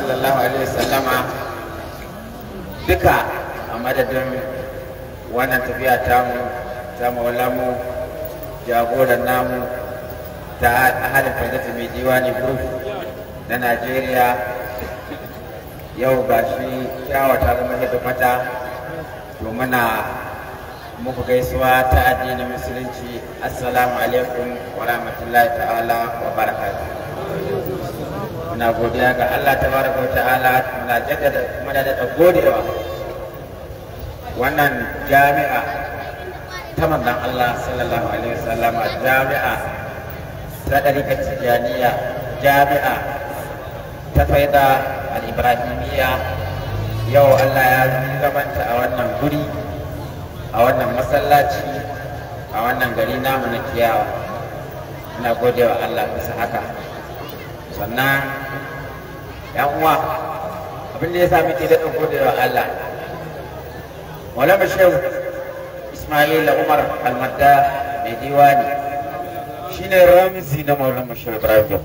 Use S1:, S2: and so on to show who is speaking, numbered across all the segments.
S1: sallallahu alaihi wasallama duka a madadin wannan tafiya tamu ta maulamu jagoran namu ta ahalin fadata mai diwani group na najeriya yau ga shi kyawata zama yadda fata to muna muku gaisuwa ta addinin musulunci assalamu alaikum wa rahmatullahi ta'ala wa barakatuh muna godiya ga Allah tabaraka wa ta'ala muna jaddada muna da godewa wannan jami'a ta manzon Allah sallallahu alaihi wasallam jami'a ta ɗarika tijaniya jami'a ta faida al-ibrahimiyya yau Allah ya zamanta a wannan guri a wannan masallaci a wannan gari namu na kiyawa ina gode wa Allah bisa haka sannan yan uwa abin da ya sami ke daɗin gode wa Allah Maulana Shehu Ismail Umar Almadda mai diwani shine ramzi na Maulana Shehu Ibrahim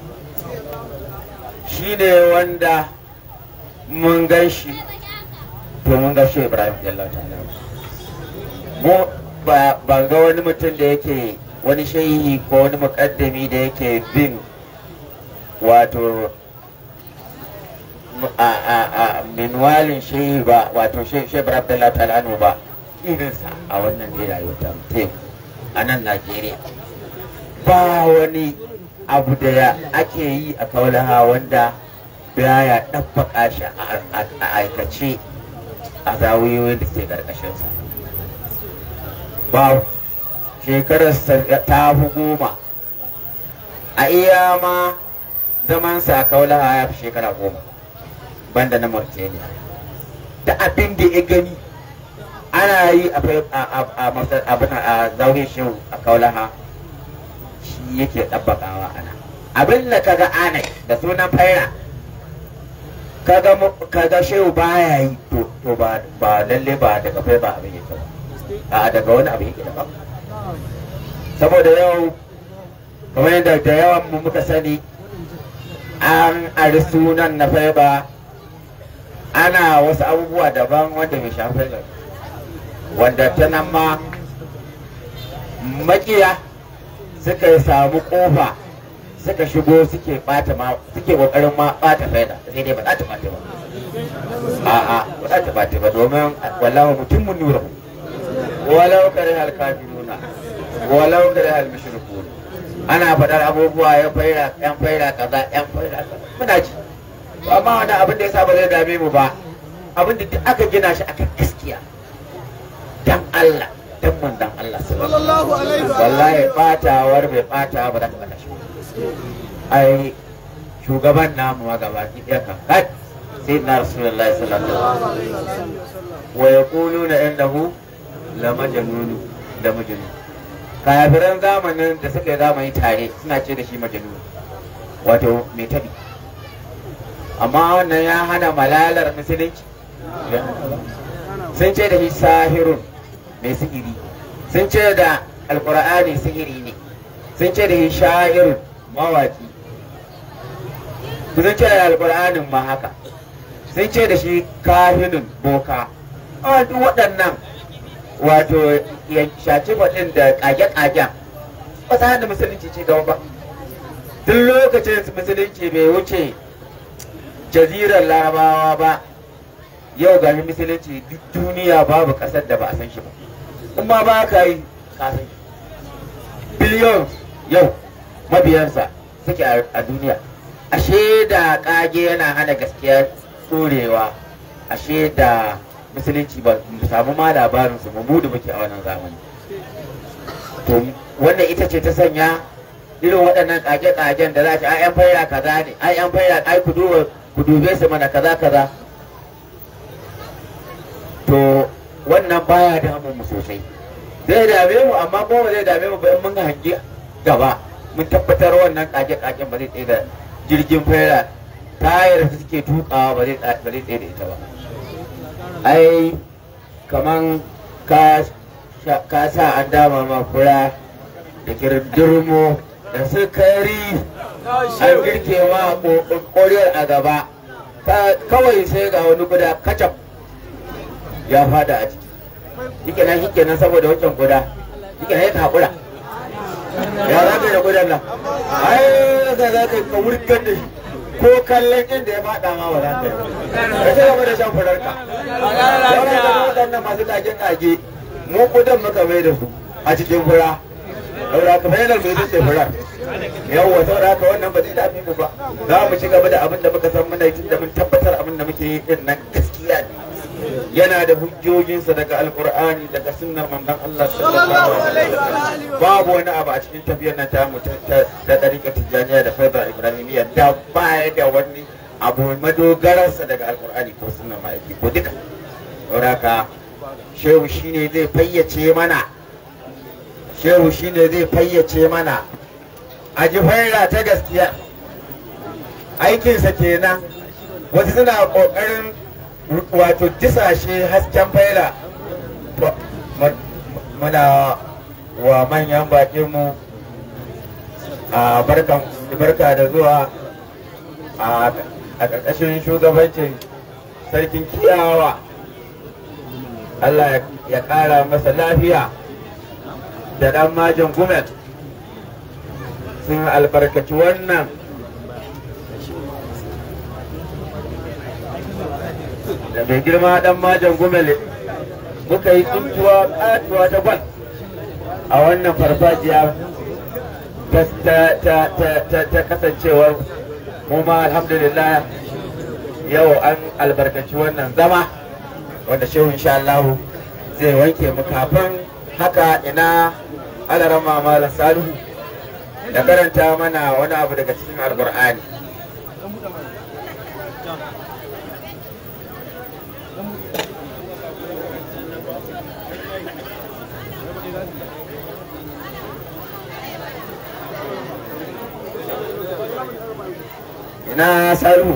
S1: shine wanda mun gan shi to mun ga Shehu Ibrahim Jallahu ta'ala mu ba ga wani mutum da yake wani shehi ko wani mukaddami da yake bin wato a minwalin shehi ba wato shebar abdullahi talanu ba irinsa a wannan ne rayuwar ta a nan najeriya ba wani abu da ya ake yi a kaulaha wanda baya ɗabbaka shi a aikace a zawiyoyin da ke ƙarƙashinsa ba shekarar ta fi goma a iya ma zaman sa kaulaha ya fi shekara goma banda na Mauritania da abin da ya gani ana yi a zaune shi a kaulaha shi yake ɗabbakawa ana abin da kaga ana da sunan faira kaga shehu baya yi to ba lalle ba daga fai ba abin yake ba a daga wani abu yake daban saboda yau kamar yadda da yawan mu muka sani an ari sunan na faiba ana wasu abubuwa daban wanda mai shafi wanda ta nan ma makiya suka samu kofa suka shigo suke bata ma suke kokarin ma bata faida sai dai ba za ta bata ba a'a ba za ta bata ba domin wallahu mutum mun nura walau kare hal kafiruna walau kare hal mushrikun ana faɗar abubuwa ya faira yan faira kaza yan faira kaza muna ji amma wani abin da yasa ba zai dame mu ba abin da aka gina shi akan gaskiya dan Allah dan manzon Allah sallallahu alaihi wallahi batawar bai bata ba za ta bata shi ai shugaban namu ma gaba ki ɗaya kan kai sai na rasulullahi sallallahu alaihi wasallam wa yaquluna innahu la majnun da majnun kafiran zamanin da suka yi zamani tare suna ce da shi majnun wato mai tabi amma wannan ya hana malalar musulunci sun ce da shi sahirun mai sihiri sun ce da alkur'ani sihiri ne sun ce da shi sha'irun mawaki sun ce da alkur'anin ma haka sun ce da shi kahinun boka a duk waɗannan wato ya shaci faɗin da ƙage-ƙagen ba sa da musulunci ce gaba ba duk lokacin musulunci bai wuce jazirar larabawa ba yau ga musulunci duk duniya babu ƙasar da ba a san shi ba in ma ba ka yi kasan biliyon yau mabiyansa suke a duniya ashe da ƙage yana hana gaskiya tsorewa ashe da musulunci ba mu samu ma labarin su mu da muke a wannan zamani to wannan ita ce ta sanya irin waɗannan ƙage-ƙagen da za ta ai yan faira kaza ne ai yan faira ai ku duba ku dube su mana kaza kaza to wannan baya damun mu sosai zai dame mu amma ko ba zai dame mu ba in mun hangi gaba mun tabbatar wannan ƙage-ƙagen ba zai tsaye da jirgin faira tayar da suke tukawa ba zai tsaye da ita ba ai kaman ka sa an dama ma fura da kirdirmo da sukari an girke ma ƙoriyar a gaba Ka- kawai sai ga wani guda kacaf ya fada a ciki shike nan shike nan saboda wancan guda shike nan ya haƙura ya za ka yi da gudan nan ai za za ka yi ka wurgar da shi ko kallon inda ya fada ma ba za ka yi ka ci gaba da shan furarka wannan da waɗannan masu kage-kage mu gudan muka mai da su a cikin fura saboda ka bayanar mai zuce furar yawwa saboda haka wannan ba zai dami mu ba za mu ci gaba da abin da muka san muna yi tun da mun tabbatar abin da muke yi din nan gaskiya ne yana da hujjojinsa daga alkur'ani daga sunnar manzon Allah sallallahu alaihi wasallam babu wani abu a cikin tafiyar nan tamu ta da dariƙa tijaniya da faida ibrahimiyya da baya da wani abu madogararsa daga alkur'ani ko sunnar ma'aiki ko duka saboda haka shehu shine zai fayyace mana shehu shine zai fayyace mana a ji faira ta gaskiya aikinsa kenan wasu suna ƙoƙarin wato disashe hasken faira muna wa manyan baƙinmu a barkan barka da zuwa a ƙarƙashin shugabancin sarkin kiyawa Allah ya ƙara masa lafiya da ɗan majin gumel sun albarkaci wannan da mai girma dan majan gumele muka yi tsuntuwa katuwa ta gwal a wannan farfajiya ta kasancewar mu ma alhamdulillah yau an albarkaci wannan zama wanda shehu insha Allah zai wanke mu kafin haka ina alarama malam salihu da karanta mana wani abu daga cikin alkur'ani ina salihu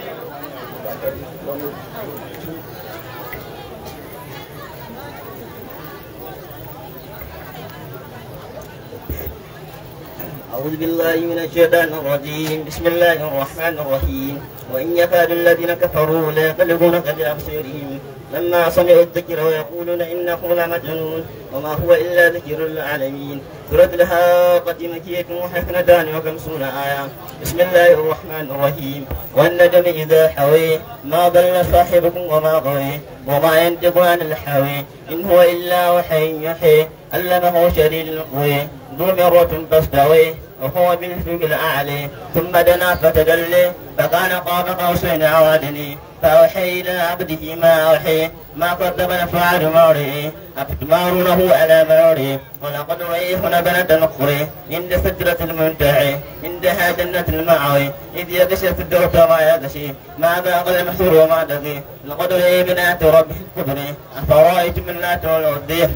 S2: أعوذ بالله من الشيطان الرجيم بسم الله الرحمن الرحيم وإن يكاد الذين كفروا ليقلبونك بأبصارهم لما سمعوا الذكر ويقولون إنه لمجنون وما هو إلا ذكر للعالمين سورة الحاقة مكية وحسنتان وخمسون آية بسم الله الرحمن الرحيم والنجم إذا حوي ما ضل صاحبكم وما غوي وما ينطق عن الحوي إن هو إلا وحي يحيي علمه شديد القوي ذو مرة فاستوي وهو بالفوق الأعلى ثم دنا فتدلي فكان قاب قوسين أو أدني فأوحي إلى عبده ما أوحي ما قدم نفعل موري أفتمارونه على موري ولقد رأيه نبلة أخرى عند سدرة المنتهى عندها جنة المعوي إذ يغشى السدرة ما يغشي ما باغ المحسور وما دقي لقد رأي بنات ربه الكبر أفرأيتم اللات والعزى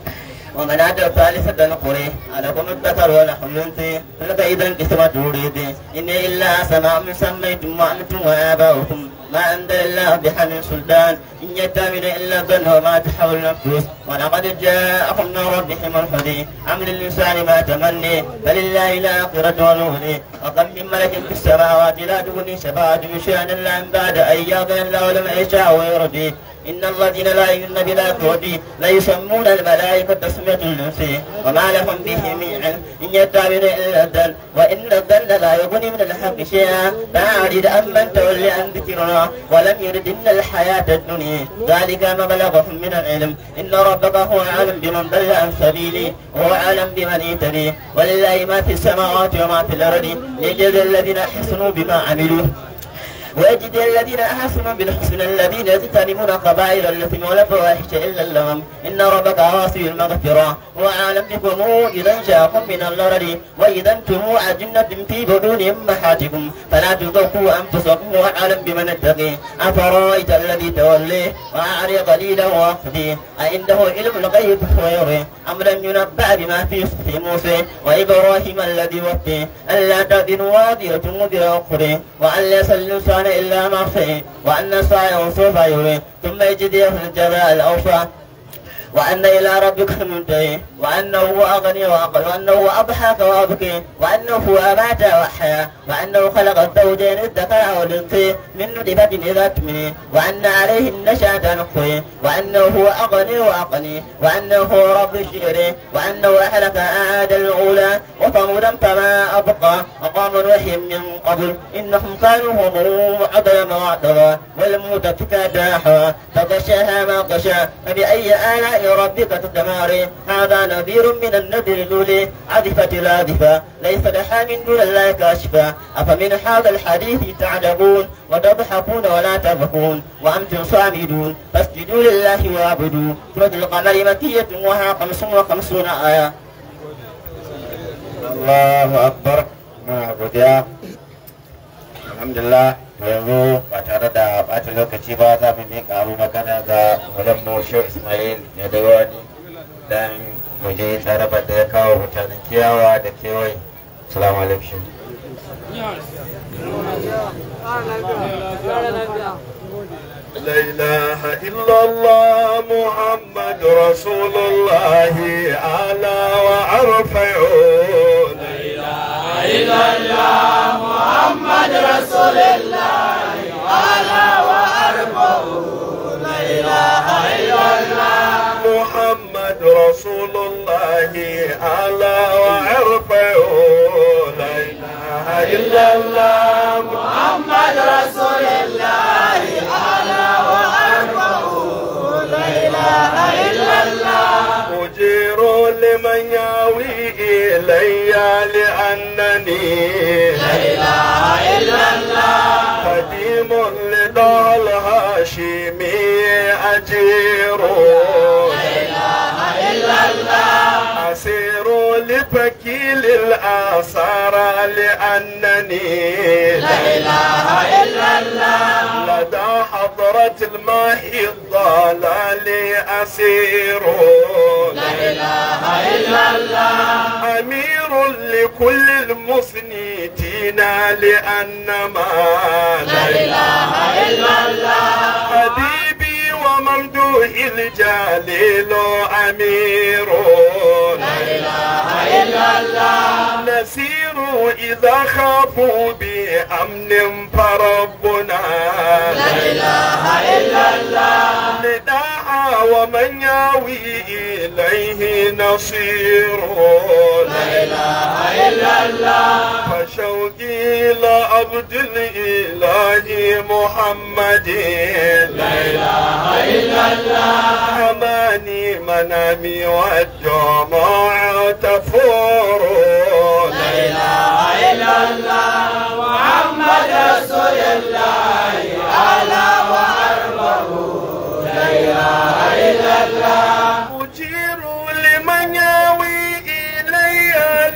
S2: ومناة الثالثة القري ألكم الذكر ولحم الأنثى تلك إذا قسمة تريد إن إلا سماء سميتم وأنتم وآباؤكم ما أنزل الله بحمل سلطان إن يتبع إلا الظن وما تحول النفوس ولقد جاءكم من ربهم الهدي عمل الإنسان ما تمني فلله الآخرة والأولي وكم من ملك في السماوات لا تغني شفاعتهم شيئا إلا من بعد أن يغفر الله لمن يشاء ويرضي إن الذين لا يؤمنون بالآخرة لا يسمون الملائكة تسمية الأنثى وما لهم به من علم إن يتبعون إلا الظن وإن الظن لا يغني من الحق شيئا فأعرض أمن تولي عن ذكرنا ولم يرد إلا الحياة الدنيا ذلك ما بلغهم من العلم إن ربك هو أعلم بمن ضل عن سبيله وهو أعلم بمن اهتدي ولله ما في السماوات وما في الأرض ليجزي الذين أحسنوا بما عملوا ويجد الذين احسنوا بالحسنى الذين يجتنبون قبائل الاثم والفواحش الا اللغم ان ربك واسع المغفره واعلم بكم اذا جاءكم من الارض واذا انتم اجنه في بدون امهاتكم فلا تزكوا انفسكم واعلم بمن اتقي افرايت الذي تولي واعري قليلا واخذي عنده علم الغيب ويري ام لم ينبأ بما في صحف موسى وابراهيم الذي وفي الا تزن وازره وزر اخرى وان ليس الانسان الا ما سعي وان سعيه سوف يري ثم يجزيه الجزاء الاوفى وأن إلى ربك المنتهي وأنه هو أغني وأقل وأنه هو أضحك وأبكي وأنه هو أمات وأحيا وأنه خلق الزوجين الذكر والأنثى من نطفة إذا تمني وأن عليه النشأة نقي وأنه هو أغني وأقني وأنه هو رب الشعر وأنه أهلك أعاد الأولى وثمودا فما أبقى وقام نوح من قبل إنهم كانوا هم عضيا وعطرا والمؤتفكات داحا فغشاها ما غشا فبأي آلاء ربك تتماري هذا نذير من النذر الأولي عذفت العاذفة ليس لها من دون الله كاشفة أفمن هذا الحديث تعجبون وتضحكون ولا تبكون وأنتم صامدون فاسجدوا لله واعبدوا سورة القمر مكية وها خمس وخمسون آية
S1: Allahu akbar muna godiya alhamdulillah to yanzu ba tare da ɓata lokaci ba za mu miƙa abu magana ga mu Shehu Ismail da Dawani dan mu je tsarabar da ya kawo mutanen kiyawa da kewaye salamu alaikum
S3: لا إله إلا الله محمد رسول الله أعلى وأرفعون محمد رسول الله أعلى وأرفعون لا إله إلا الله محمد رسول الله أعلى وأرفعون لا إله إلا الله أجير لمن ياوي إلي لأنني لا إله إلا الله قديم لدى الهاشمي أجير أسير لفكيل الآثار لأنني لا إله إلا الله لدى حضرة الماء الضلال أسير لا إله إلا الله أمير لكل المسنتين لأنما لا إله إلا الله حبيبي وممدوح الجليل أمير لا إله إلا الله نسير إذا خافوا بأمن فربنا لا إله إلا الله نداء ومن ياوي إليه نصير لا إله إلا الله فشوقي إلى عبد الإله محمد لا إله إلا الله أماني منامي والدموع تفور لا إله إلا الله محمد رسول الله أعلى وأربه لا إله إلا الله أجير لمن ياوي إلي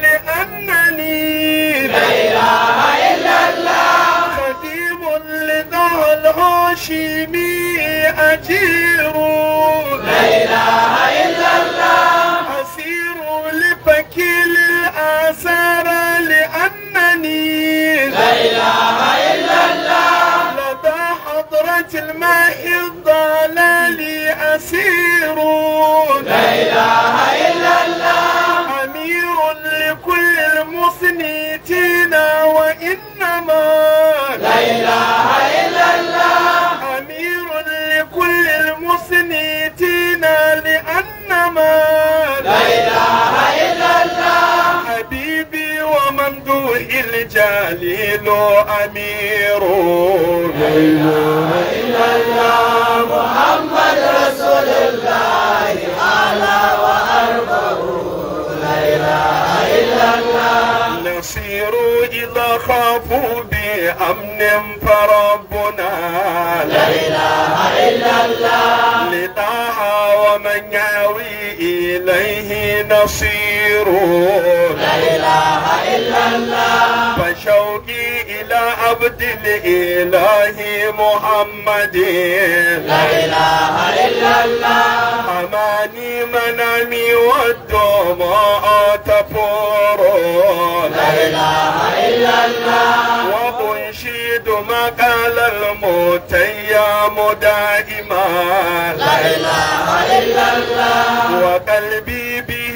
S3: لأنني لا إله إلا الله خديم لذا الهاشمي أجير لا إله إلا الله أسير لفكيل الآثار لأنني لا إله إلا الله لدى حضرة الماء الضلال أسير لا إله إلا الله أمير لكل المصنتين وإنما لا إله إلا الله أمير لكل المصنتين لأنما لا إله إلا الله حبيبي وممدوح الجليل أمير لا إله إلا الله محمد رسول الله أعلى وأرفع لا إله إلا الله نصير إذا خافوا بأمن فربنا لا إله إلا الله لطاها ومن ياوي إليه نصير لا إله إلا الله فشوقي إلى عبد الإله محمد لا إله إلا الله أماني منامي والدماء تفور لا إله إلا الله وأنشد ما قال المتيم دائما لا إله إلا الله وقلبي به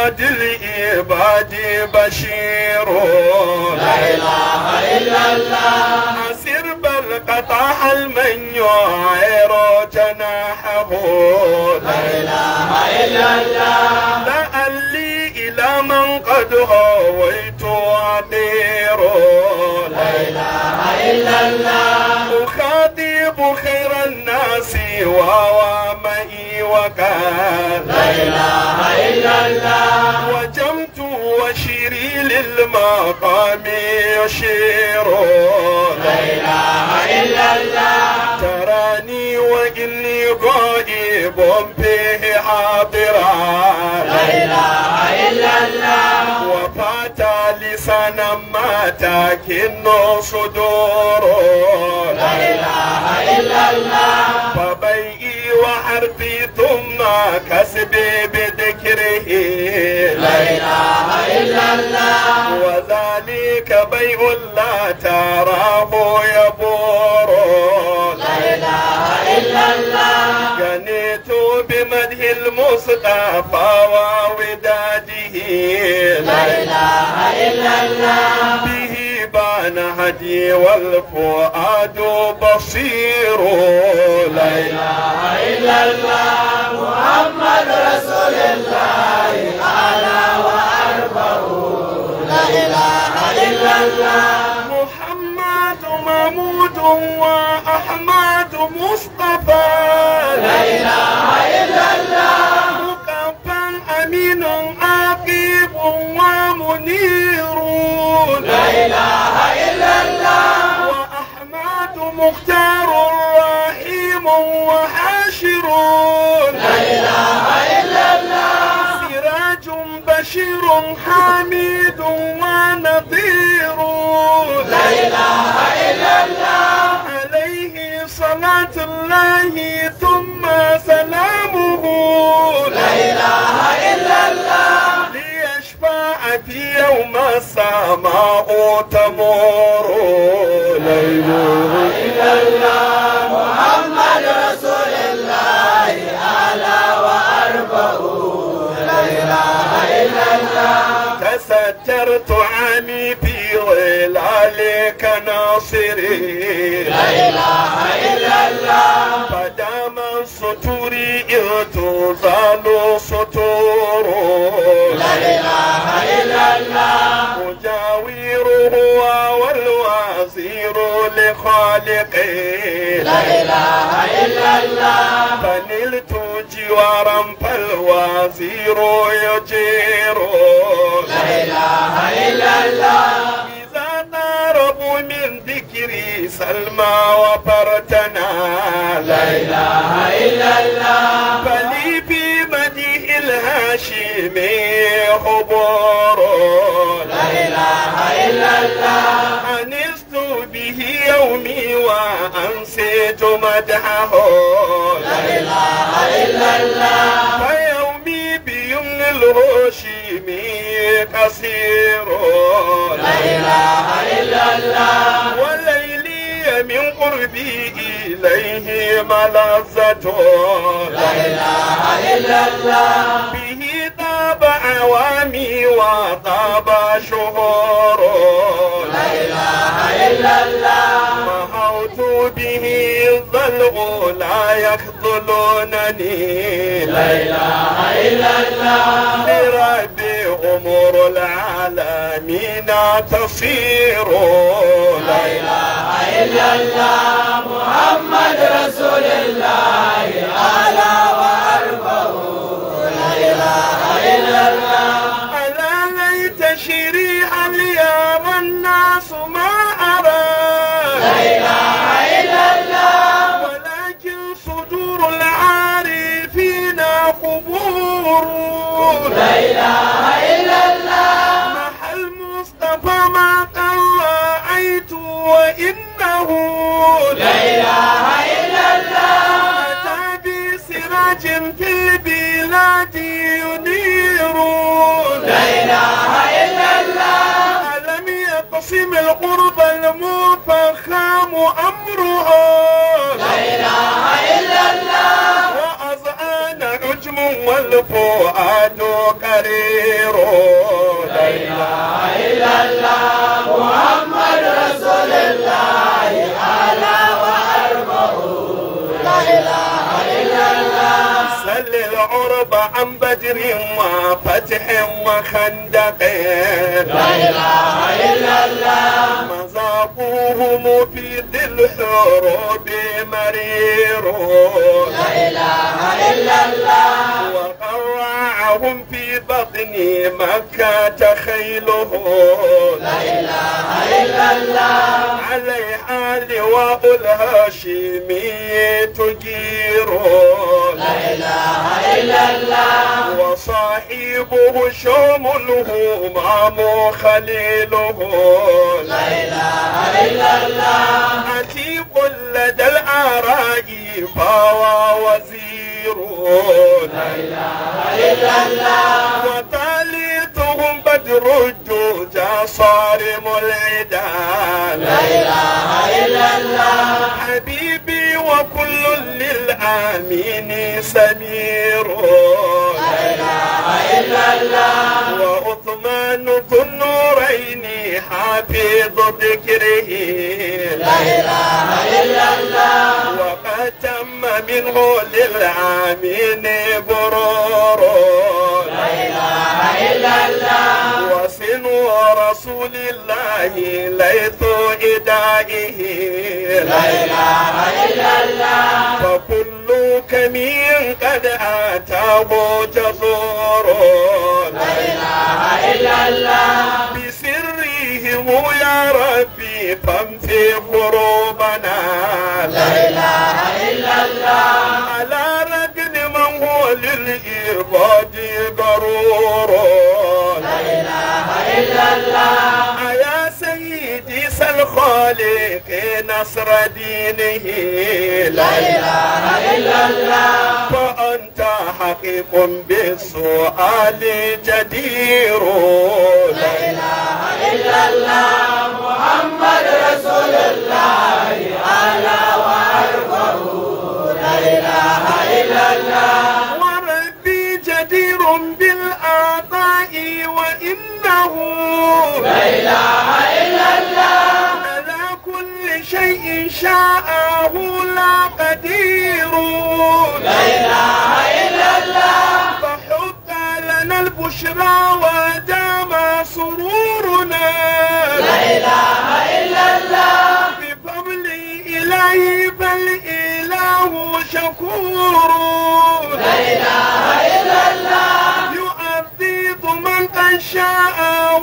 S3: محمد العباد بشير لا إله إلا الله أسر بل قطع المن يعير جناحه لا إله إلا الله لعلي إلى من قد هويت عبير لا إله إلا الله أخاطب خير الناس وهو معي وكان لا إله إلا الله وجمت وشيري للمقام يشير لا إله إلا الله تراني وإني غائب فيه حاضرا لا إله إلا الله وفات لسانا ما تكن صدور لا إله إلا الله فبيئي وحرفي ثم كسبي بذكره لا إله إلا الله وذلك بيع لا تراه يبور لا إله إلا الله جنيت بمدح المصطفى ووداده لا إله إلا الله به بان هدي والفؤاد بصير لا إله إلا الله محمد رسول الله أعلى وأرفع لا إله إلا الله محمد محمود وأحمد مصطفى لا إله إلا الله مكفى أمين عقيب ومنير لا إله إلا الله وأحمد مختار رحيم وحاشر لا إله إلا الله سراج بشير حميد ونظير لا إله إلا الله عليه صلاة الله ثم سلامه لا إله إلا الله ليشفع في يوم السماء تمور لا إله إلا الله محمد رسول الله أعلى وأرفع لا إله إلا الله تسترت عني في ظلالك ناصري لا إله إلا الله فدام السطور إذ تزال سطور لا إله إلا الله مجاوره والوزير لخالقي لا إله إلا الله فنلت جوارا فالوزير يجير لا إله إلا الله إذا قاربوا من ذكري سلمى وفرتنا لا إله إلا الله فلي في مديح الهاشمي حبور لا إله إلا الله أنست به يومي وأنسيت مدحه لا إله إلا الله فيومي بيمن الهاشمي قصير لا إله إلا الله وليلي من قربي إليه ملذة لا إله إلا الله به طاب عوامي وطاب شهور لا إله إلا الله محوت به الضلع لا يخذلونني لا إله إلا الله لربي أمور العالمين تصير لا إله إلا الله محمد رسول الله أعلى وأرفع لا إله إلا الله ألا ليت شريعا ليرى الناس ما أرى لا إله إلا الله ولكن صدور العارفين قبور لا إله إلا الله محل مصطفى ما قد رأيت وإنه لا إله إلا الله أتى بسراج في البلاد ينير لا إله إلا الله ألم يقسم القرب المفخم أمره لا إله إلا الله وأذعان عجم والفؤاد مرير لا إله سل العرب عن بدر وفتح وخندق لا إله إلا الله مذاقوهم في ذي الحروب مرير لا إله إلا الله وقرعهم في بطن مكة خيله لا إله إلا الله عليها لواء الهاشمي تجير لا إله إلا الله وصاحبه شوم الهمام خليله لا إله إلا الله عتيق لدى الآراء فهو وزير لا إله إلا الله وثالثهم بدر الدجى صارم العدا لا إله إلا الله حبيبي وكل للآمين سمير لا إله إلا الله وعثمان ذو النورين حافظ ذكره لا إله إلا الله وقد تم منه للعامين برور لا إله إلا الله وسن رسول الله ليث إدائه لا إله إلا الله فكل كمين قد أتاه جزور لا إله إلا الله بسرهم يا ربي فامسي قروبنا لا إله إلا الله على رجل من هو للإرباد ضرور لا إله إلا الله يا سيدي سل خالق نصر دينه لا إله إلا الله فأنت حقيق بالسؤال جدير لا إله إلا الله محمد رسول الله أعلى وأرفع لا إله إلا الله وربي جدير بالآطاء وإنه لا إله إلا الله على كل شيء شاءه لا قدير لا إله إلا الله فحق لنا البشرى ودام سرورنا لا إله إلا الله بفضل إلهي بل إله شكور لا إله إلا الله يؤذب من قد شاء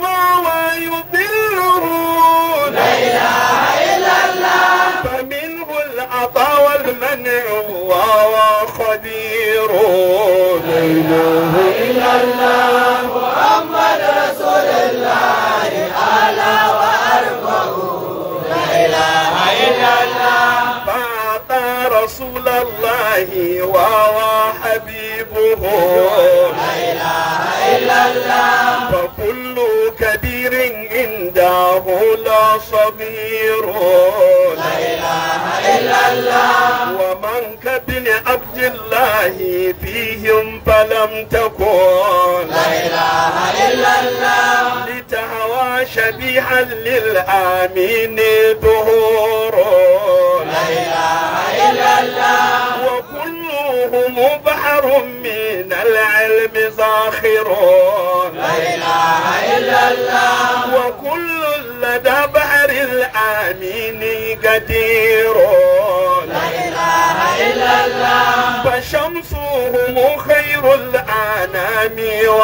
S3: ويضله لا إله إلا الله فمنه العطاء والمنع وهو خبير لا إله إلا الله محمد رسول الله أعلى وأرفع لا إله إلا الله فأعطى رسول الله وهو حبيبه لا إله إلا الله فكل كبير عنده لا صغير لا إله إلا الله ومن كابن عبد الله فيهم فلم تكن لا إله إلا الله لتهوى شبيها للآمين ظهور لا إله إلا الله وكلهم بحر من العلم زاخر لا إله إلا الله وكل لدى بحر الآمين قدير لا إله إلا الله فشمسهم خير الأنام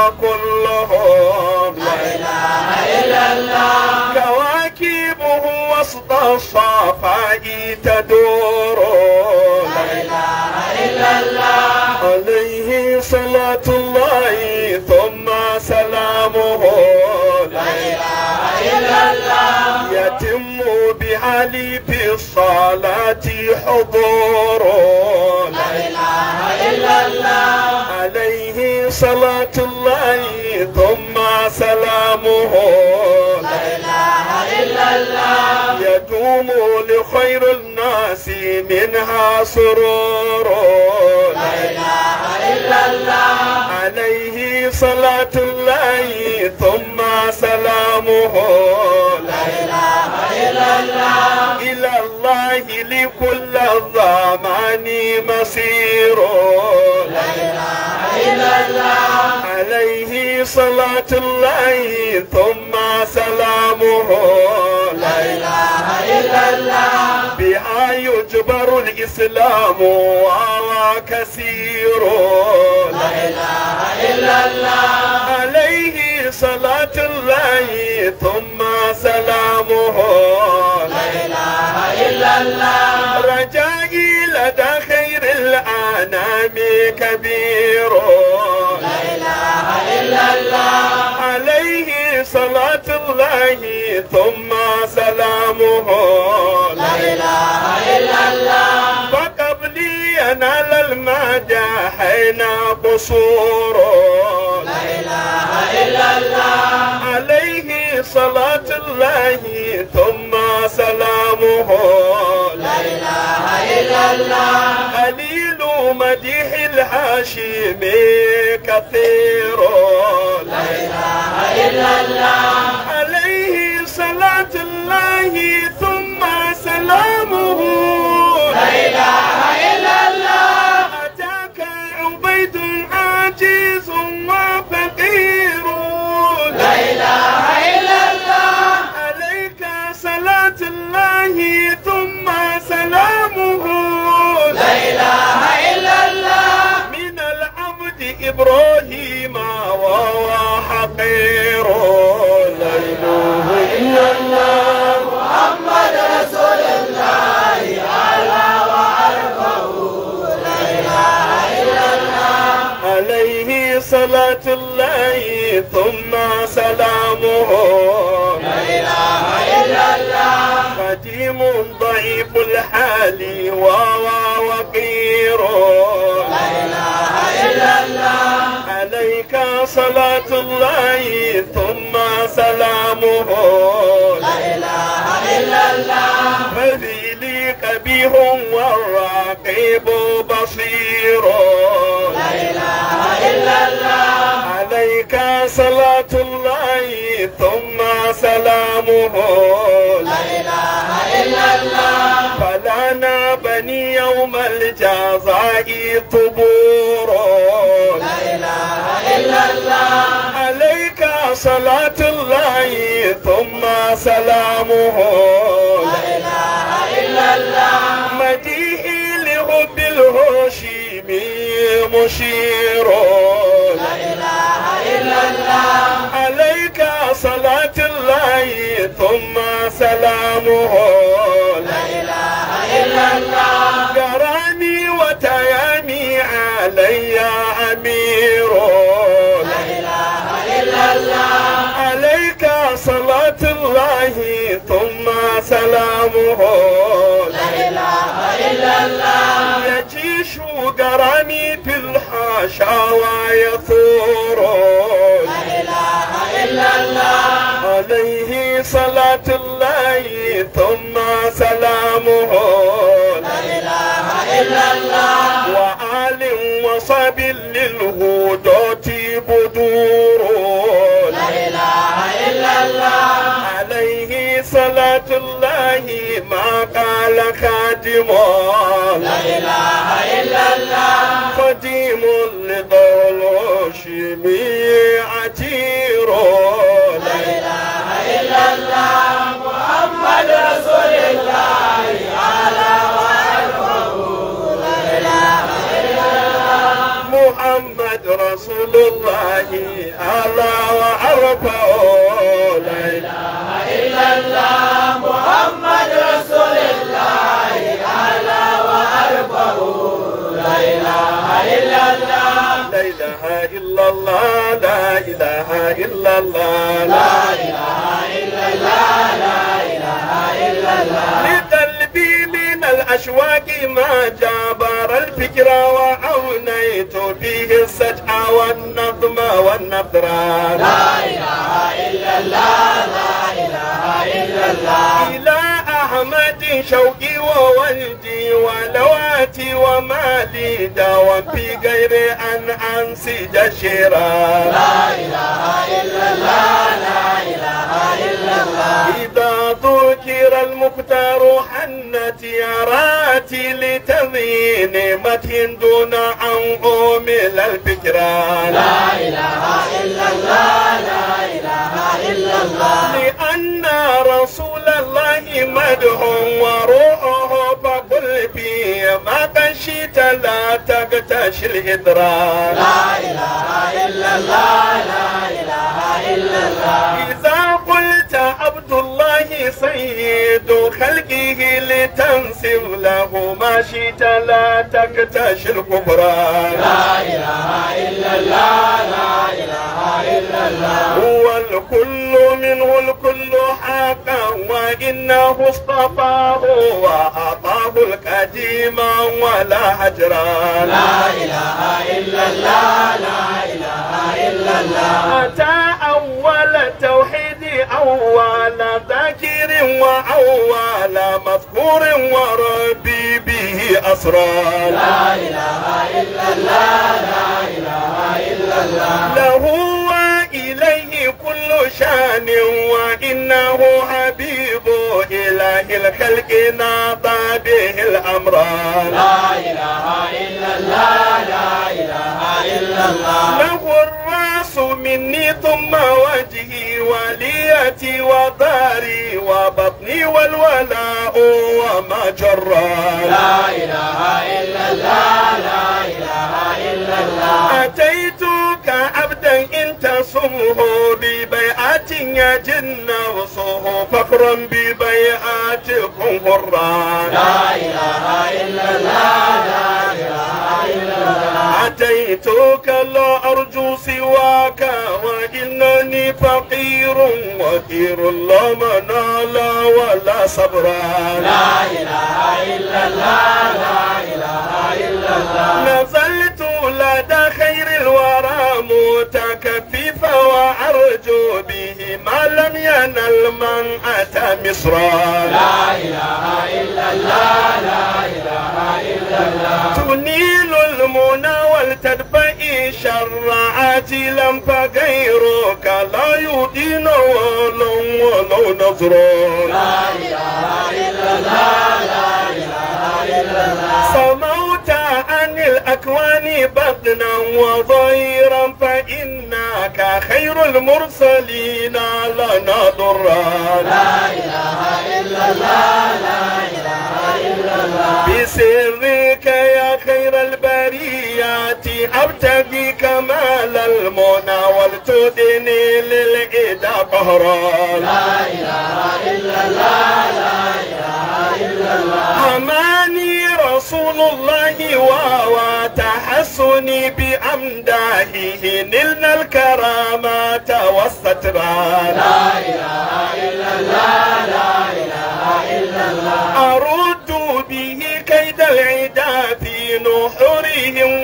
S3: وكلهم لا إله إلا الله كواكبه وسط الصفاء تدور لا إله إلا الله عليه صلاة الله ثم سلامه لا إله إلا الله يتم بحالي في الصلاة حضور لا إله إلا الله عليه صلاة الله ثم سلامه لا إله إلا الله يدوم لخير الناس منها سرور لا إله إلا الله عليه صلاة الله ثم سلامه لا إله إلا الله إلى الله لكل الزمان مصير لا إله إلا الله عليه صلاة الله ثم سلامه لا إله إلا الله بها يجبر الإسلام وهو كثير لا إله إلا الله عليه صلاة الله ثم سلامه لا إله إلا الله رجائي لدى خير الأنام كبير لا إله إلا الله عليه صلاة الله ثم سلامه لا إله إلا الله فقبلي ينال المداحين قصور لا إله إلا الله عليه صلاة الله ثم سلامه لا إله إلا الله قليل مديح الحاشم كثير لا إله إلا الله عليه صلاة الله ثم سلامه لا إله إلا الله أتاك عبيد عاجز وفقير لا إله إلا الله عليك صلاة الله ثم سلامه لا إله إلا الله من العبد إبراهيم وهو حقير لا إله إلا الله محمد رسول الله على وأرفعه لا إله إلا الله عليه صلاة الله ثم سلامه لا إله إلا الله قديم ضعيف الحال وهو وقير لا إله إلا الله عليك صلاة الله ثم سلامه لا إله إلا الله فذيلي قبيح والرقيب بصير لا إله إلا الله عليك صلاة الله ثم سلامه لا إله إلا الله فلنا بني يوم الجزاء طبور لا إله إلا الله عليك صلاة الله ثم سلامه لا إله إلا الله مديحي لحب الهاشمي مشير لا إله إلا الله عليك صلاة الله ثم سلامه لا إله إلا الله قراني وتيامي علي أمير لا إله إلا الله عليك صلاة الله ثم سلامه لا إله إلا الله يجيش قراني في الحاشا ويثور لا إله إلا الله عليه صلاة الله ثم سلامه لا إله إلا الله وآل وصب للهدوة بدور لا إله إلا الله عليه صلاة الله ما قال خادم لا إله إلا الله قديم لضلوش عتير لا إله إلا الله محمد رسول الله على محمد رسول الله على وعرفه لا إله إلا الله محمد رسول الله على وعرفه لا إله إلا الله لا إله إلا الله لا إله إلا الله لا إله إلا الله لا إله إلا الله لقلبي من الأشواق ما جابر الفكر وعونيت فيه السجع والنظم والنثر لا إله إلا الله لا إله إلا الله إلى أحمد شوقي وولدي ولواتي ومالي دوام في غير أن أنسج الشراء لا إله إلا الله لا إله إلا الله إذا ذكر المختار حنت يراتي لتضين متى دون أن أمل الفكرة لا إله إلا الله لا إله إلا الله لأن رسول الله مدح وروحه فقل فيه ما خشيت لا تغتش الإدراك لا إله إلا الله لا إله إلا الله إذا قلت عبد الله سيد خلقه لتنسب له ما شئت لا تكتش الكفران لا إله إلا الله لا إله إلا الله هو الكل منه الكل حقا وإنه اصطفاه وأعطاه القديم ولا هجرا لا إله إلا الله لا إله إلا الله أتى أول التوحيد أول ذاكر وأول مذكور وربي به أسرار لا إله إلا الله لا إله إلا الله له وإليه كل شان وإنه حبيب إله الخلق ناطى به الأمران لا إله إلا الله لا إله إلا الله له الرأس مني ثم وجهي وليتي وداري وبطني والولاء وما جرى لا إله إلا الله لا إله إلا الله أتيتك عبدا إن تصمه ببيعة يجن وصه فخرا ببيعاتكم هرا لا إله إلا الله لا إله إلا الله أتيتك لا أرجو سواك وإنني فقير وكير لا منال ولا صبرا لا إله إلا الله لا إله إلا الله نزلت لدى خير الورى متكففا وأرجو به ما لم ينل من أتى مصرا لا إله إلا الله لا إله إلا الله تنيل المنى والتدفئ شر عاجلا فغيرك لا يدين ولو ولو نظر لا إله إلا الله لا إله إلا الله سموت عن الأكوان بطنا وظهيرا فإنك خير المرسلين لنا ضرا لا إله إلا الله لا إله إلا الله بسرك يا خير البريات أبتغي كمال المنى ولتدني للإدى قهرا لا إله إلا الله لا إله إلا الله حماني رسول الله وهو تحسني بأمداحه نلنا الكرامات والسترا لا إله إلا الله لا إله إلا الله أرد به كيد العدا في نحورهم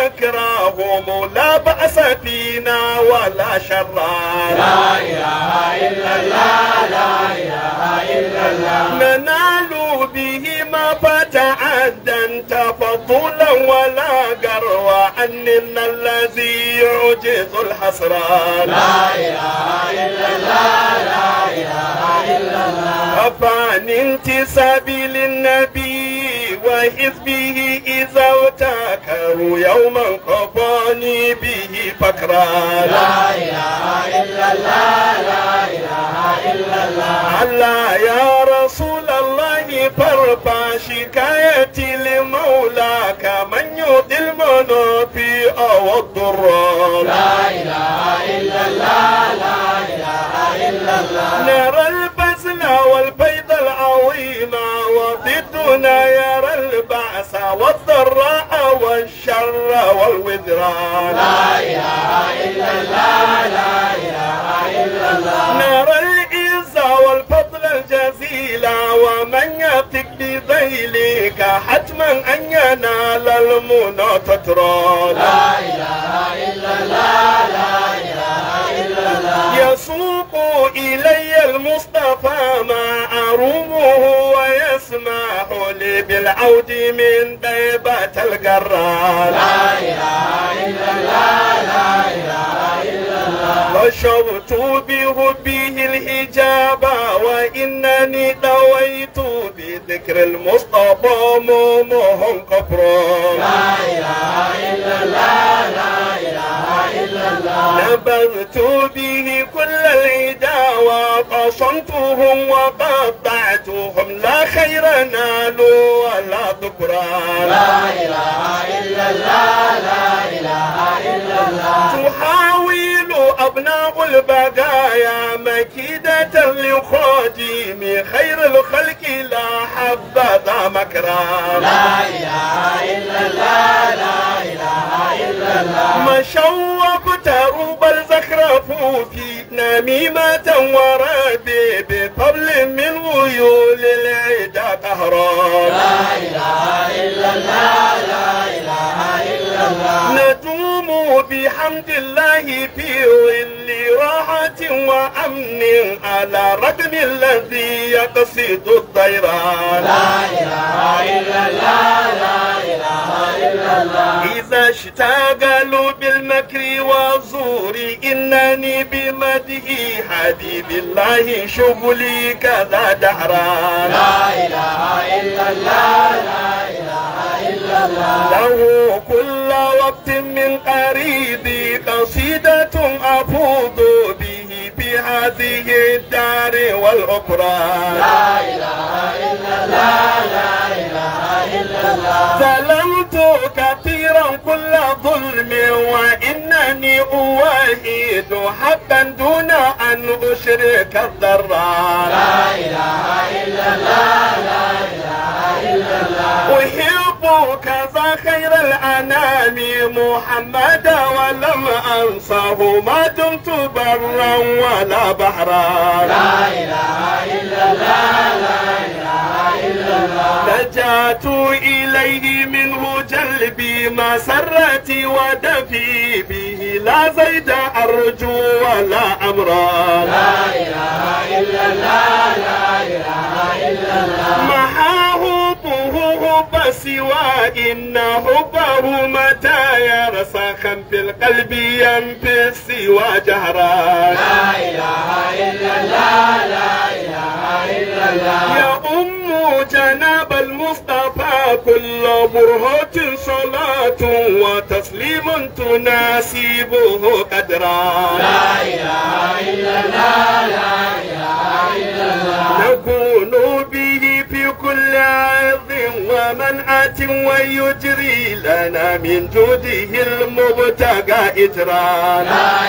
S3: ومكرهم لا بأس فينا ولا شرا لا إله إلا الله لا إله إلا الله ننال به ما فتعدا تفضلا ولا قروا عننا الذي يعجز الحسران لا إله إلا الله لا إله إلا الله أفعن انتسابي للنبي وحزبه إذا ارتكروا يوما قفاني به فكرا لا إله إلا الله لا إله إلا الله الله يا رسول الله فارفع شكايتي لمولاك من يؤذي المنافي أو الضرار لا إله إلا الله لا إله إلا الله نرى البذل والبيض العظيم وضدنا يرى البأس والضراء والشر والوذران لا إله إلا الله لا إله إلا الله نرى العز والفضل الجزيل ومن يثق بذيلك حتما أن ينال المنى تترى لا إله إلا الله لا إله إلا الله يسوق إلي المصطفى ما أرومه بالعود من طيبة القرار لا إله إلا الله لا إله إلا الله وشرت بحبه الحجاب وإنني دويت بذكر المصطفى مومهم قبرا لا نبذت به كل العدا وقصمتهم وقطعتهم لا خير نالوا ولا ذكران لا اله الا الله لا اله الا الله تحاول ابناء البقايا مكيدة لخادم خير الخلق لا حبذا مكرا لا مشوا بتروب الزخرف في نميمة وربي بطبل من ويول العدا قهران لا إله إلا الله لا إله إلا الله ندوم بحمد الله في ظل راحة وأمن على رغم الذي يقصد الطيران لا إذا اشتغلوا بالمكر والزور إنني بمده حبيب الله شغلي كذا دهران لا إله إلا الله لا إله إلا الله له كل وقت من قريبي قصيدة أفوض به بهذه الدار والأخرى لا ظلمت كثيرا كل ظلم وإنني أوحد حقا دون أن أشرك الضرار لا إله إلا الله لا إله إلا الله أحب كذا خير الأنام محمد ولم أنصه ما دمت برا ولا بحرا لا لجأت إليه منه جلبي مسرتي ودفي به لا زيد أرجو ولا أمرا لا إله إلا الله لا إله إلا الله محا حبه حب سوى إن حبه متى يرسخا في القلب ينفي سوى جهرا لا يا أم جناب المصطفى كل برهة صلاة وتسليم تناسبه قدرا لا إله إلا الله لا إله إلا الله نكون به في كل عظ ومنعة ويجري لنا من جوده المبتغى إجرا لا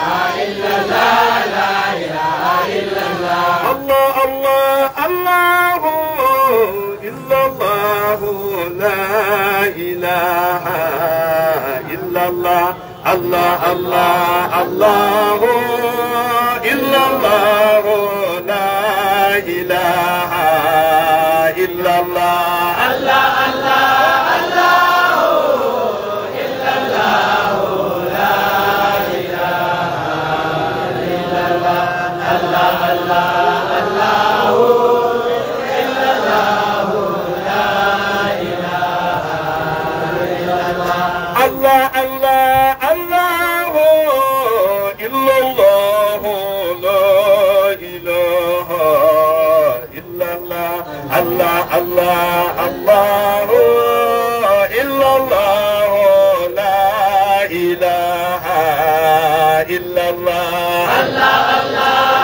S3: الله الله الله إلا الله لا إله إلا الله الله الله الله إلا الله لا إله إلا الله الله الله الله الله إلا الله لا إله إلا الله الله الله الله إلا الله لا إله إلا الله الله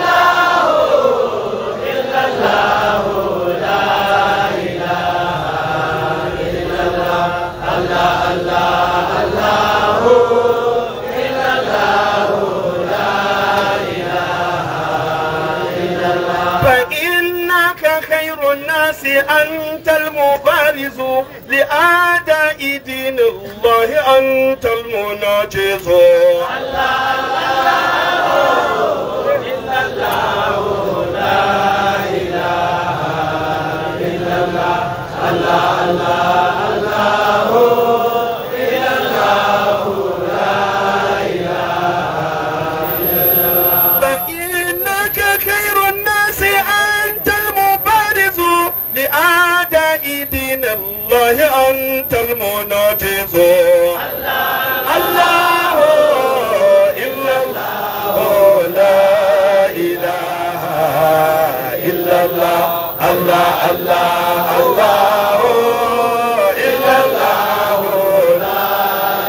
S3: فإنك خير الناس أنت المبارز لأعداء دين الله أنت المناجز فإنك خير الناس أنت المبارز لأعداء أنت المناجز الله إلا الله لا إله إلا الله الله الله الله إلا الله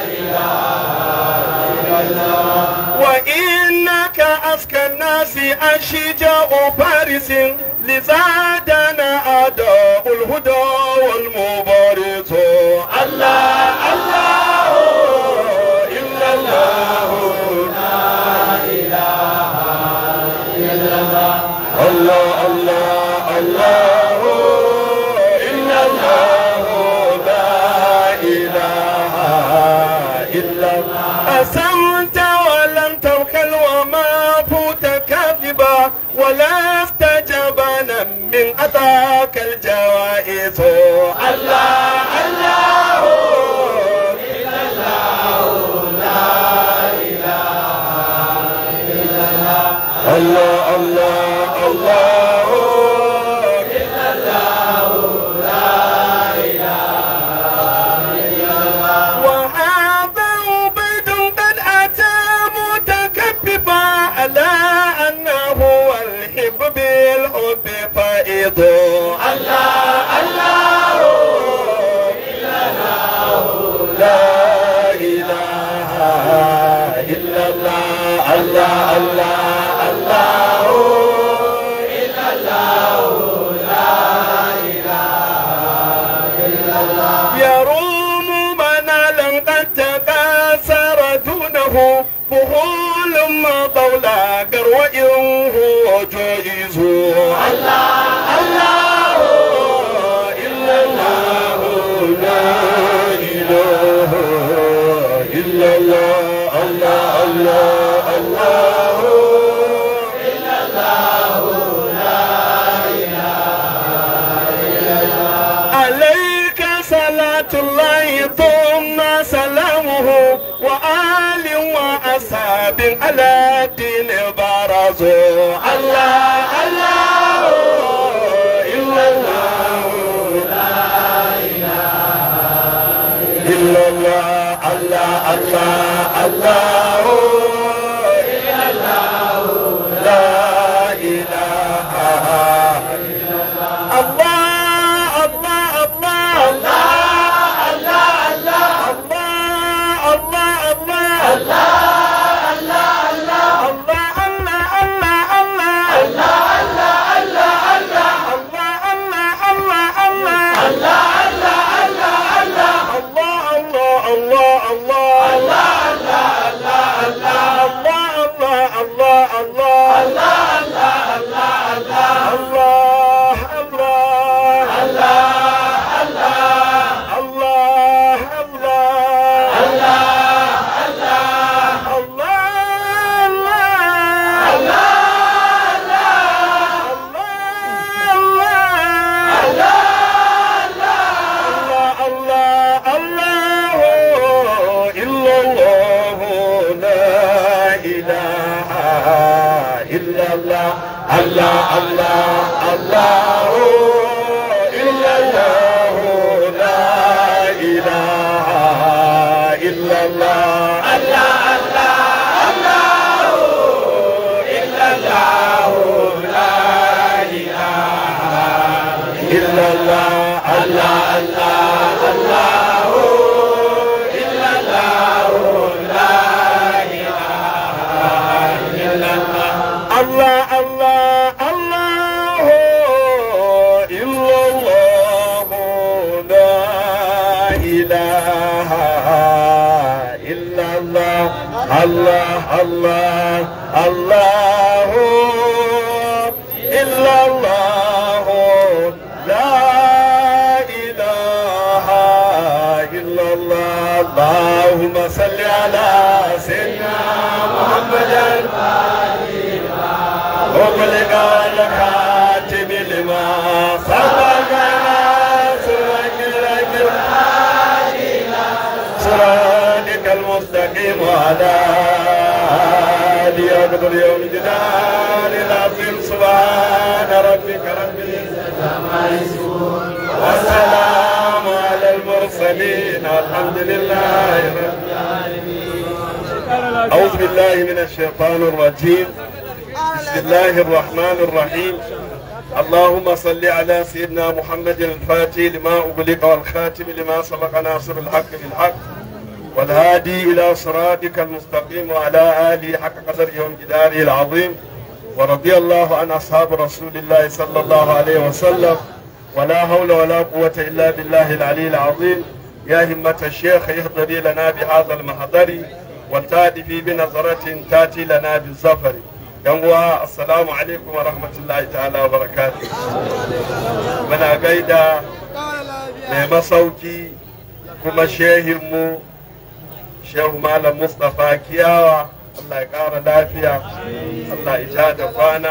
S3: وإنك أذكى الناس أشجاع فارس لزادنا أداء الهدى والمبارز الله الله إلا الله الله الله الله إلا الله لا إله إلا الله أسمت ولم توكل وما فوت كذبا ولا استجبنا من أتاك الجوائز الله الله إلا الله الله الله الله إلا الله وهذا عبيد قد أتى متكببا على أنه الحب بالحب فائض الله الله إلا الله لا إله إلا الله الله الله الله إلا الله يروم منالا قد تكاثر دونه بخول ما طولا قروئ هو جائز الله الله إلا الله لا إله إلا الله الله الله الله إلا عليك صلاة الله ثم سلامه وآل وأصحاب على الدين برزوا الله الله إلا الله إلا الله الله الله الله إلا الله لا إله الله الله الله الله الله الله الله الله إلا الله الله الله الله إلا الله لا إله إلا الله الله الله الله إلا الله لا إله إلا الله الله الله الله إلا الله لا إله إلا الله الله الله الله إلا الله لا إله إلا الله الله الله الله إلا الله لا إله إلا الله اللهم صل على سيدنا محمد وقلق الكاتب لما سبقنا سرك الأجر صراطك المستقيم وعلى آله أقدر يوم الجلال العظيم سبحان ربك رب العزة عما يصفون والسلام على المرسلين المرسلين الحمد لله رب أعوذ بالله من الشيطان الرجيم بسم الله الرحمن الرحيم اللهم صل على سيدنا محمد الفاتح لما أغلق والخاتم لما سبق ناصر الحق بالحق والهادي إلى صراطك المستقيم وعلى آله حق قدر يوم جداره العظيم ورضي الله عن أصحاب رسول الله صلى الله عليه وسلم ولا حول ولا قوة إلا بالله العلي العظيم يا همة الشيخ اهضري لنا بهذا المحضر والتأتي بنظرة تأتي لنا بالزفر yanwa assalamu alaikum wa rahmatullahi ta'ala wa barakatuh muna gaida mai masauki kuma shehinmu shehu malam mustapha kiyawa allah ya kara lafiya allah ya da kwana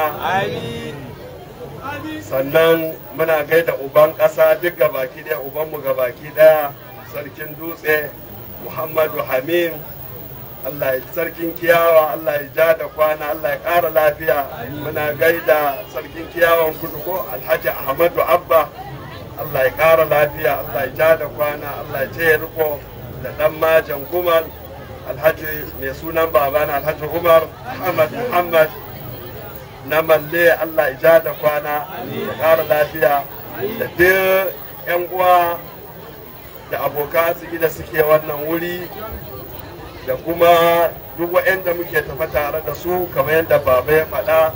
S3: sannan muna gaida uban ƙasa duk gabaki ɗaya ubanmu gabaki ɗaya sarkin dutse muhammadu hamim Allah ya sarkin kiyawa Allah ya ja da kwana Allah ya ƙara lafiya muna gaida sarkin kiyawan kudu ko alhaji ahmadu abba Allah ya ƙara lafiya Allah ya ja da kwana Allah ya ce riko da ɗan majan gumal alhaji mai sunan babana alhaji umar ahmad muhammad na malle Allah ya ja da kwana ya ƙara lafiya da duk 'yan uwa da abokan arziki da suke wannan wuri da kuma duk waɗanda muke tafa tare da su kamar yadda baba ya faɗa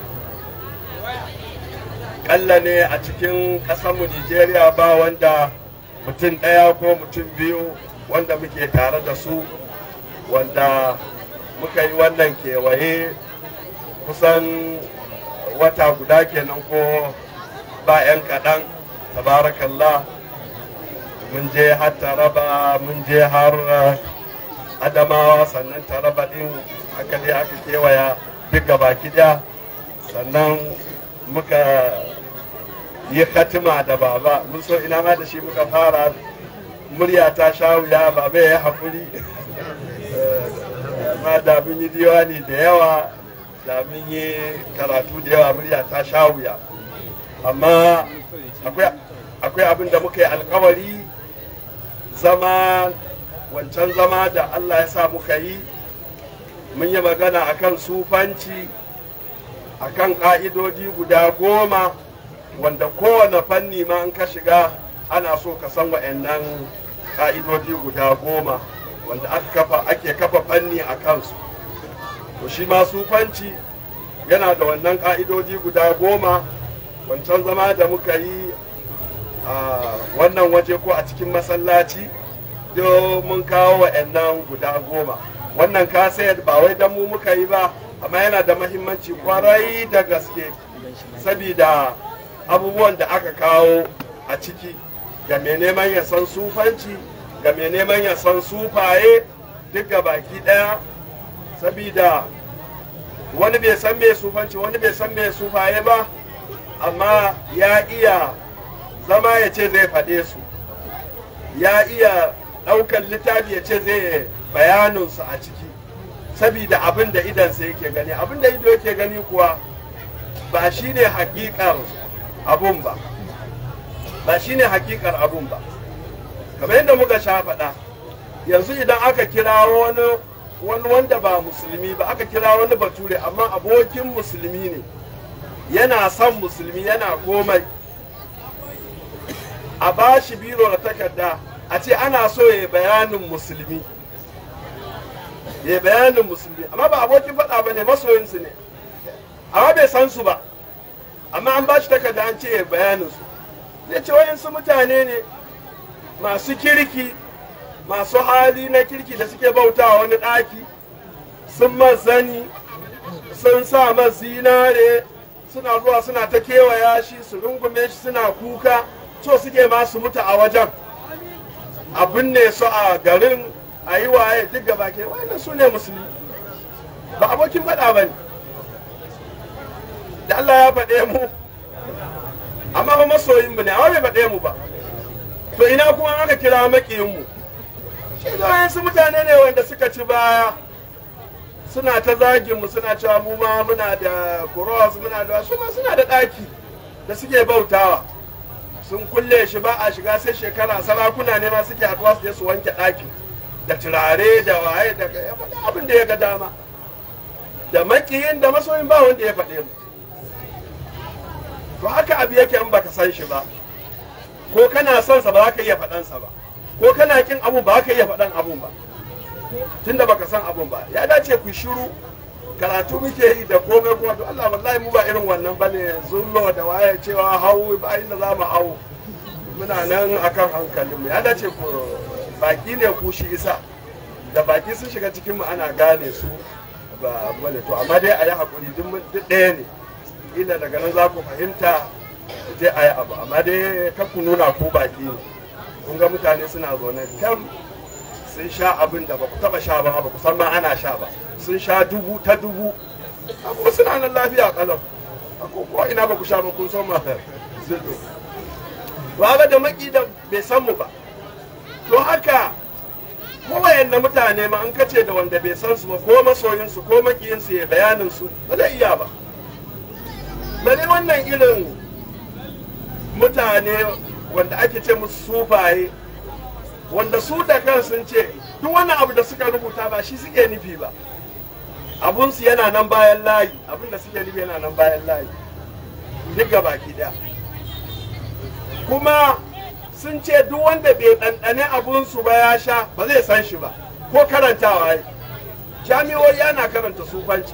S3: ƙalla ne a cikin ƙasarmu nigeria ba wanda mutum ɗaya ko mutum biyu wanda muke tare da su wanda muka yi wannan kewaye kusan wata guda kenan ko ba 'yan kaɗan tabarakallah mun je har taraba mun je har adamawa sannan taraba din aka je aka kewaya duk baki daya sannan muka yi katima da baba mun so ina ma da shi muka fara murya ta sha wuya baba ya haƙuri ma da mun yi diwani da yawa da mun yi karatu da yawa murya ta sha wuya amma akwai abin da muka yi alkawari zama wancan zama da Allah ya sa muka yi mun yi magana akan sufanci akan ƙa'idodi guda goma wanda kowane fanni ma in ka shiga ana so ka san wa'annan ƙa'idodi guda goma wanda ake kafa fanni a kansu to shi ma sufanci yana da wannan ƙa'idodi guda goma wancan zama da muka yi a wannan waje ko a cikin masallaci mun kawo wa'annan guda goma wannan kasayar ba wai don mu muka yi ba amma yana da mahimmanci kwarai da gaske sabida abubuwan da aka kawo a ciki ga mai neman ya san sufanci ga mai neman ya san sufaye duk ga baki daya sabida wani bai san mai sufanci wani bai san mai sufaye ba amma ya iya zama ya ce zai faɗe su ya iya ɗaukar littafi ya ce zai bayaninsu a ciki sabida abin da idansa yake gani abin da ido yake gani kuwa ba shi ne hakikar abun ba ba shi ne hakikar abun ba kamar yadda muka sha faɗa yanzu idan aka kira wani wani wanda ba musulmi ba aka kira wani bature amma abokin musulmi ne yana son musulmi yana komai a ba shi biro da takarda a ce ana so ya bayanin musulmi ya bayanin musulmi amma ba abokin faɗa ba ne masoyinsu ne amma bai san su ba amma an ba shi takarda an ce ya bayanin su zai ce wayansu mutane ne masu kirki masu hali na kirki da suke bautawa wani ɗaki sun mazani sun sa zinare suna zuwa suna ta kewaya shi su rungume shi suna kuka so suke masu mutu a wajen abin ne su a garin a yi waye duk gaba ke wannan su ne musulmi ba abokin faɗa ba ne da Allah ya faɗe mu amma ba masoyin mu ne amma bai faɗe mu ba to ina kuma aka kira makiyin mu shi su mutane ne wanda suka ci baya suna ta zagin mu suna cewa mu ma muna da cross muna da su ma suna da ɗaki da suke bautawa sun kulle shi ba a shiga sai shekara sarakuna ne ma suke haɗuwa su je su wanke ɗaki da turare da waye da ya faɗi abin da ya ga dama da makiyin da masoyin ba wanda ya faɗe mu to haka abu yake in baka san shi ba ko kana son sa ba za ka iya faɗan sa ba ko kana kin abu ba za ka iya faɗan abun ba tunda baka san abun ba ya dace ku shiru karatu muke yi da komai kuma to Allah wallahi mu ba irin wannan bane zullo da waye cewa hawo ba inda za mu hawo muna nan akan hankalin mu ya dace ku baki ne ku shi isa da baki sun shiga cikin mu ana gane su ba bane to amma dai a yi hakuri duk ɗaya ne ila daga nan za ku fahimta je a yi abu amma dai kan ku nuna ku baki ne kun ga mutane suna zaune kan sun sha abin da ba ku taba sha ba ba ku san ma ana sha ba sun sha dubu ta dubu amma suna nan lafiya kalau ko ko ina ba ku sha ba kun san ma zillo ba da maki da bai san mu ba to haka ko wayanne mutane ma an kace da wanda bai san su ba ko masoyin su ko makiyin su ya bayanin su ba zai iya ba bale wannan irin mutane wanda ake ce musu sufaye wanda su da kan sun ce duk wannan abu da suka rubuta ba shi suke nufi ba abunsu yana nan bayan layi abin da suke nufi yana nan bayan layi duk ga baki daya kuma sun ce duk wanda bai ɗanɗane abunsu ba ya sha ba zai san shi ba ko karantawa yi jami'o'i yana karanta sufanci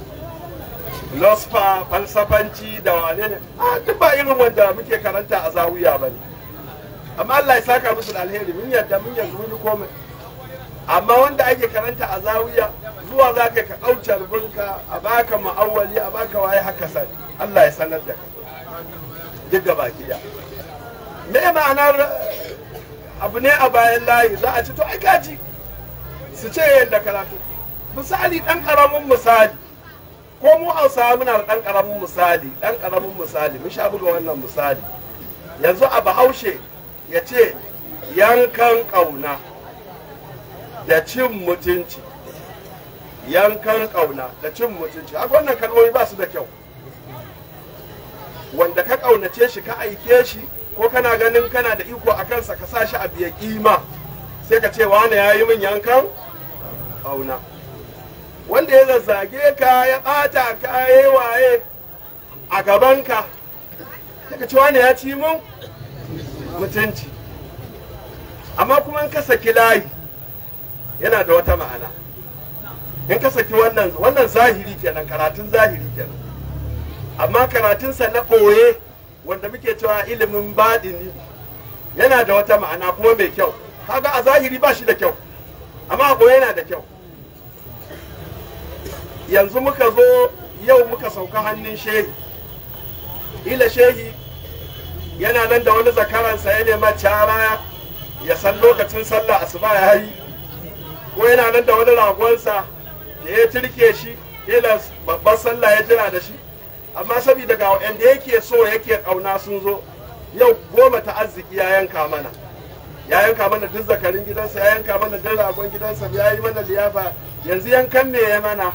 S3: losfa falsafanci da wane ne a duk ba irin wanda muke karanta a zawiya ba ne amma Allah ya saka musu da alheri mun yadda mun yanzu mun yi komai amma wanda ake karanta a zawiya zuwa za ka ka ɗauce rubinka a baka ma'awali a baka waye haka sani Allah ya sanar da ka duk gaba kiya me ma'anar abu ne a bayan layi za a ci to ai gaji su ce yadda karatu misali ɗan ƙaramin misali ko mu hausawa muna da ɗan ƙaramin misali ɗan ƙaramin misali mun sha buga wannan misali yanzu a bahaushe ya ce yankan ƙauna da cin mutunci yankan ƙauna da cin mutunci haka wannan kalmomi ba su da kyau wanda ka ƙaunace shi ka aike shi ko kana ganin kana da iko a kansa ka sa shi a biya kima sai ka ce wane ya yi min yankan ƙauna wanda ya zazzage ka ya ɓata ka ya yi waye a gabanka sai ka ce wane ya ci min mutunci amma kuma in ka saki layi yana da wata ma'ana in ka saki wannan wannan zahiri kenan karatun zahiri kenan amma karatunsa na ɓoye wanda muke cewa ilimin baɗini yana da wata ma'ana kuma mai kyau kaga a zahiri ba shi da kyau amma a ɓoye yana da kyau yanzu muka zo yau muka sauka hannun shehi ila shehi yana nan da wani zakaransa ya nema cara ya san lokacin sallah asuba ya yi ko yana nan da wani ragonsa da ya turke shi ila babban sallah ya jira da shi amma saboda ga wanda yake so yake kauna sun zo yau goma ta arziki ya yanka mana ya yanka mana duk zakarin gidansa ya yanka mana duk ragon gidansa ya yi mana liyafa yanzu yankan me ya mana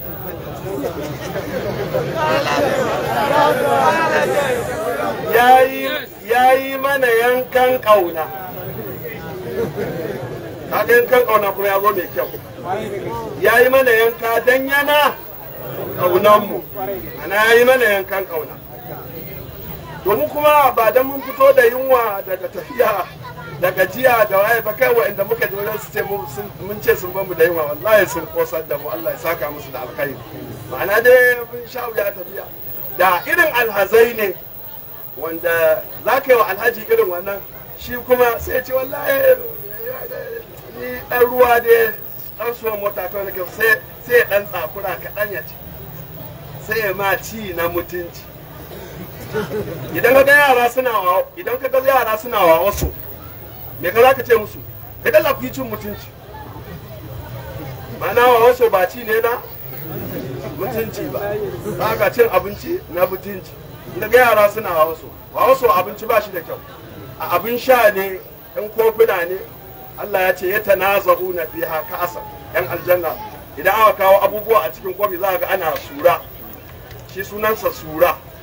S3: ya yi mana yankan kauna kaga yankan kauna kuma ya zo mai kyau ya yi mana yanka dan yana kaunanmu ana ya yi mana yankan kauna domin kuma ba dan mun fito da yunwa daga tafiya da gajiya da waye ba kai wa'anda muka ji wajen su ce mun ce sun bamu da yunwa wallahi sun kosar da mu Allah ya saka musu da alkhairi ma'ana dai mun sha wuya tafiya da irin alhazai ne wanda za ka yi wa alhaji irin wannan shi kuma sai ce wallahi ni dan ruwa dai dan suwan mota ta wani sai sai dan tsakura kaɗan ya ci sai ya ma ci na mutunci idan ka ga yara suna wa idan ka ga yara suna wa wasu me ka za ka ce musu ka dalla ku yi cin mutunci ma'ana wa wasu ba ci ne na mutunci ba ba ka cin abinci na mutunci inda ga yara suna wa wasu wa wasu abinci ba shi da kyau a abin sha ne yan kofuna ne Allah ya ce ya tanazahu na fiha ka'asa yan aljanna idan aka kawo abubuwa a cikin kofi za ga ana sura shi sunansa sura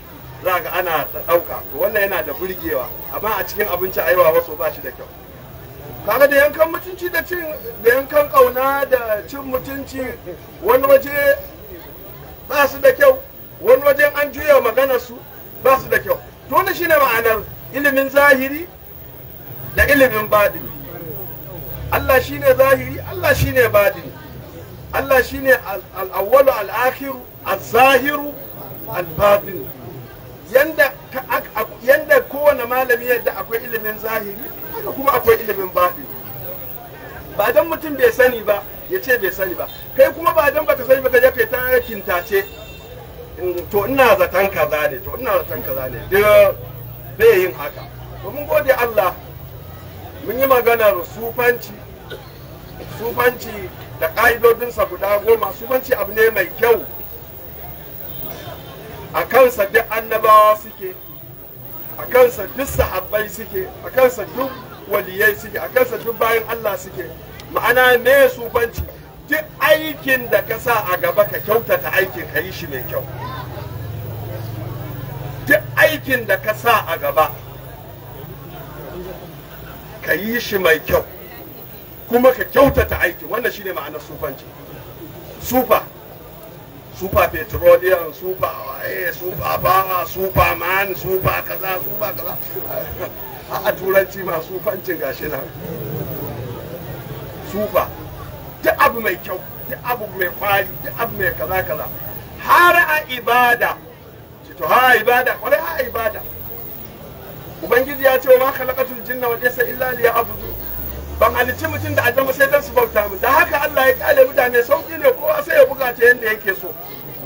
S3: za ga ana ta ɗauka to wannan yana da burgewa amma a cikin abinci a yawa wasu ba shi da kyau kaga da yankan mutunci da cin da yankan kauna da cin mutunci wani waje ba su da kyau wani wajen an juya magana su ba su da kyau to wannan shine ma'anar ilimin zahiri da ilimin badini Allah shine zahiri Allah shine badini Allah shine al-awwalu al-akhiru az-zahiru al-batini yanda yanda kowane malami yadda akwai ilimin zahiri haka kuma akwai ilimin baɗi ba dan mutum bai sani ba ya ce bai sani ba kai kuma ba dan baka sani ba ka je kai ta kintace to ina zaton kaza ne to ina zaton kaza ne duk bai yin haka to mun gode Allah mun yi maganar sufanci sufanci da ƙa'idodinsa guda goma sufanci abu ne mai kyau a kansa duk annabawa suke a kansa duk sahabbai suke a kansa duk waliyai suke a kansa duk bayan Allah suke ma'ana me sufanci duk aikin da ka sa a gaba ka kyautata aikin ka yi shi mai kyau duk aikin da ka sa a gaba ka yi shi mai kyau kuma ka kyautata aikin wannan shine ma'anar sufanci sufa super petroleum super waye super power super man super kaza super kaza a turanci ma sufancin gashi nan super duk abu mai kyau duk abu mai kwari duk abu mai kaza kaza har a ibada to ha ibada kwarai ha ibada ubangiji ya ce wa ma khalaqatul jinna wal insa illa liya'budu ban halicci mutum da aljanna sai dan su bauta mu da haka Allah ya kale mutane sauki ne kowa sai ya buga ta yanda yake so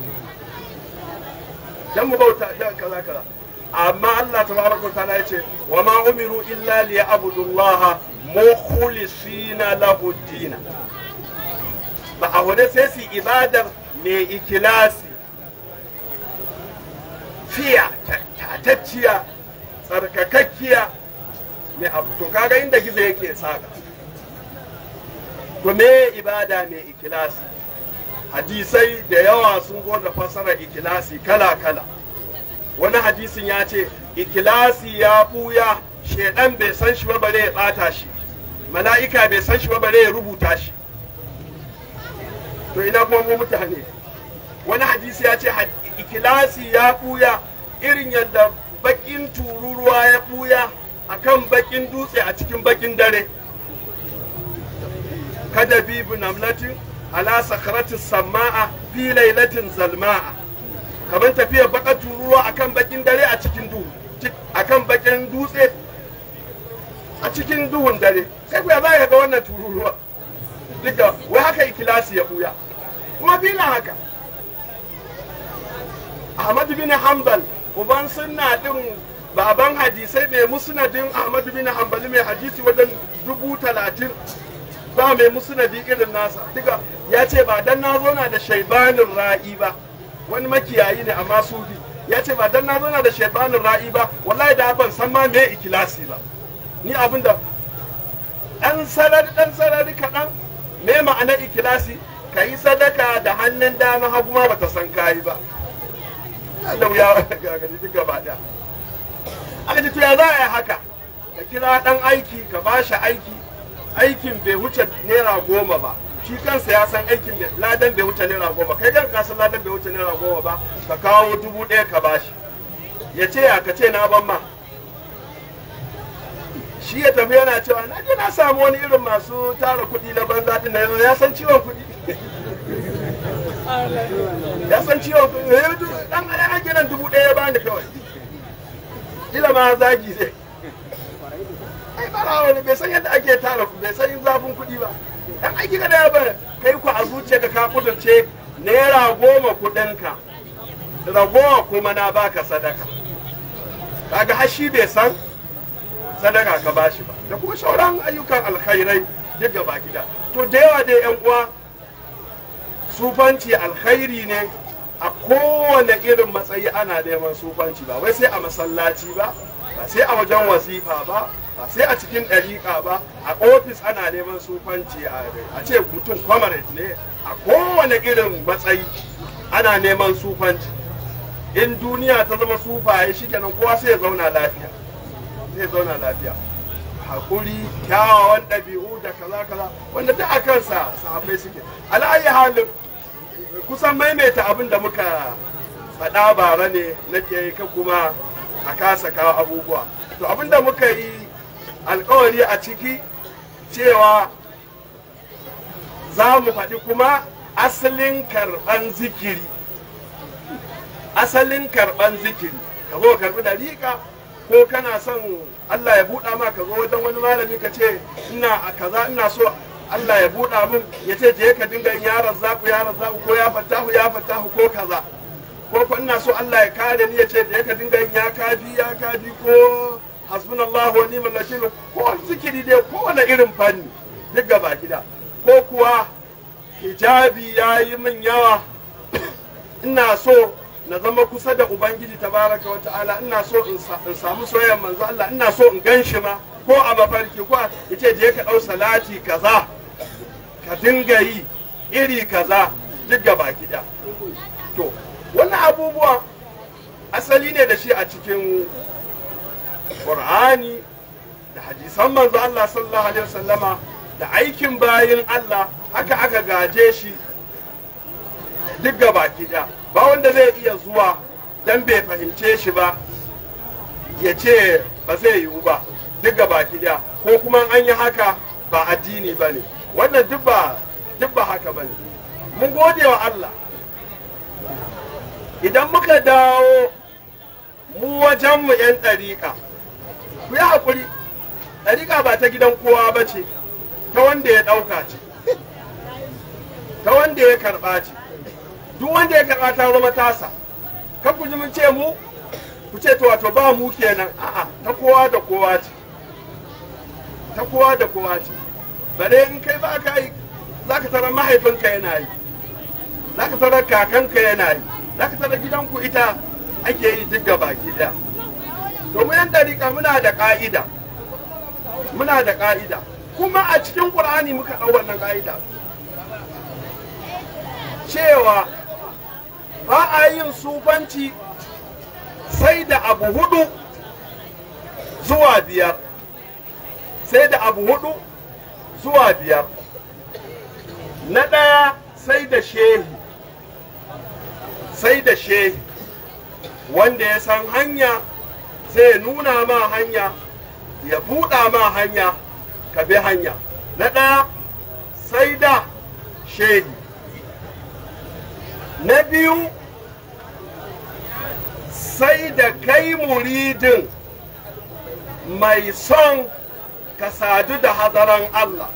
S3: dan mu bauta da kaza kaza amma Allah tabaraka ta'ala ya ce wa ma umiru illa liya'budu Allah mukhlisina lahu din ba a wani sai su ibadar mai ikilasi fiya tatacciya tsarkakakkiya mai abu to kaga inda gizo yake saka to me ibada mai ikilasi hadisai da yawa sun zo da fasarar ikilasi kala kala wani hadisin ya ce ikilasi ya buya shedan bai san shi ba bare ya bata shi mala'ika bai san shi ba bare ya rubuta shi to ina kuma mu mutane wani hadisi ya ce ikilasi ya buya irin yadda bakin tururuwa ya buya akan bakin dutse a cikin bakin dare kada bibu namlatin ala sakratis sama'a fi lailatin zalma'a kamar tafiya baka tururuwa akan bakin dare a cikin duhu akan bakin dutse a cikin duhun dare sai ku ya za ga wannan tururuwa duka wai haka ikilasi ya buya kuma bila haka Ahmad bin Hanbal uban sunna din baban hadisai mai musnadin ahmadu bin hanbali mai hadisi wajen dubu talatin ba mai musnadi irin nasa duka ya ce ba dan na zona da shaibanin ra'i ba wani makiyayi ne amma sufi ya ce ba dan na zona da shaibanin ra'i ba wallahi da ban san ma me ikilasi ba ni abin da dan sarari dan sarari kaɗan me ma'ana ikilasi ka yi sadaka da hannun dama hagu ma bata san kayi ba Allah ya gagari duk gaba daya aka ce to ya za a yi haka ka kira dan aiki ka ba shi aiki aikin bai wuce naira goma ba shi kansa ya san aikin da ladan bai wuce naira goma kai kan ka san ladan bai wuce naira goma ba ka kawo dubu ɗaya ka ba shi ya ce ya ka ce na ban ma shi ya tafi yana cewa na je na samu wani irin masu tara kuɗi na banza din na ya san ciwon kuɗi ya san ciwon kuɗi dan ana gidan dubu ɗaya ya bani kawai kila ma zagi zai ai barawa ne bai san yadda ake tara ku bai san zafin kuɗi ba dan aiki ka da ba kai ku a zuciya ka ka kudurce naira goma kuɗinka ragowa kuma na baka sadaka kaga har shi bai san sadaka ka bashi ba da kuma sauran ayyukan alkhairai duk gaba gida to da yawa dai yan uwa sufanci alkhairi ne a kowane irin matsayi ana neman sufanci ba wai sai a masallaci ba ba sai a wajen wasifa ba ba sai a cikin ɗariƙa ba a ofis ana neman sufanci a ce mutum comrade ne a kowane irin matsayi ana neman sufanci in duniya ta zama sufaye shi kenan kowa sai ya zauna lafiya sai ya zauna lafiya hakuri kyawawan ɗabi'u da kaza kaza wanda duk a kansa sahabbai suke ala'ayi halin kusan maimaita abin da muka faɗa bara ne nake yi kan kuma a kasa kawo abubuwa to abin da muka yi alkawari a ciki cewa za mu faɗi kuma asalin karɓan zikiri asalin karɓan zikiri ka zo karɓi dariƙa ko kana son Allah ya buɗa ma ka zo wajen wani malami ka ce ina a kaza ina so Allah ya buɗa min ya ce je ka dinga yin yaran zaku yaran zaku ko ya fatahu ya fatahu ko kaza ko ko ina so Allah ya kare ni ya ce je ka dinga yin ya kafi ya kafi ko hasbunallahu wa ni'mal wakil ko zikiri dai ko wani irin fanni duk gaba gida ko kuwa hijabi ya yi min yawa ina so na zama kusa da ubangiji tabaraka wa ta'ala ina so in samu soyayyar manzo Allah ina so in gan shi ma ko a mafarki ko yace je ka dau salati kaza ka dinga yi iri kaza duk gaba gida to wannan abubuwa asali ne da shi a cikin Qur'ani da hadisan manzo Allah sallallahu alaihi wasallama da aikin bayin Allah haka aka gaje shi duk gaba gida ba wanda zai iya zuwa dan bai fahimce shi ba ya ce ba zai yiwu ba duk gaba gida ko kuma an yi haka ba addini ba ne wannan duk ba duk ba haka ba ne mun gode wa Allah idan muka dawo mu wajenmu 'yan ɗariƙa ku yi haƙuri ɗariƙa ba ta gidan kowa ba ce ta wanda ya ɗauka ce ta wanda ya karɓa ce duk wanda ya karɓa ta zama tasa kan ku ji mun ce mu ku ce to wato ba mu kenan a'a ta kowa da kowa ce ta kowa da kowa ce bare in kai ba ka yi za ka tarar mahaifinka yana yi za ka tarar kakanka yana yi za ka tarar gidanku ita ake yi duk gaba ɗaya to mu yan dariƙa muna da ƙa'ida muna da ƙa'ida kuma a cikin ƙur'ani muka ɗau wannan ƙa'ida cewa ba a yin sufanci sai da abu hudu zuwa biyar sai da abu hudu zuwa biyar na ɗaya sai da shehi sai da shehi wanda ya san hanya zai nuna ma hanya ya buɗa ma hanya ka bi hanya na ɗaya sai da shehi na biyu sai da kai muridin mai son ka sadu da hadaran Allah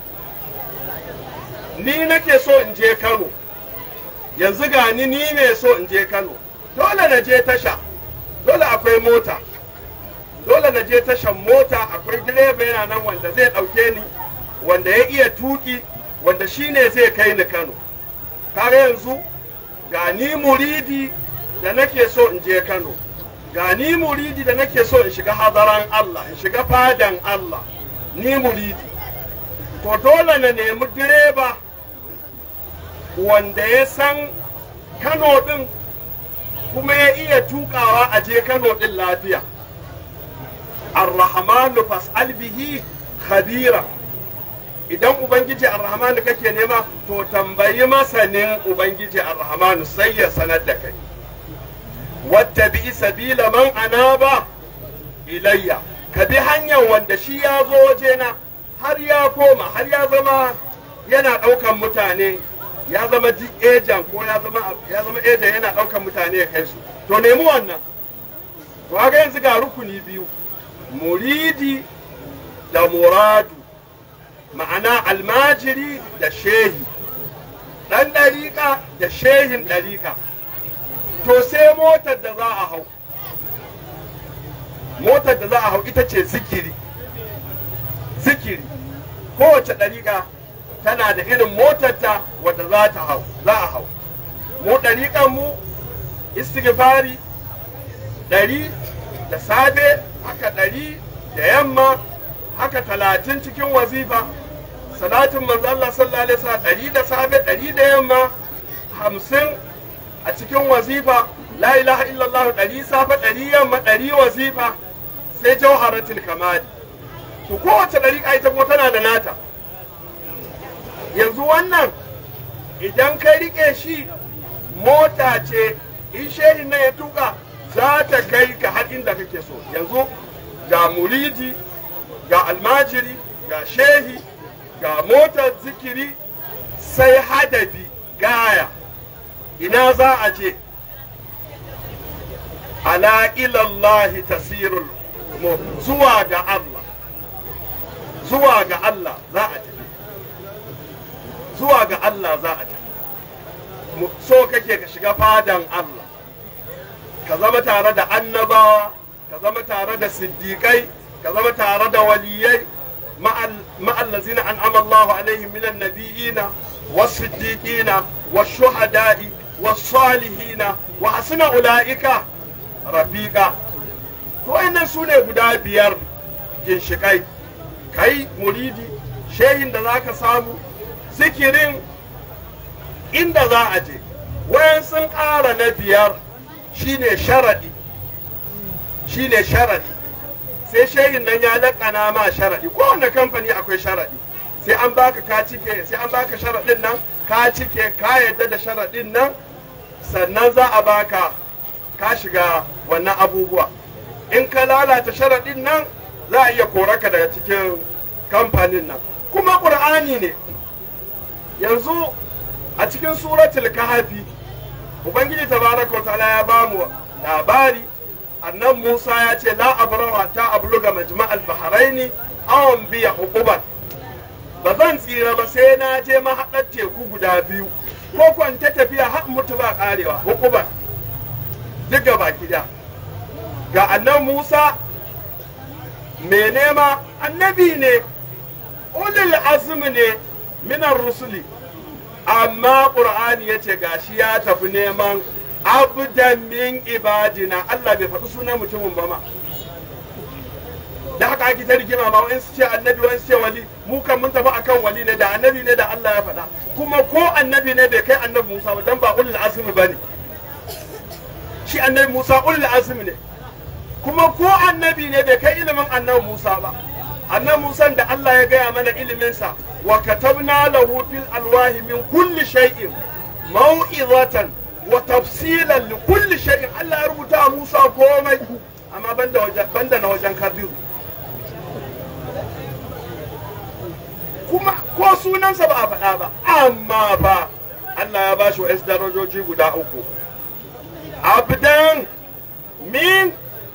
S3: ni nake so in je Kano yanzu ga ni ni mai so in je Kano dole na je tasha dole akwai mota dole na je tashan mota akwai direba yana nan wanda zai ɗauke ni wanda ya iya tuki wanda shine zai kai ni Kano kare yanzu ga ni muridi da nake so in je Kano ga ni muridi da nake so in shiga hadaran Allah in shiga fadan Allah ni muridi to dole na nemi direba wanda ya san Kano din kuma ya iya tukawa a je Kano din lafiya Ar-Rahmanu fas'al bihi khabira idan ubangiji ar-Rahmanu kake nema to tambayi masanin ubangiji ar-Rahmanu sai ya sanar da kai wattabi sabila man anaba ilayya ka bi hanyar wanda shi ya zo wajena har ya koma har ya zama yana ɗaukan mutane ya zama ejan ko ya zama ya zama ejan yana ɗaukan mutane ya kai su to nemi wannan to haka yanzu ga rukuni biyu muridi da muradu ma'ana almajiri da shehi ɗan ɗariƙa da shehin ɗariƙa to sai motar da za a hau motar da za a hau ita ce zikiri zikiri kowace ɗariƙa tana da irin motarta wadda za ta hau za a hau mu ɗariƙan mu istighfari ɗari da safe haka ɗari da yamma haka talatin cikin wazifa salatin manzo Allah sallallahu alaihi wasallam ɗari da safe ɗari da yamma hamsin a cikin wazifa la ilaha illallah ɗari safa ɗari yamma ɗari wazifa sai jawharatul kamali to kowace ɗariƙa ita kuma tana da nata yanzu wannan idan ka riƙe shi mota ce in shehin nan ya tuka za ta kai ka har inda kake so yanzu ga muridi ga almajiri ga shehi ga motar zikiri sai hadabi gaya ina za a je ala ilallahi tasirul umur zuwa ga Allah zuwa ga Allah za a tafi zuwa ga Allah za a tafi Mu- so kake ka shiga fadan Allah ka zama tare da annabawa ka zama tare da siddiƙai ka zama tare da waliyai ma'allazina an'ama Allah alaihim minan nabiyina was-siddiqina wash-shuhada'i was-salihina wa hasuna ulaika rafiqa to wayannan sune guda biyar ginshikai kai muridi shehin da zaka samu zikirin inda za a je wayan sun ƙara na biyar shine sharaɗi shine sharaɗi sai shehin nan ya laƙana ma sharaɗi kowane kamfani akwai sharaɗi sai an baka ka cike sai an baka sharaɗin nan ka cike ka yadda da sharaɗin nan sannan za a baka ka shiga wannan abubuwa in ka lalata sharaɗin nan za a iya koraka daga cikin kamfanin nan kuma ƙur'ani ne yanzu a cikin suratul kahfi ubangiji tabaraka wa ta'ala ya bamu labari annan musa ya ce la abrawa ta abluga majma'al bahraini awan biya hukuban ba zan tsira ba sai na je mahaɗar teku guda biyu ko kwanta tafiya har mutu ba karewa hukuban duk gaba gida ga annan musa mai nema annabi ne ulil azmi ne minan rusuli amma ƙur'ani ya ce gashi ya tafi neman abdan min ibadina Allah bai faɗi sunan mutumin ba ma da haka ake ta rigima ma wani su ce annabi wani su ce wali mu kan mun tafi akan wali ne da annabi ne da Allah ya faɗa kuma ko annabi ne bai kai annabi Musa ba dan ba ulul azmi bane shi annabi Musa ulul azmi ne kuma ko annabi ne bai kai ilimin annabi Musa ba annabi Musa da Allah ya gaya mana iliminsa wa katabna lahu fil alwahi min kulli shay'in mau'izatan wa tafsilan li kulli shay'in Allah ya rubuta a Musa komai amma banda wajen banda na wajen Kabiru kuma ko sunansa ba a faɗa ba amma ba Allah ya bashi wa'is darajoji guda uku abdan min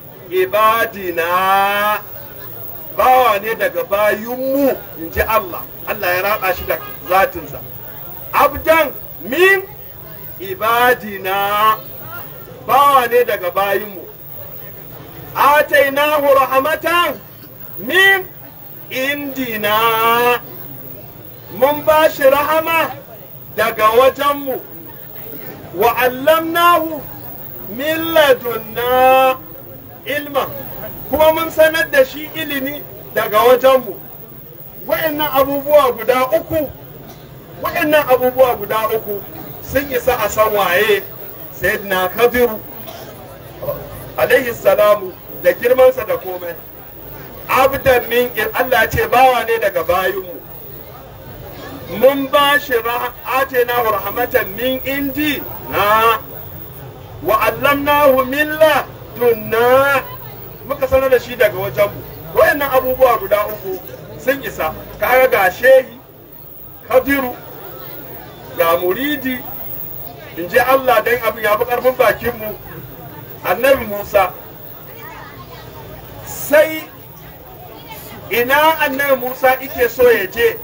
S3: ibadina bawa ne daga bayinmu in ji Allah Allah ya raba shi da zatinsa abdan min ibadina bawa ne daga bayinmu atainahu rahmatan min indina mun ba shi rahama daga wajenmu wa allamnahu min ladunna ilma kuma mun sanar da shi ilimi daga wajenmu wa'annan abubuwa guda uku wa'annan abubuwa guda uku sun isa a san waye sayyidina kabiru alaihi salamu da girmansa da komai abdan min Allah ya ce bawa ne daga bayinmu mun ba shi atena rahmatan min indi na wa allamnahu min ladunna muka sanar da shi daga wajenmu wayannan abubuwa guda uku sun isa kaga ga shehi kabiru ga muridi in ji Allah dan abin ya fi karfin bakinmu annabi Musa sai ina annabi Musa ike so ya je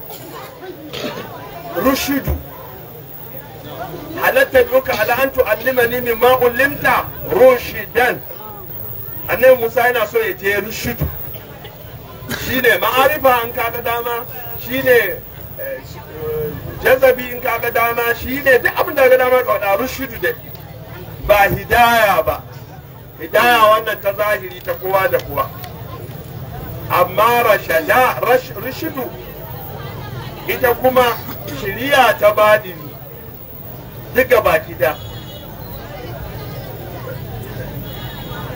S3: rushidu halatta duka ala an tu'allimani mimma ullimta rushidan annabi Musa yana so ya je rushidu shine ma'arifa in kaga dama shine jazabi in kaga dama shine duk abin da ga dama ka wada rushidu dai ba hidaya ba hidaya wannan ta zahiri ta kowa da kowa amma rashada rashidu ita kuma shiriya ta baɗini duka baki da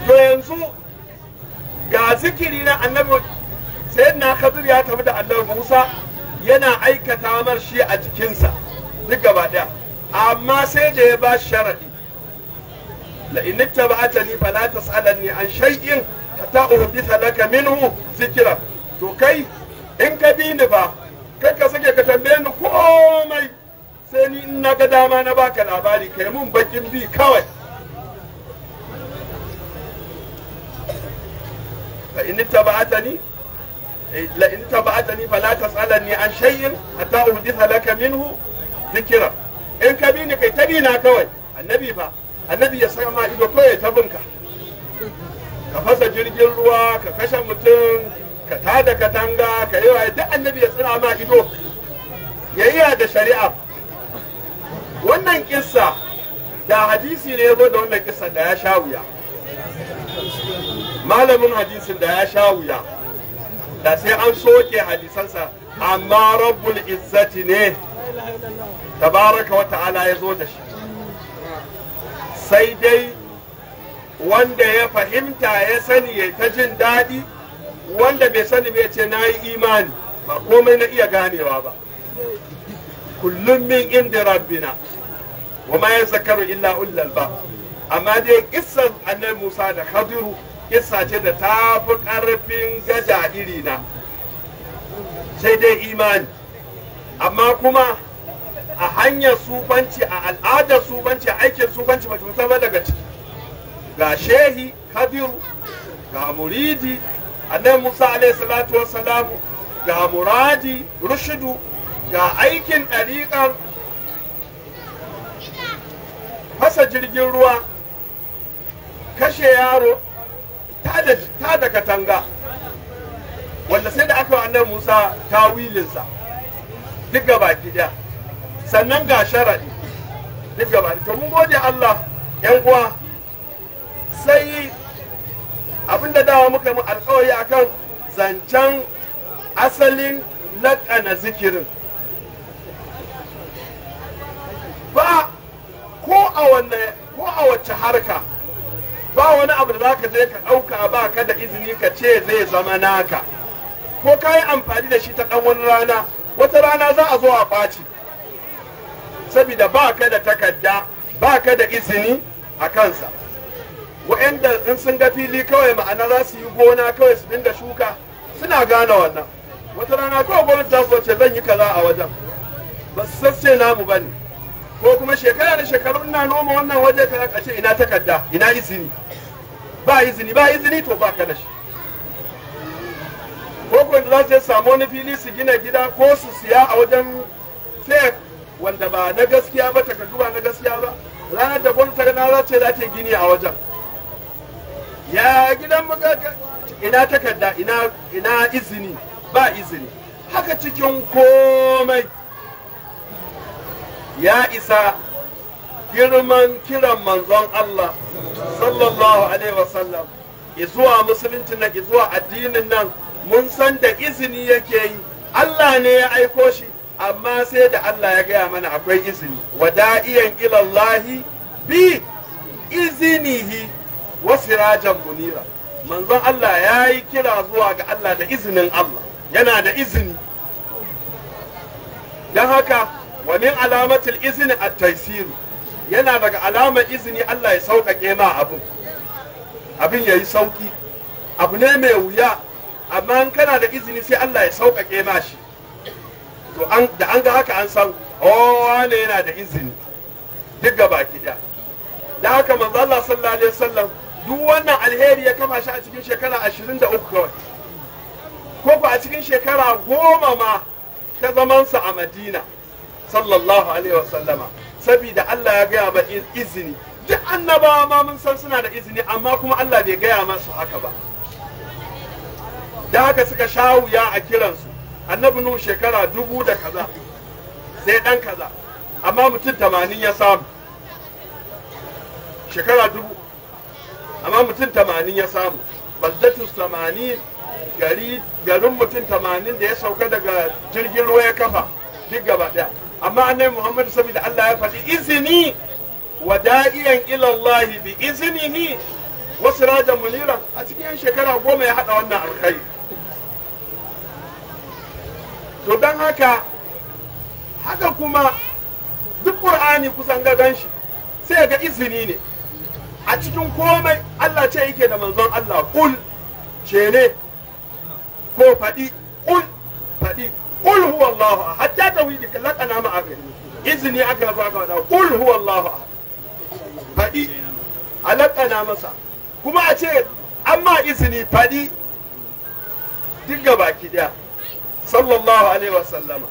S3: to yanzu ga zikiri na annabi sai na khadir ya tafi da annabi musa yana aikata mar shi a jikinsa duk gaba daya amma sai da ya ba shi sharadi la in ittaba'atani fala tas'alanni an shay'in hatta uhditha laka minhu zikra to kai in ka bi ni ba kai ka sake ka tambaye ni komai sai ni in na ga dama na baka labari kai mun bakin bi kawai fa in ittaba'atani la in ittaba'atani fala tas'alanni an shay'in hatta uhditha laka minhu zikra in ka bi ni kai ta bi na kawai annabi fa annabi ya saka ma ido kawai ta binka ka fasa jirgin ruwa ka kashe mutum ka tada katanga ka yi wa duk annabi ya tsira ma ido yayya da shari'a wannan kissa da hadisi ne ya zo da wannan kissa da ya sha wuya malamin hadisin da ya sha wuya da sai an soke hadisansa amma rabbul izzati ne tabaraka wa ta'ala ya zo da shi sai dai wanda ya fahimta ya sani ya ta jin daɗi wanda bai sani bai ce na yi imani ba komai na iya ganewa ba kullum min inda rabbina wa ma zakaru illa ullal ba amma dai kissan annabi Musa da Khadiru kissa ce da ta fi ƙarfin gaja irina sai dai imani amma kuma a hanyar sufanci a al'adar sufanci a aikin sufanci ba ta ba daga ciki ga shehi Khadiru ga muridi annabi Musa alaihi salatu wassalamu ga muradi rushidu ga aikin ɗariƙar fasa jirgin ruwa kashe yaro ta da katanga wanda sai da aka wa annabi Musa tawilinsa duk gaba ɗaya sannan ga sharaɗi duk gaba to mun gode Allah yan uwa sai abinda dawa muka mu alkawari akan zancen asalin laƙana zikirin ba ko a wanne ko a wacce harka ba wani abu da zaka je ka ɗauka ba ka da izini ka ce zai zama naka ko ka yi amfani da shi ta ɗan wani rana wata rana za a zo a ɓaci saboda ba ka da takarda ba ka da izini a kansa wa'anda in sun ga fili kawai ma'ana za su yi gona kawai su dinga shuka suna gane wannan wata rana kawai gwamnati za su ce zan yi kaza a wajen ba su sasse namu ba ne ko kuma shekara da shekaru ina noma wannan waje ka ka ce ina takarda ina izini ba izini ba izini to ba ka da shi ko ko da za su samu wani fili su gina gida ko su siya a wajen fake wanda ba na gaskiya ba takardu ba na gaskiya ba ranar da gwamnati na za ce za ta gini a wajen ya gidan muka ina takarda ina ina izini ba izini haka cikin komai ya isa girman kiran manzon Allah sallallahu alaihi wasallam izuwa musulunci na izuwa addinin nan mun san da izini yake yi Allah ne ya aiko shi amma sai da Allah ya gaya mana akwai izini wada'iyan ilallahi bi izinihi wa sirajan munira manzon Allah ya yi kira zuwa ga Allah da izinin Allah yana da izini don haka wa min alamatul izini at taisiru yana daga alamar izini Allah ya sauƙaƙe ma abin abin ya yi sauƙi abu ne mai wuya amma in kana da izini sai Allah ya sauƙaƙe ma shi to da an ga haka an san oh wane yana da izini duk gaba ki da da haka manzo Allah sallallahu alaihi wasallam duk wannan alheri ya kama shi a cikin shekara 23 kawai ko ba a cikin shekara goma ma ta zamansa a Madina sallallahu alaihi wasallama saboda Allah ya gaya ma izini duk annabawa ma mun san suna da izini amma kuma Allah bai gaya masu haka ba da haka suka sha wuya a kiransu annabi nuhu shekara dubu da kaza sai dan kaza amma mutum tamanin ya samu shekara dubu amma mutum tamanin ya samu baldatus tamanin gari garin mutum tamanin da ya sauka daga jirgin ruwa ya kafa duk gaba daya amma annabi muhammadu saboda allah ya faɗi izini wa da'iyan ilallahi bi izinihi wasu rajan munira a cikin yan shekara goma ya haɗa wannan alkhairi to don haka haka kuma duk ƙur'ani kusan gagan shi sai ga izini ne a cikin komai Allah ce yake da manzon Allah kul ce ne ko faɗi kul faɗi kul huwa Allahu ahad hatta tawhidi ka lakana ma aka izini aka zo aka faɗa kul huwa Allahu ahad faɗi a lakana masa kuma a ce amma izini faɗi duk ga baki daya sallallahu alaihi wa sallama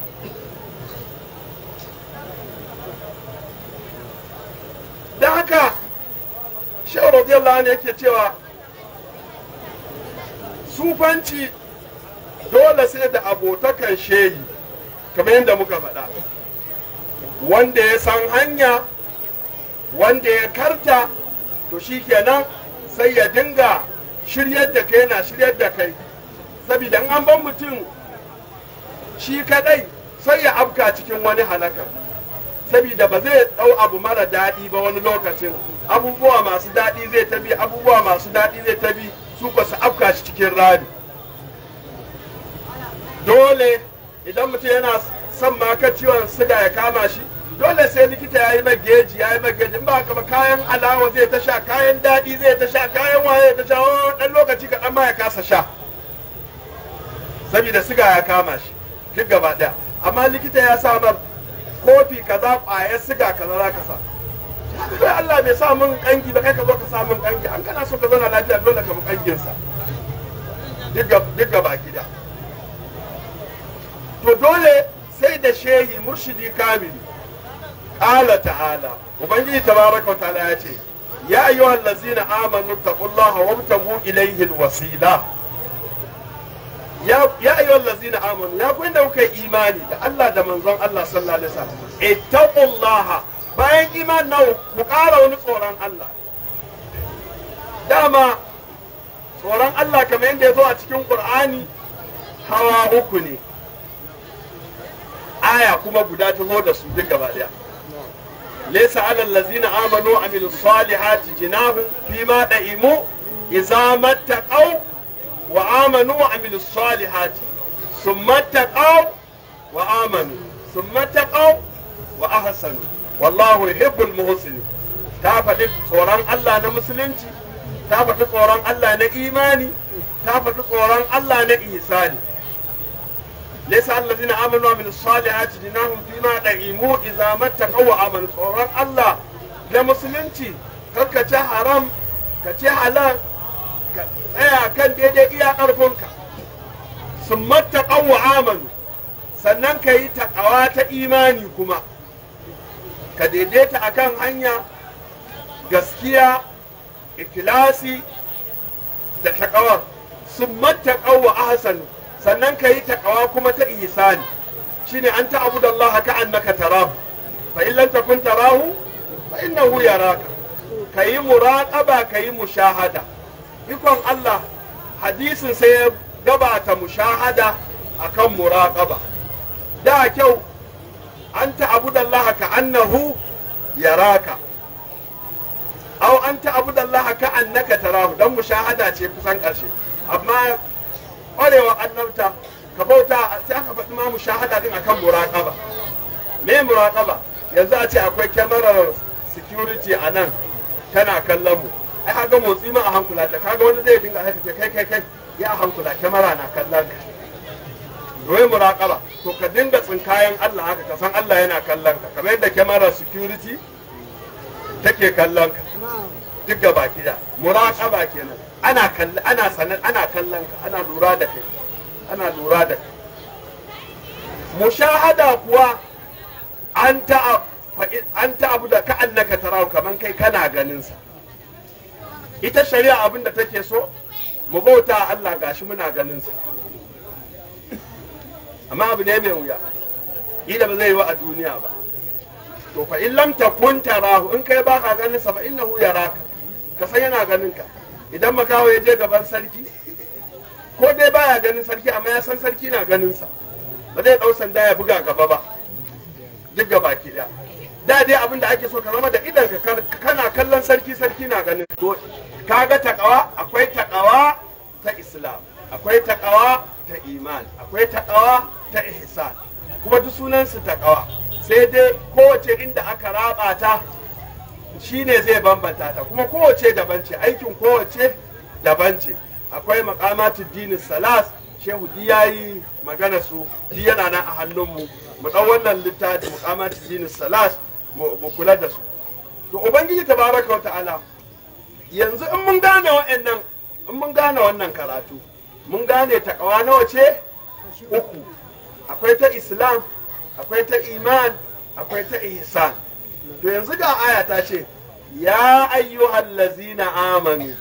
S3: da haka shehu radiyallahu anhu yake cewa sufanci dole sai da abotakan shehi kamar yadda muka faɗa wanda ya san hanya wanda ya karta to shi kenan sai ya dinga shiryar da kai na shiryar da kai saboda an ban mutum shi kadai sai ya afka cikin wani halaka saboda ba zai ɗau abu mara daɗi ba wani lokacin abubuwa masu daɗi zai tabi abubuwa masu daɗi zai tabi su ba su afka shi cikin rami dole idan mutum yana son maka ciwon siga ya kama shi dole sai likita ya yi geji ya yi geji in ba haka ba kayan alawa zai ta sha kayan daɗi zai ta sha kayan waye ta sha ɗan lokaci kaɗan ma ya kasa sha saboda siga ya kama shi duk gaba ɗaya amma likita ya samar kofi kaza ƙwayar siga kaza za ka sa kai Allah bai sa min kangi ba kai ka zo ka sa min kangi an kana so ka zauna lafiya dole ka bi kangin sa duk gaba gida to dole sai da shehi murshidi kamili qala ta'ala ubangiji tabaraka wa ta'ala ya ce ya ayyuhal ladzina amanu taqullaha wabtagu ilayhi alwasila ya ya ayyuhal ladzina amanu ya ku inda kuka imani da Allah da manzon Allah sallallahu alaihi wasallam ittaqullaha bayan iman nawa ku ƙara wani tsoron Allah dama tsoron Allah kamar yadda ya zo a cikin Qur'ani hawa uku ne aya kuma guda ta zo da su duk gaba daya laysa alal ladzina amanu wa amilus salihati jinahum fima da'imu idza mattaqaw wa amanu wa amilus salihati summa taqaw wa amanu summa taqaw wa ahsanu wallahu yuhibbul muhsinin ta faɗi tsoron Allah na musulunci ta faɗi tsoron Allah na imani ta faɗi tsoron Allah na ihsani laysa allazina amanu wa amilus salihati jinahum fima da'imu idza mattaqaw wa amanu tsoron Allah na musulunci karka ci haram ka ci halal ka tsaya kan daidai iya ƙarfinka sun mattaqaw wa amanu sannan ka yi taƙawa ta imani kuma ka daidaita akan hanya gaskiya ikilasi da taƙawar sun mattaƙaw wa ahsanu sannan ka yi taƙawa kuma ta ihsani shine an ta'budu Allah ka annaka tarahu fa in lam takun tarahu fa innahu yaraka ka yi muraqaba ka yi mushahada ikon Allah hadisin sai ya gabata mushahada akan muraqaba da kyau an ta'budu Allah ka annahu yaraka aw an ta'budu Allah ka annaka tarahu dan mushahada ce kusan ƙarshe amma ƙwarewa annabta ka bauta sai aka faɗi ma mushahada din akan muraqaba me muraqaba yanzu a ce akwai kyamarar security a nan tana kallon mu ai kaga motsi ma a hankula da kaga wani zai dinga haka ce kai kai kai ya a hankula kyamara na kallon ka wai muraqaba to ka dinga tsinkayen Allah haka ka san Allah yana kallon ka kamar yadda kyamarar security take kallon ka duk ga baki da muraqaba kenan ana kallon ana sanan ana kallon ka ana lura da kai ana lura da kai mushahada kuwa an ta an ta abu da ka annaka tarahu kaman kai kana ganin sa ita shari'a abin da take so mu bauta Allah gashi muna ganin sa amma abu ne mai wuya ila ba zai yi wa a duniya ba to fa in lam takun tarahu in kai baka ganin sa fa innahu yaraka ka san yana ganin ka idan makawo ya je gaban sarki ko dai baya ganin sarki amma ya san sarki na ganin sa ba zai dau sanda ya buga gaba ba duk gaba ki da da dai abin da ake so ka zama da idan ka kana kallon sarki sarki na ganin to kaga takawa akwai takawa ta islam akwai takawa ta iman akwai takawa ta ihsan kuma duk sunansu takawa sai dai kowace inda aka raba ta shine zai bambanta ta kuma kowace daban ce aikin kowace daban ce akwai makamatu dini salas shehu di yayi magana su di yana nan a hannunmu mu ɗau wannan littafi makamatu dini salas mu kula da su to ubangiji tabaraka wa ta'ala yanzu in mun gane wa'annan in mun gane wannan karatu mun gane takawa nawa ce uku akwai ta islam akwai ta iman akwai ta ihsan to yanzu ga aya ta ce ya ayyuhal lazina amanu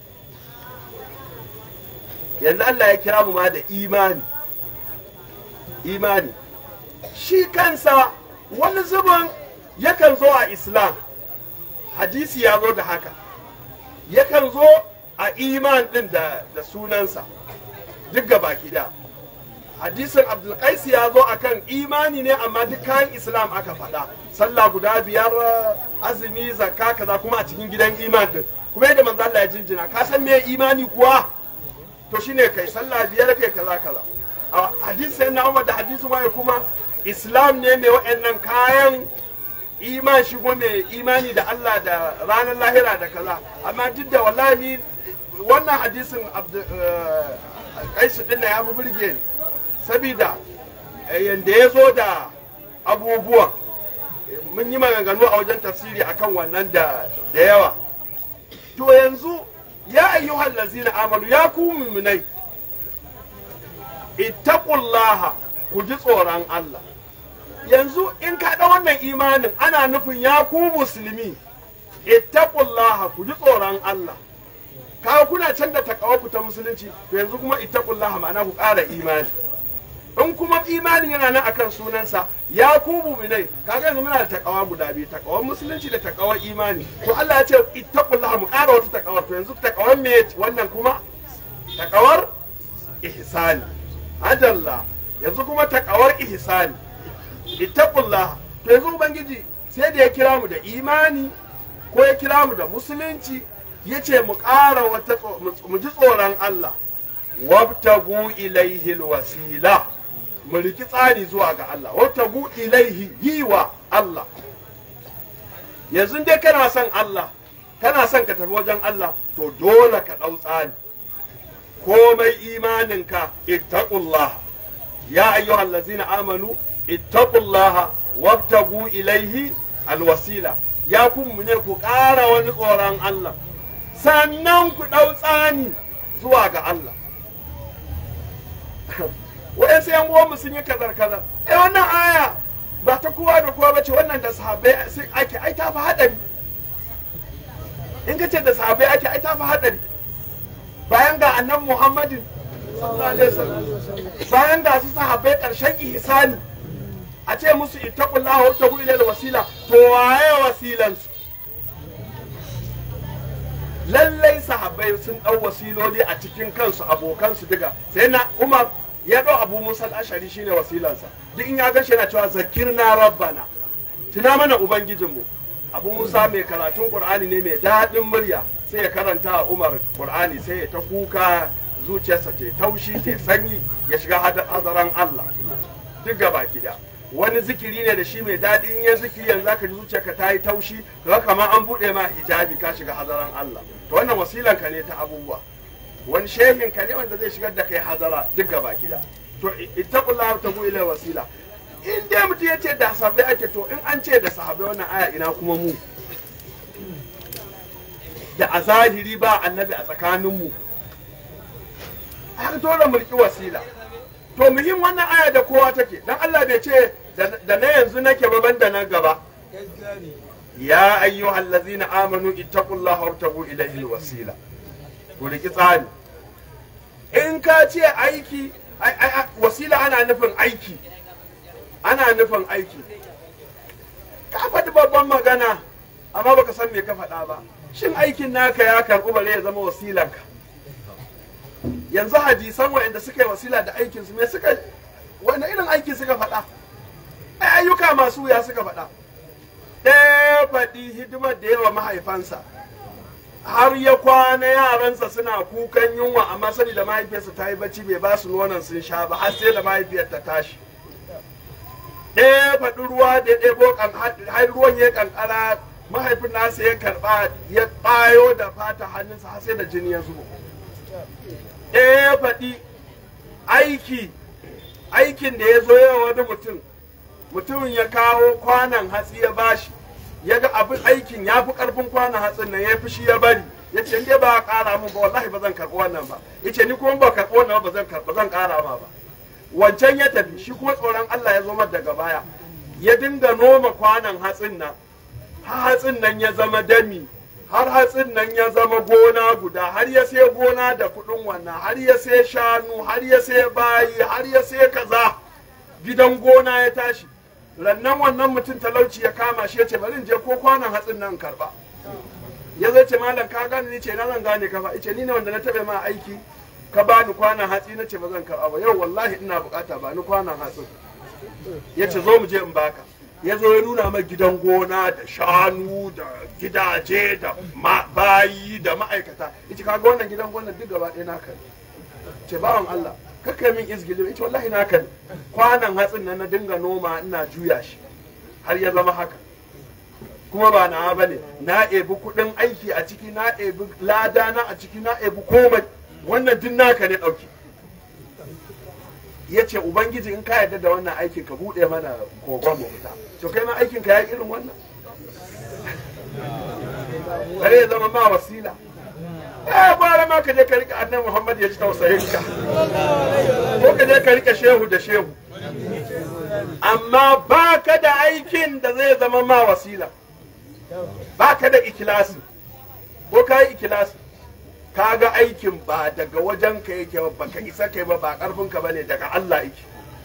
S3: yanzu Allah ya kira mu ma da imani imani shi kansa wani zubin yakan zo a islam hadisi ya zo da haka yakan zo a iman din da, da sunansa duk baki da hadisin abdulkais ya zo akan imani ne amma duk kayan islam aka faɗa sallah guda biyar azumi zakka kaza kuma a cikin gidan iman din kuma yadda manzo Allah ya jinjina ka san me imani kuwa to shine kai sallah biyar kai kaza kaza a hadisin na Umar da hadisin waye kuma islam ne mai waɗannan kayan iman shigo mai imani da Allah da ranar lahira da kaza amma duk da wallahi wannan hadisin kaisu din ya fi burge ni sabida yanda ya zo da abubuwan mun yi maganganu a wajen tafsiri akan wannan da yawa to yanzu ya ayyuhal lazina amanu ya ku muminai ittaqullaha ku ji tsoron Allah yanzu in ka da wannan imanin ana nufin ya ku musulmi ittaqullaha ku ji tsoron Allah kawo kuna can da takawa ta musulunci to yanzu kuma ittaqullaha ma'ana ku ƙara imani in kuma imanin yana nan akan sunansa ya ku mu'minai kaga yanzu muna da takawa guda biyu takawar musulunci da takawar imani to Allah ya ce ittaqullaha mu ƙara wata takawar to yanzu takawar me wannan kuma takawar ihsani ajalla yanzu kuma takawar ihsani ittaqullaha to yanzu ubangiji sai da ya kira mu da imani ko ya kira mu da musulunci ya ce mu ƙara wata mu ji tsoron Allah wabtagu ilaihi alwasila mu riki tsari zuwa ga Allah wabtagu ilaihi yi wa Allah yanzu dai kana son Allah kana son ka tafi wajen Allah to dole ka ɗau tsari komai imaninka ittaqullah ya ayyuhal ladzina amanu ittaqullah wabtagu ilaihi alwasila ya kun ne ku ƙara wani tsoron Allah sannan ku ɗau tsani zuwa ga Allah waɗansu yan uwanmu sun yi kazar kazar eh wannan aya ba ta kowa da kowa bace wannan da sahabbai ake ai ta fi haɗari in ka ce da sahabbai ake ai ta fi haɗari bayan ga annan muhammadin sallallahu alaihi wasallam bayan ga su sahabbai ƙarshen ihsani a ce musu ittaqullaha wa tabu ila wasila to waye wasilansu lallai sahabbai sun ɗau wasiloli a cikin kansu abokansu diga sai na umar ya ɗau abu musa ashari shine wasilansa duk in ya gashi yana cewa zakirna rabbana tuna mana ubangijinmu abu musa mai karatun qur'ani ne mai daɗin murya sai ya karanta a umar qur'ani sai ya ta kuka zuciyarsa ta taushi ta sanyi ya shiga hadaran allah duk gaba da wani zikiri ne da shi mai daɗi in ya zikiri yanzu zaka ji zuciyarka ta yi taushi kaga kamar an buɗe ma hijabi ka shiga hadaran Allah to wannan wasilan ka ne ta abubuwa wani shehin ka ne wanda zai shigar da kai hadara duk gaba gida to ittaqullahu tabu ila wasila in dai mutum ya ce da sahabbai ake to in an ce da sahabbai wannan aya ina kuma mu da a zahiri ba annabi a tsakaninmu har dole mulki wasila to muhim wannan aya da kowa take dan Allah bai ce da na yanzu nake ba banda na gaba ya ayyuhal ladzina amanu ittaqullaha wabtagu ilayhi alwasila ku riki tsari in ka ce aiki wasila ana nufin aiki ana nufin aiki ka faɗi babban magana amma baka san me ka faɗa ba shin aikin naka ya karɓi bare ya zama wasilanka yanzu hadisan waɗanda suka yi wasila da aikinsu me suka wani irin aiki suka faɗa ai ayyuka masu wuya suka faɗa ɗaya faɗi hidimar da yawa mahaifansa har ya kwana yaransa suna kukan yunwa amma sani da mahaifiyarsa ta yi bacci bai ba su nonon sun sha ba har sai da mahaifiyar ta tashi ɗaya faɗi ruwa da ya ɗebo har ruwan ya kankara mahaifin nasa ya karɓa ya ɓayo da fata hannunsa har sai da jini ya zubo ɗaya ya faɗi aiki aikin da ya zo yawa wani mutum mutumin ya kawo kwanan hatsi ya bashi ya ga abin aikin ya fi karfin kwanan hatsin nan ya fi shi ya bari ya ce dai ba ƙara mun ba wallahi ba zan karɓi wannan ba ya ce ni kuma ba karɓi wannan ba zan karɓi zan ƙara ma ba wancan ya tafi shi kuma tsoron Allah ya zo mar daga baya ya dinga noma kwanan hatsin nan har hatsin nan ya zama dami har hatsin nan ya zama gona guda har ya sai gona da kuɗin wannan har ya sai shanu har ya sai bayi har ya sai kaza gidan gona ya tashi rannan wannan mutum talauci ya kama shi ya ce bari in je ko kwanan hatsin nan karba ya zai ce malam ka gane ni ce na zan gane ka ba ice ni ne wanda na taɓa ma aiki ka bani kwanan hatsi na ce ba zan karba ba yau wallahi ina bukata ba ni kwanan hatsin ya ce zo mu je in baka ya zo ya nuna mai gidan gona da shanu da gidaje da bayi da ma'aikata ita kaga wannan gidan gona duk gaba ɗaya naka ne ce bawan Allah kakka min izgili ita wallahi naka ne kwanan hatsin nan na dinga noma ina juya shi har ya zama haka kuma ba na bane na ebi kuɗin aiki a ciki na ebi lada na a ciki na ebi komai wannan duk naka ne ɗauki ya ce ubangiji in ka yarda da wannan aikin ka buɗe mana kogon mu fita to kai ma aikin ka ya irin wannan kare ya zama ma wasila eh bara ma ka je ka rika annabi Muhammad ya ji tausayin ka ko ka je ka rika shehu da shehu amma ba ka da aikin da zai zama ma wasila ba ka da ikilasi ko ka yi ikilasi ka ga aikin ba daga wajen ka yake ba ka isa kai ba ba karfin ka bane daga Allah yake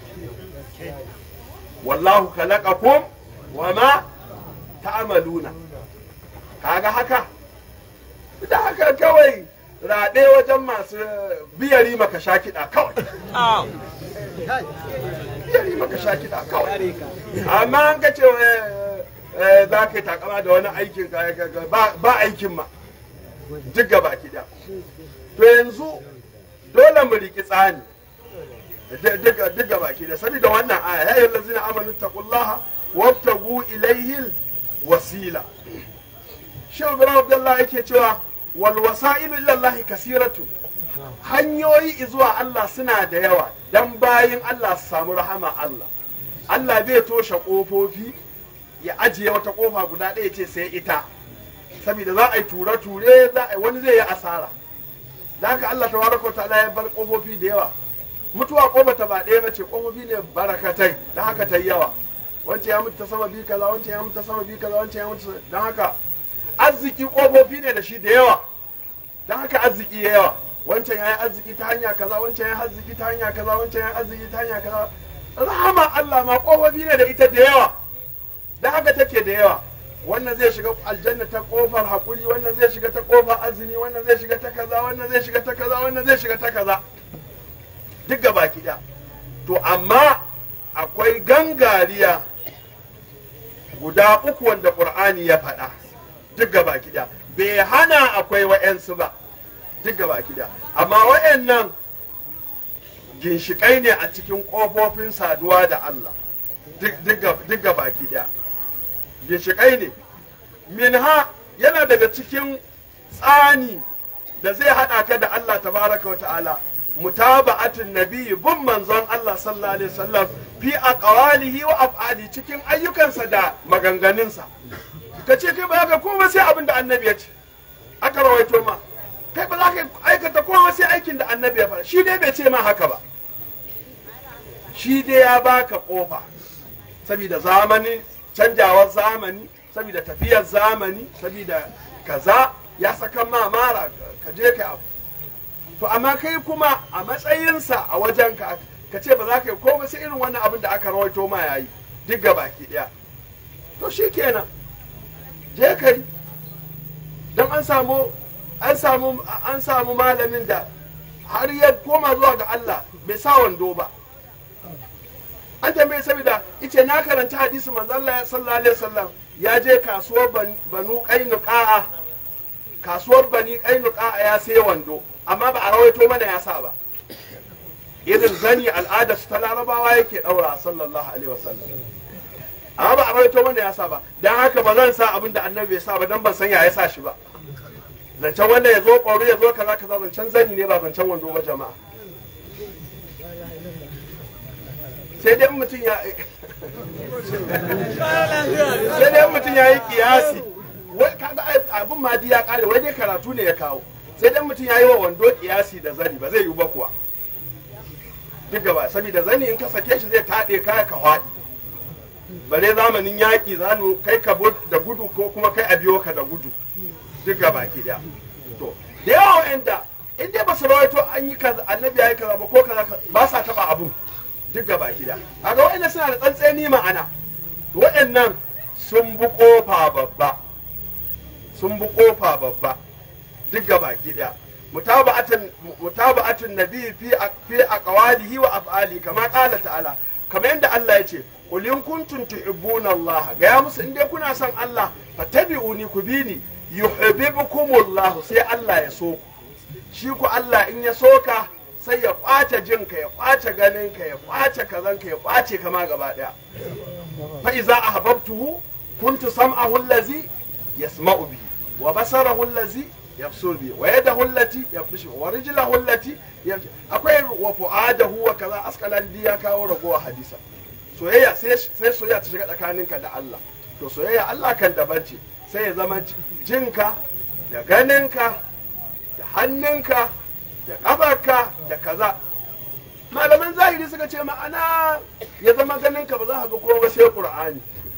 S3: wallahu khalaqakum wa ma ta'maluna kaga haka da haka kawai raɗe wajen masu biyari maka sha kiɗa kawai biyari maka sha kiɗa kawai amma an ka ce za ka yi takama da wani aikin ba aikin ma duk gaba kiɗa to yanzu dole mu riki tsani duk gaba kiɗa saboda wannan aya ya yi lazina amanu taqullaha wabtagu ilaihi wasila shi ibrahim abdullahi yake cewa wal wasailu ila allah kasiratu hanyoyi zuwa Allah suna da yawa dan bayin Allah su samu rahama Allah Allah bai toshe kofofi ya ajiye wata kofa guda ɗaya ce sai ita saboda za a yi ture-ture wani zai yi asara da haka Allah tabaraka wa ta'ala ya bar kofofi da yawa mutuwa kofa ta ba ɗaya bace kofofi ne barakatai da haka ta yawa wancan ya mutu ta sababi kaza wancan ya mutu ta sababi kaza wancan ya mutu don haka arziki kofofi ne da shi da yawa don haka arziki ya yawa wancan ya yi arziki ta hanya kaza wancan ya yi arziki ta hanya kaza wancan ya yi arziki ta hanya kaza rahama Allah ma kofofi ne da ita da yawa don haka take da yawa wannan zai shiga aljanna ta kofar hakuri wannan zai shiga ta kofar azumi wannan zai shiga ta kaza wannan zai shiga ta kaza wannan zai shiga ta kaza duk gaba ɗaya to amma akwai gangariya guda uku wanda ƙur'ani ya faɗa duk gaba ɗaya bai hana akwai wa'yansu ba duk gaba ɗaya amma wa'yannan ginshiƙai ne a cikin ƙofofin saduwa da Allah duk gaba ɗaya ginshiƙai ne minha yana daga cikin tsani da zai haɗa ka da Allah tabaraka wa ta'ala mutaba'atin nabiyyi bin manzon Allah sallallahu alaihi wasallam fi aqwalihi wa af'ali cikin ayyukansa da maganganunsa ka ce kai ba ka komai sai abin da annabi ya ce aka rawaito ma kai ba za ka aikata komai sai aikin da annabi ya faɗa shi dai bai ce ma haka ba shi dai ya baka kofa saboda zamani canjawar zamani saboda tafiyar zamani saboda kaza ya saka ma mara ka je ka abu to amma kai kuma a matsayinsa a wajen ka ka ce ba za ka yi komai sai irin wannan abin da aka rawaito ma yayi duk ga baki daya to shi kenan je kai don an samu an samu an samu malamin da har ya koma zuwa ga Allah bai sa wando ba an tambaye saboda ice na karanta hadisi manzo Allah sallallahu alaihi wasallam ya je kasuwar banu qainuqa kasuwar bani kainuka ya sai wando amma ba a rawaito mana ya sa ba irin zani al'adar su ta larabawa yake daura sallallahu alaihi wasallam amma ba a rawaito mana ya sa ba dan haka ba zan sa abin da annabi ya sa ba dan ban san ya ya sa shi ba zancen wanda ya zo ƙwaro ya zo kaza kaza zancen zani ne ba zancen wando ba jama'a sai dai mutum ya sai dai mutum ya yi kiyasi wai kaga abin ma ya kare wai dai karatu ne ya kawo sai dai mutum ya yi wa wando kiyasi da zani ba zai yi ba kuwa duk gaba saboda zani in ka sake shi zai taɗe kaya ka haɗi bare zamanin yaƙi zanu kai ka da gudu ko kuma kai a biyo ka da gudu duk gaba ki daya to da yawa wa'anda in dai ba su rawaito an yi kaza annabi ya yi kaza ba ko kaza ba sa taɓa abun duk gaba ki daya kaga wa'anda suna da tsantseni ma'ana to wa'annan sun bi kofa babba sun bi kofa babba duk gaba ki daya mutaba'atun mutaba'atun nabi fi fi aqwalihi wa af'ali kama qala ta'ala kamar yadda Allah ya ce qul in kuntum tuhibbuna Allah ga ya musu in dai kuna son Allah fattabi'uni ku bi ni yuhibbukumullah sai Allah ya so ku shi ku Allah in ya so ka sai ya kwace jinka ya kwace ganinka ya kwace kazanka ya kwace kama gaba daya fa iza ahbabtuhu kuntu sam'ahu allazi yasma'u bihi wa basarahu allazi yabsur bihi wa yadahu allati yabtishu wa rijlahu allati akwai wa fu'adahu wa kaza asqalan ya kawo ragowa hadisa soyayya sai sai soyayya ta shiga tsakaninka da Allah to soyayya Allah kan daban ce sai ya zama jinka da ganinka da hannunka da ƙafarka da kaza malaman zahiri suka ce ma'ana ya zama ganinka ba za ka ga kowa ba sai ƙur'ani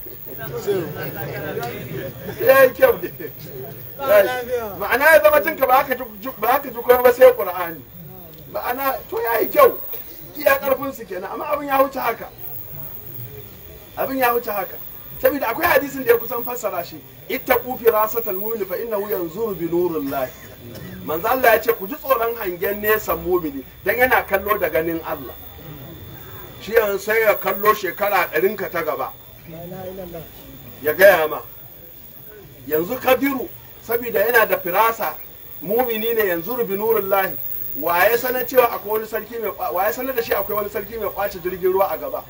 S3: ya yi kyau da ma'ana ya zama jinka ba ka ji kowa ba sai ƙur'ani ma'ana to ya yi kyau iya ƙarfin su kenan amma abin ya wuce haka abin ya wuce haka saboda akwai hadisin da ya kusan fassara shi ittaqu firasatal mu'min fa innahu yanzuru bi nurillah manzo Allah ya ce ku ji tsoron hangen nesan mu'mini dan yana kallo da ganin Allah shi yanzu sai ya kallo shekara ɗarin ka ta gaba ya gaya ma yanzu kabiru saboda yana da firasa mumini ne yanzu bi nurillah waye sanar cewa akwai wani sarki mai waye sanar da shi akwai wani sarki mai kwace jirgin ruwa a gaba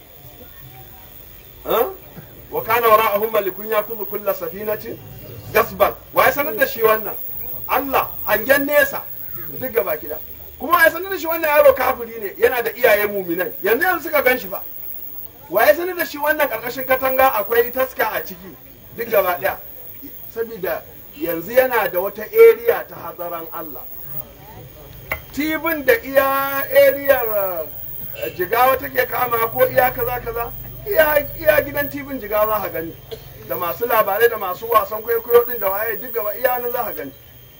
S3: wa kana wara'ahum malikun yakuzu kulla safinatin gasban wa ya sanar da shi wannan Allah hangen nesa duk gaba kida kuma ya sanar da shi wannan yaro kafiri ne yana da iyaye muminan yanzu yanzu suka gan shi ba wa ya sanar da shi wannan karkashin katanga akwai taska a ciki duk gaba daya saboda yanzu yana da wata area ta hadaran Allah tibin da iya ariyar jigawa take kama ko iya kaza kaza iya gidan tibin jiga za ka gani da masu labarai da masu wasan kwaikwayo din da waye duk gaba iya nan za ka gani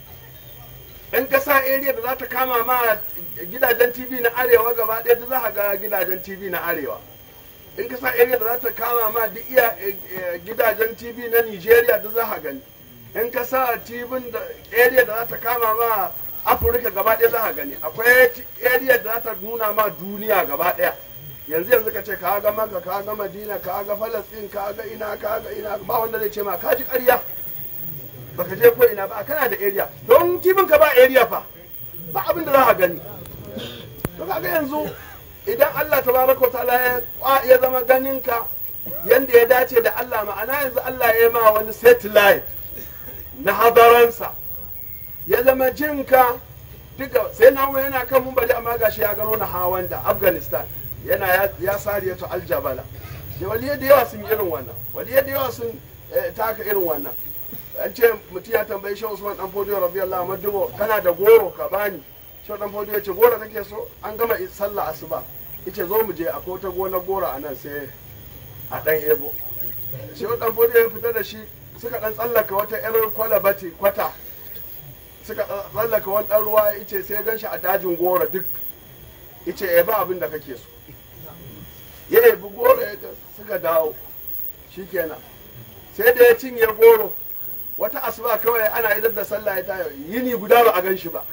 S3: in ka sa area da za ta kama ma gidajen tv na arewa gaba ɗaya da za ka ga gidajen tv na arewa in ka sa area da za ta kama ma duk iya gidajen tv na nigeria da za ka gani in ka sa tv da area da za ta kama ma afirka gaba ɗaya za ka gani akwai area da za ta nuna ma duniya gaba ɗaya yanzu yanzu ka ce ka ga maka ka ga madina ka ga falastin ka ga ina ka ga ina ba wanda zai ce ma ka ji ƙarya baka je ko ina ba kana da area don kibin ka ba area fa ba abin da za ka gani to kaga yanzu idan Allah tabaraka ta'ala ya ya zama ganin ka yanda ya dace da Allah ma'ana yanzu Allah ya ma wani satellite na hadaransa ya zama jinka duka sai na yana kan mun bari amma gashi ya gano na hawan da Afghanistan yana ya sariya to aljabala da waliyai da yawa sun yi irin wannan waliyai da yawa sun taka irin wannan an ce mutum ya tambayi shi usman dan fodiyo radiyallahu anhu dubo kana da goro ka bani shi dan fodiyo ce goro kake so an gama sallah asuba yace zo mu je akwai wata gona goro a nan sai a dan ebo shi dan fodiyo ya fita da shi suka dan tsallaka wata yar kwalabati kwata suka tsallaka wani dan ruwa yace sai gan shi a dajin goro duk yace ya ba abin da kake so ya yabi goro ya suka dawo shikenan sai da ya cinye goro wata asuba kawai ana idar da sallah ya tayo yini guda ba a gan shi ba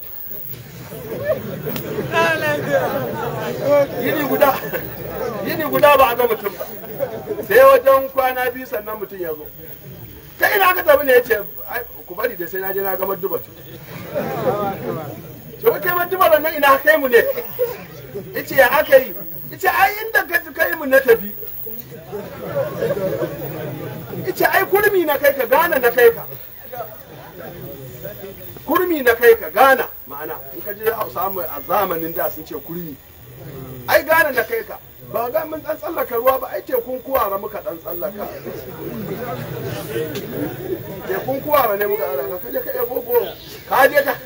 S3: yini guda yini guda ba a ga mutum ba sai wajen kwana biyu sannan mutum ya zo ta ina aka tabi ne ya ce ku bari da sai na je na ga madduba to ce wai kai madduba nan ina kai mu ne ice ya aka yi ice ai inda ka kai mu na tafi ice ai kurmi na kai ka gana na kai ka kurmi na kai ka gana ma'ana in ka je hausa mu a zamanin da sun ce kurmi ai gana na kai ka ba ga mun dan tsallaka ruwa ba ai tekun kuwara muka dan tsallaka tekun kuwara ne muka tsallaka ka je ka yi gogo ka je ka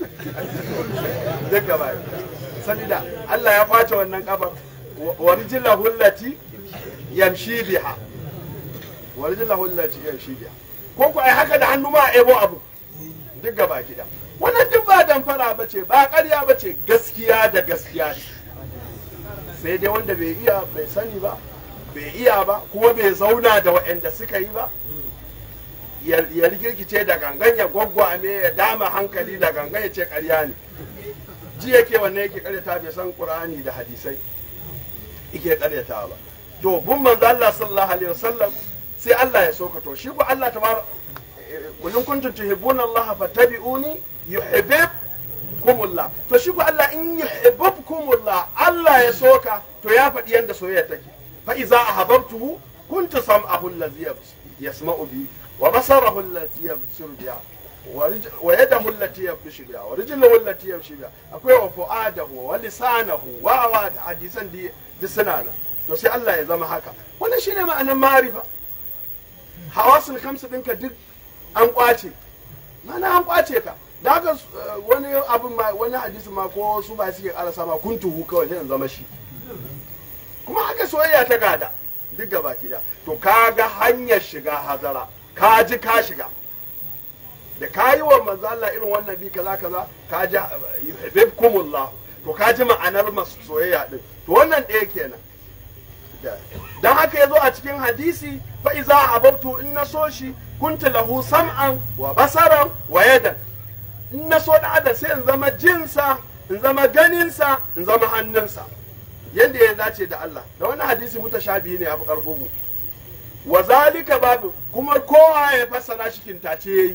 S3: duk gaba sabida Allah ya kwace wannan kafar wa rijilla hullati yamshi biha wa rijilla hullati yamshi biha ko ku ai haka da hannu ma a ebo abu duk gaba gida wannan duk ba damfara ba ce ba ƙarya ba ce gaskiya da gaskiya ce sai dai wanda bai iya bai sani ba bai iya ba kuma bai zauna da waɗanda suka yi ba ya rigirkice da gangan ya gwaggwame ya dama hankali da gangan ya ce ƙarya ne ji yake wannan yake karyata bai san qur'ani da hadisai yake karyata ba to bun manzo Allah sallallahu alaihi wasallam sai Allah ya soka to shi ko Allah tabar kullun kuntum tuhibbuna Allah fattabi'uni yuhibbukumullah to shi ko Allah in yuhibbukumullah Allah ya soka to ya faɗi yanda soyayya take fa iza ahabbtuhu kuntu sam'ahu allazi yasma'u bi wa basarahu allazi yabsiru biha wa yadahu allati yabshu biha wa rijluhu allati yamshi biha akwai wa fu'adahu wa lisanahu wa wa hadisan di suna nan to sai Allah ya zama haka wannan shine ma'anar ma'arifa hawasul kamsu dinka duk an kwace mana an kwace ka da haka wani abin ma wani hadisi ma ko su ba suke karasa ma kun tuhu kawai sai zama shi kuma haka soyayya ta gada duk gaba ki to ka ga hanyar shiga hazara ka ji ka shiga da ka yi wa manzo Allah irin wannan bi kaza kaza ka ji yuhibbukumullah to ka ji ma'anar masu soyayya din to wannan ɗaya kenan dan haka yazo a cikin hadisi fa iza ababtu in na so shi kuntu lahu sam'an wa basaran wa yadan in na so da adam sai in zama jinsa in zama ganinsa in zama hannunsa yadda ya dace da Allah da wani hadisi mutashabihi ne abu karfin mu wa zalika babu kuma kowa ya fassara shi kintace yayi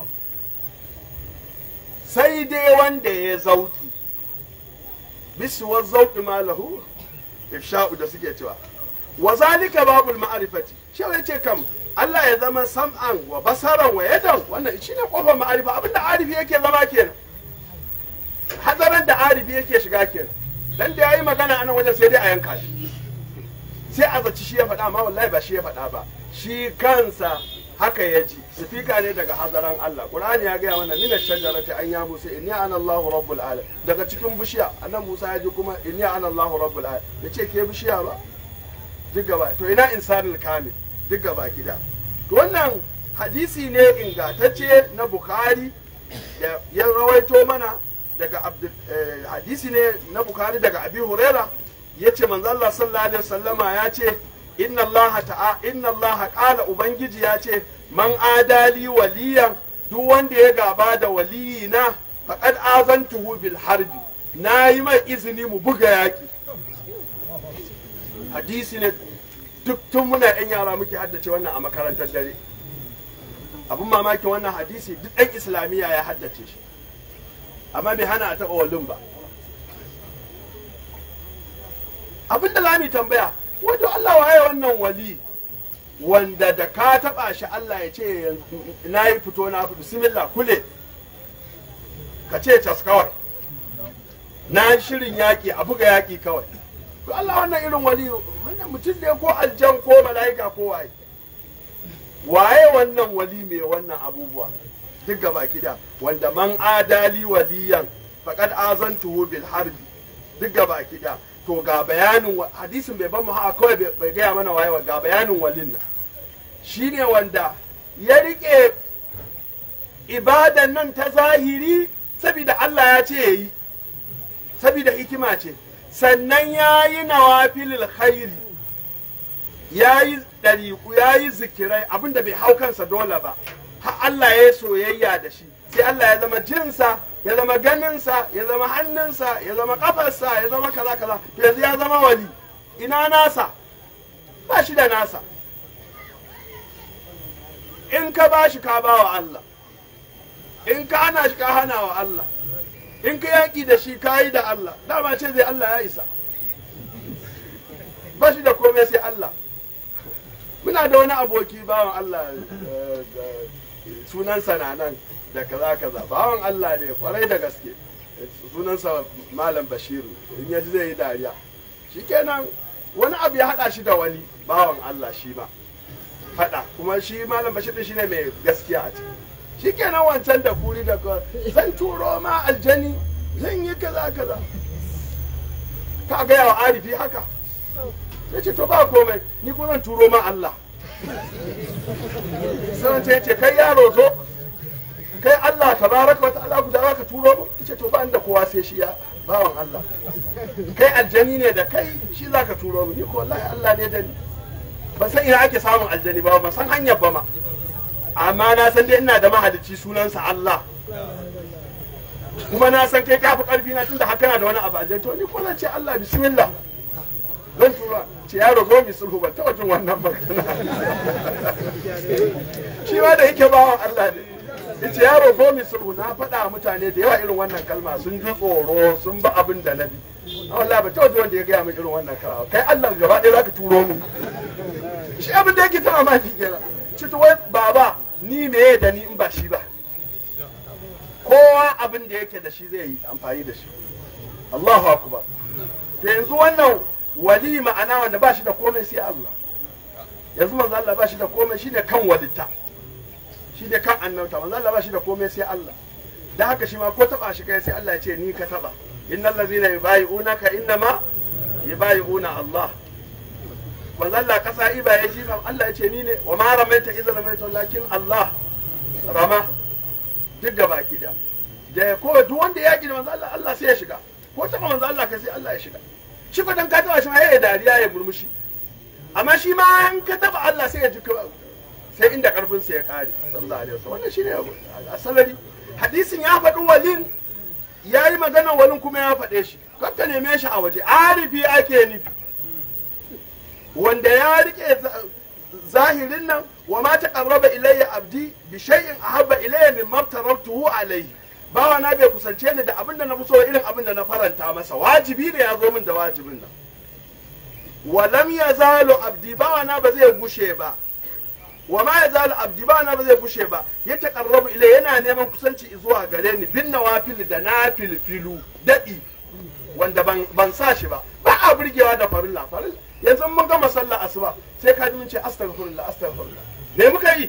S3: sai dai wanda ya zauki bisuwar zauki malahu ifsha'u da suke cewa wa zalika babul ma'rifati shi ya ce kam Allah ya zama sam'an wa basaran wa yadan wannan shine kofar ma'arifa abinda arifi yake zama kenan hazaran da arifi yake shiga kenan dan da yayi magana anan wajen sai dai a yanka shi sai a zaci shi ya faɗa amma wallahi ba shi ya faɗa ba shi kansa haka ya ji sifika ne daga hazaran Allah Qur'ani ya gaya mana mina shajarati an ya Musa inni ana Allahu rabbul alamin daga cikin bishiya annan Musa ya ji kuma inni ana Allahu rabbul alamin yace ke bishiya ba duk gaba to ina insanul kamil duk gaba gida to wannan hadisi ne ingantacce na Bukhari da ya rawaito mana daga hadisi ne na Bukhari daga Abi Huraira yace manzo Allah sallallahu alaihi wasallama ya ce inna Allah ta'a inna Allah qala ubangiji ya ce man adali waliyan duk wanda ya gaba da waliyina faqad azantuhu bil harbi na yi mai izini mu buga yaki hadisi ne duk tun muna yan yara muke haddace wannan a makarantar dare abun mamakin wannan hadisi duk ɗan islamiyya ya haddace shi amma bai hana a taɓa walin ba abin da za mu tambaya wato Allah waye wannan wali wanda da ka taba shi Allah ya ce na yi fito na fi bismillah kule ka ce cas kawai na shirin yaƙi a buga yaƙi kawai to Allah wannan irin wali wannan mutum ne ko aljan ko mala'ika ko waye waye wannan wali mai wannan abubuwa duk gaba kida wanda man adali waliyan faqad azantuhu bil harbi duk gaba kida to ga bayanin hadisin bai ban mu haka kawai bai gaya mana waye ga bayanin walin nan shine wanda ya rike ibadan nan ta zahiri saboda Allah ya ce yayi saboda hikima ce sannan ya yi nawafilil khairi ya yi ɗariƙu ya yi zikirai abinda bai hau kansa dole ba har Allah ya yi soyayya da shi sai Allah ya zama jinsa ya zama ganinsa ya zama hannunsa ya zama kafarsa ya zama kaza kaza yanzu ya zama wali ina nasa ba shi da nasa in ka ba shi ka ba wa Allah in ka hana shi ka hana wa Allah in ka yaƙi da shi ka yi da Allah dama ce zai Allah ya isa ba shi da komai sai Allah muna da wani aboki bawan Allah eh, eh, sunansa na nan da kaza kaza bawan Allah ne kwarai da gaske sunansa malam bashiru in yaji zai yi dariya shikenan wani abu ya haɗa shi da wani bawan Allah shi ma faɗa kuma shi malam bashir din shine mai gaskiya a ciki shikenan wancan da kuri da ka zan turo ma aljani zan yi kaza kaza ka gaya wa arifi haka sai ce to ba komai ni kuma zan turo ma Allah sai ta ce kai yaro zo kai Allah tabaraka wa ta'ala ku da ka turo mu ce to ba inda kowa sai shi ya bawan Allah kai aljani ne da kai shi zaka turo mu ni ko wallahi Allah ne da ni ban san ina ake samun aljani ba ban san hanyar ba ma amma na san dai ina da mahalicci sunansa Allah kuma na san kai kafi karfi na tunda haka na da wani abu aljani to ni ko zan ce Allah bismillah zan tura ce yaro zo mi sulhu ban taɓa jin wannan magana shi ma da yake bawan Allah ne yace yaro zo mi sulhu na faɗa wa mutane da yawa irin wannan kalma sun ji tsoro sun ba abin da na bi Allah ba taɓa ji wanda ya gaya min irin wannan kalma kai Allah gaba ɗaya zaka turo mu shi abin da yake ta mamaki kenan ci to wai baba ni meye da ni in ba shi ba kowa abin da yake da shi zai yi amfani da shi Allahu akbar da yanzu wannan wali ma'ana wanda ba shi da komai sai Allah yanzu manzo Allah ba shi da komai shine kan walita shine kan annauta manzo Allah ba shi da komai sai Allah dan haka shi ma ko taba shi kai sai Allah ya ce ni ka taba innal ladzina yubayi'unaka innama yubayi'una Allah manzo Allah kasa iba ya ji Allah ya ce ni ne wa ma ramaita idza ramaita lakin Allah rama duk gaba ki da da ko duk wanda ya yaki da manzo Allah Allah sai ya shiga ko taba manzo Allah kai sai Allah ya shiga shi ko dan ka taba shi ma ya dariya ya murmushi amma shi ma an ka taba Allah sai ya ji sai inda karfin sa ya kare sallallahu alaihi wasallam wannan shine asalari hadisin ya faɗi walin ya yi magana walin kuma ya faɗe shi kakka neme shi a waje arifi ake nufi wanda ya rike zahirin nan wa ma taqarraba ilayya abdi bi shay'in ahabba ilayya mimma tarabtuhu alayhi bawa na bai kusance ni da abin da na fi so irin abin da na faranta masa wajibi ne ya zo min da wajibin nan wa lam yazalu abdi bawa na ba zai gushe ba wa ma yazalu abdi bawa na ba zai gushe ba ya taqarrabu ilayya yana neman kusanci zuwa gare ni bin nawafil da nafil filu dadi wanda ban ban sa shi ba ba a burgewa da farilla farilla yanzu mun gama sallah asuba sai ka ji mun ce astaghfirullah astaghfirullah me muka yi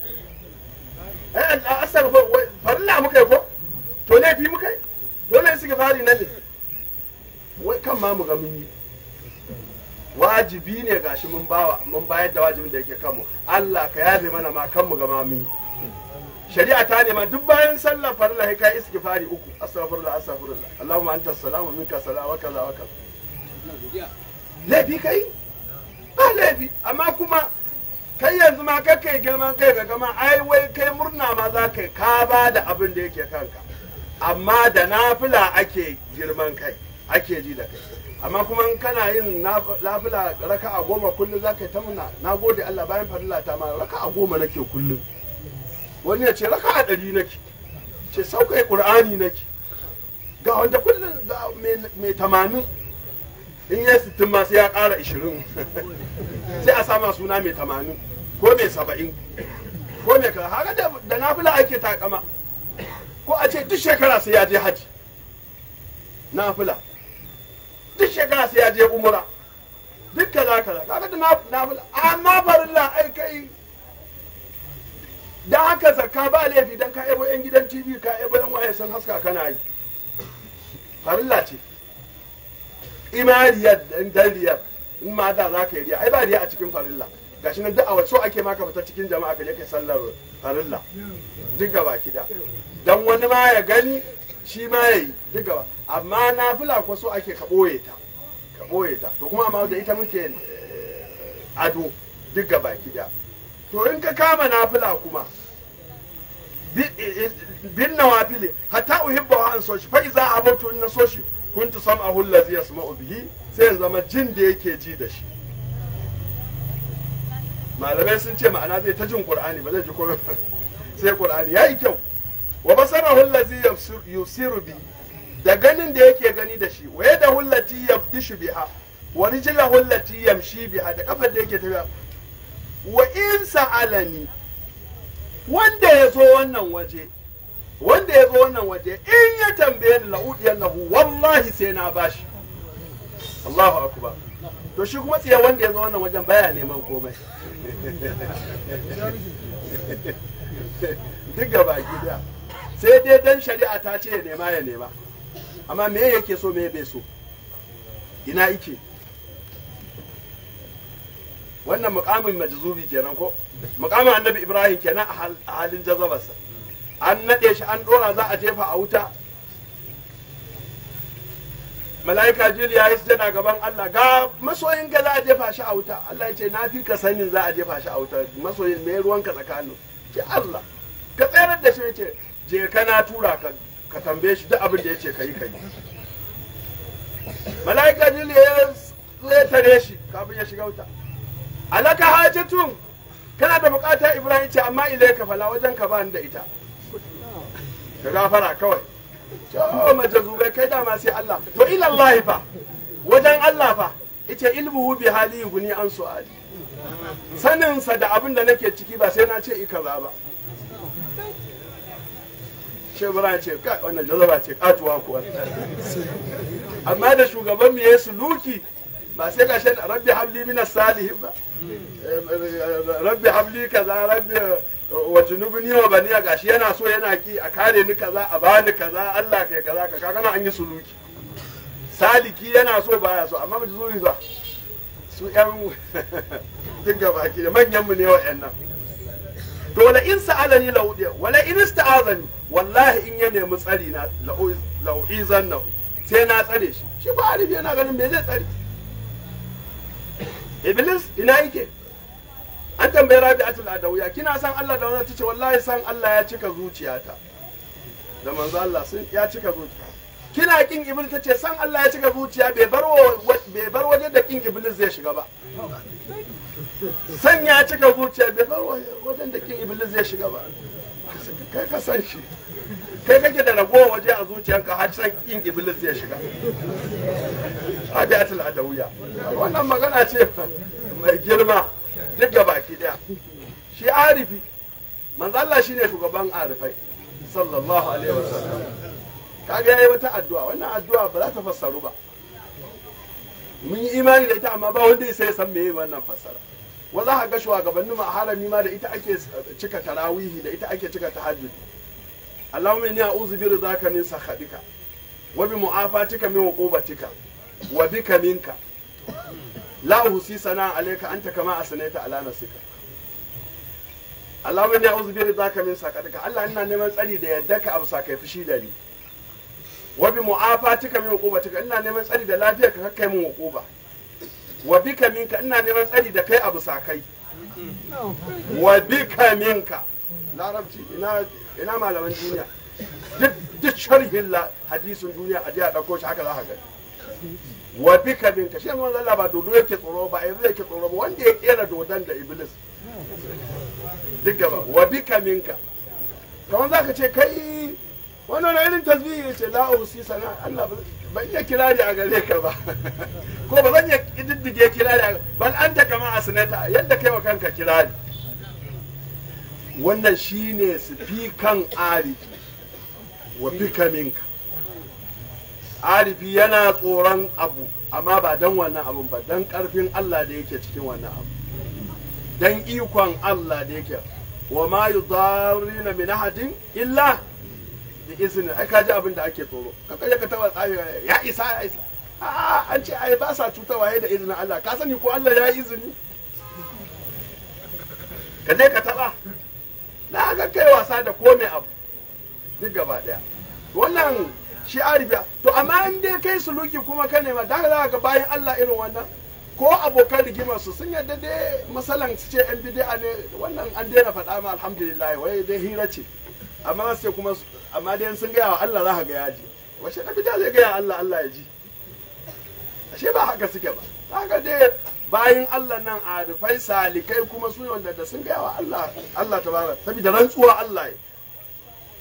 S3: eh astaghfirullah farilla muka yi ko to laifi muka yi dole su fari na ne wai kan ma mu ga mun yi wajibi ne gashi mun bawa mun bayar da wajibin da yake kanmu Allah ka yabe mana ma kan mu ga ma mun yi shari'a ta nema duk bayan sallar farilla sai kai istighfari uku astaghfirullah astaghfirullah Allahumma anta salamu minka salam wa kaza wa kaza laifi kai ba laifi amma kuma kai yanzu ma kai kai girman kai ga gama ai wai kai murna ma za ka ka ba da abin da yake kanka amma da nafila ake girman kai ake ji da kai amma kuma in kana yin nafila raka a goma kullum za ka yi ta muna na gode Allah bayan farilla ta ma raka a goma nake kullum wani ya ce raka a ɗari nake ce saukai ƙur'ani nake ga wanda kullum ga mai tamanin in ya sittin ma sai ya ƙara ishirin sai a sama suna mai tamanin ko mai saba'in ko mai kaza haka da nafila ake takama ko a ce duk shekara sai ya je haji nafila duk shekara sai ya je umura duk kaza kaza kaga da nafila amma farilla ai kai dan haka zakka ba laifi dan ka ebo yan gidan tv ka ebo yan waye sun haska kana yi farilla ce imariyar dan riyar in ma da za ka yi riya ai ba riya a cikin farilla gashi nan duk a wasu ake maka fita cikin jama'a ka je kai sallar farilla duk gaba kida dan wani ma ya gani shi ma ya yi duk gaba amma nafila ko so ake ka ɓoye ta ka ɓoye ta to kuma amma da ita muke ado duk gaba kida to in ka kama nafila kuma bin nawafili hatta uhibba wa an so shi fa iza abatu in na so shi kuntu sam'ahu allazi yasma'u bihi sai in zama jin da yake ji da shi malamai sun ce ma'ana zai ta jin qur'ani ba zai ji komai sai qur'ani yayi kyau wa basarahu allazi yabsir- yusiru bi da ganin da yake gani da shi wa yadahu allati yabtishu biha wa rijlahu allati yamshi biha da kafar da yake tafiya wa in sa'alani wanda ya zo wannan waje wanda ya zo wannan waje in ya tambaye ni la'udiyannahu wallahi sai na bashi Allahu akbar to shi kuma tsiya wanda ya zo wannan wajen baya neman komai duk gaba gida sai dai dan shari'a ta ce ya nema ya nema amma me yake so me bai so ina ike wannan mukamin majzubi kenan ko mukamin annabi ibrahim kenan a hal- a halin jazabarsa an naɗe shi an ɗora za a jefa a wuta mala'ika jibril ya yi sujada gaban Allah ga masoyin ka za a jefa shi a wuta Allah ya ce na fi ka sanin za a jefa shi a wuta masoyin me ruwanka tsakanin ce Allah ka tsayar da shi ya ce je ka na tura ka ka tambaye shi duk abin da ya ce ka yi ka yi mala'ika jibril ya zai tare shi kafin ya shiga wuta alaka hajatun kana da bukata ibrahim ce amma ilai ka fala wajen ka ba ni da ita ka gafara kawai to mace zubai kai dama sai Allah to ila Allah fa wajen Allah fa ita ilmuhu bi hali guni an su'ali sanin sa da abin da nake ciki ba sai na ce ika za ba shi Ibrahim ce kai wannan jazaba ce katuwa kuwa amma da shugaban mu yayi suluki ba sai ka shan rabbi habli minas salihin ba rabbi habli kaza rabbi wa junubni wa baniya gashi yana so yana ki a kare ni kaza a bani kaza Allah kai kaza ka kaga nan an yi suluki saliki yana so baya so amma mu zuwi ba su yan duk gaba ki da manyan mu ne wa'annan to wala in sa'alani la udiya wala in ista'azani wallahi in ya nemi tsari na la'uizan sai na tsare shi shi ba arifi yana ganin me zai tsare iblis ina yake an tambayi rabi'atul adawiya kina san Allah da wannan tace wallahi san Allah ya cika zuciyata da manzo Allah sun ya cika zuciya kina kin iblis tace san Allah ya cika zuciya bai bar bai bar wajen da kin iblis zai shiga ba san ya cika zuciya bai bar wajen da kin iblis zai shiga ba kai ka san shi kai kake da ragowar waje a zuciyarka har san kin iblis zai shiga rabi'atul adawiya wannan magana ce mai girma duk ga baki daya shi arifi manzo Allah shine shugaban arifai sallallahu alaihi wasallam kaga yayi wata addu'a wannan addu'a ba za ta fassaru ba mun yi imani da ita amma ba wanda ya san meye wannan fassara wa za ka ga shugabannin ma harami ma da ita ake cika tarawihi da ita ake cika tahajjud Allahumma inni a'udhu bi ridaka min sakhatika wa bi mu'afatika min uqubatika wa bika minka la uhsi sana alayka anta kama asnaita ala nafsika Allahumma inni a'udhu bi ridaka min sakatika Allah ina neman tsari da yadda ka abu sakai fushi da ni wa bi mu'afatika min uqubatika ina neman tsari da lafiyar ka kai min uquba wa bika minka ina neman tsari da kai abu sakai wa bika minka larabci ina ina malaman duniya duk duk sharhin la hadisin duniya a je a dauko shi haka za ka gani wa bika minka shi yanzu Allah ba dodo yake tsoro ba yanzu yake tsoro ba wanda ya kera dodon da iblis duk gaba wa bika minka kamar zaka ce kai wannan irin tasbihi ya ce la usi sana Allah ban iya kirari a gare ka ba ko ba zan iya diddige kirari bal anta kama asnata yadda kai wa kanka kirari wannan shine sifikan arifi wa bika minka arifi yana tsoron abu amma ba don wannan abun ba don karfin Allah da yake cikin wannan abu don ikon Allah da yake wa ma yudarrina min ahadin illa bi izni ai kaji abin da ake tsoro ka kaje ka taba tsaye ya isa ya isa a an ce ai ba sa cutarwa da izinin Allah ka sani ko Allah ya yi izini ka je ka taba na ga kai wasa da komai abu duk gaba daya wannan shi arifiya to amma in dai kai suluki kuma ka nema da za ga bayan Allah irin wannan ko abokan rigimar su sun yadda dai masalan su ce yan bid'a ne wannan an daina faɗa ma alhamdulillah wai dai hira ce amma sai kuma amma dai sun gaya wa Allah za ka ga yaji wace na bid'a zai gaya Allah Allah ya ji ashe ba haka suke ba haka dai bayan Allah nan arifai salikai kuma su wanda da sun gaya wa Allah Allah tabaraka saboda rantsuwa Allah ya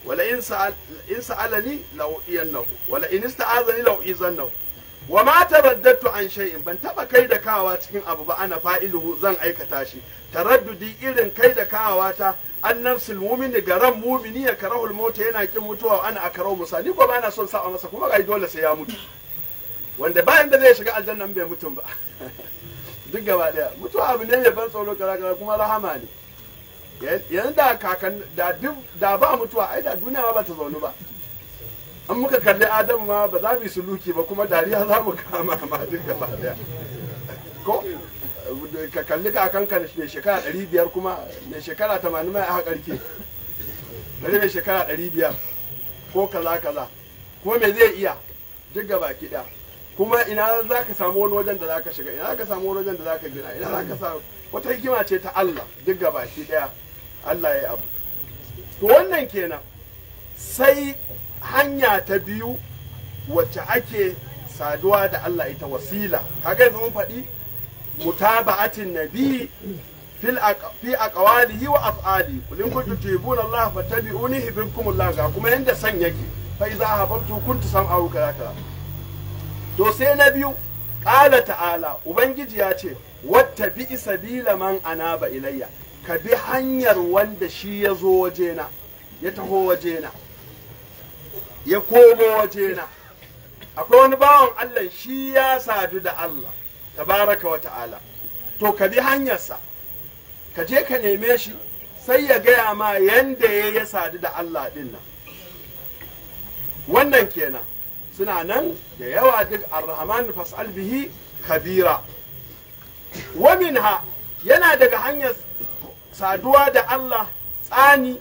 S3: wala in sa'al in sa'alani la udiyannahu wala in ista'azani la uizannahu wa ma taraddatu an shay'in ban taba kai da kawa cikin abu ba ana fa'iluhu zan aikata shi taraddudi irin kai da kawa ta an nafsul mu'mini ga ran mu'mini ya karahul mauta yana kin mutuwa ana akarau musa ni ko ba na son sa'a masa kuma ga dole sai ya mutu wanda bayan da zai shiga aljannan bai mutum ba duk gaba daya mutuwa abu ne mai ban tsoro kaza kaza kuma rahama ne yanzu da kakan da duk da ba mutuwa ai da duniya ma ba ta zaunu ba an muka kalli adam ma ba za mu yi suluki ba kuma dariya za mu kama ma duk gaba daya ko ka kalli kakan ka mai shekara ɗari biyar kuma mai shekara tamanin mai aka ƙarke bari mai shekara ɗari biyar ko kaza kaza ko me zai iya duk gaba ki ɗaya kuma ina za ka samu wani wajen da za ka shiga ina za ka samu wani wajen da za ka gina ina za ka samu wata hikima ce ta Allah duk gaba ki ɗaya Allah ya yi abu to wannan kenan sai hanya ta biyu wacce ake saduwa da Allah ita wasila kaga yanzu mun faɗi mutaba'atin nabi fil fi aqwalihi wa af'ali qul in kuntum tuhibbuna Allah fattabi'uni yuhibbukum Allah ga kuma yanda san yake fa iza habartu kuntu sam'ahu kaza kaza to sai na biyu qala ta'ala ubangiji ya ce wattabi sabila man anaba ilayya ka bi hanyar wanda shi ya zo wajena ya taho wajena ya komo wajena akwai wani bawan Allah shi ya sadu da Allah tabaraka wa ta'ala to ka bi hanyarsa ka je ka neme shi sai ya gaya ma yanda ya ya sadu da Allah din nan wannan kenan suna nan da yawa duk arrahman fas'al bihi kabira wa minha yana daga hanyar saduwa da Allah tsani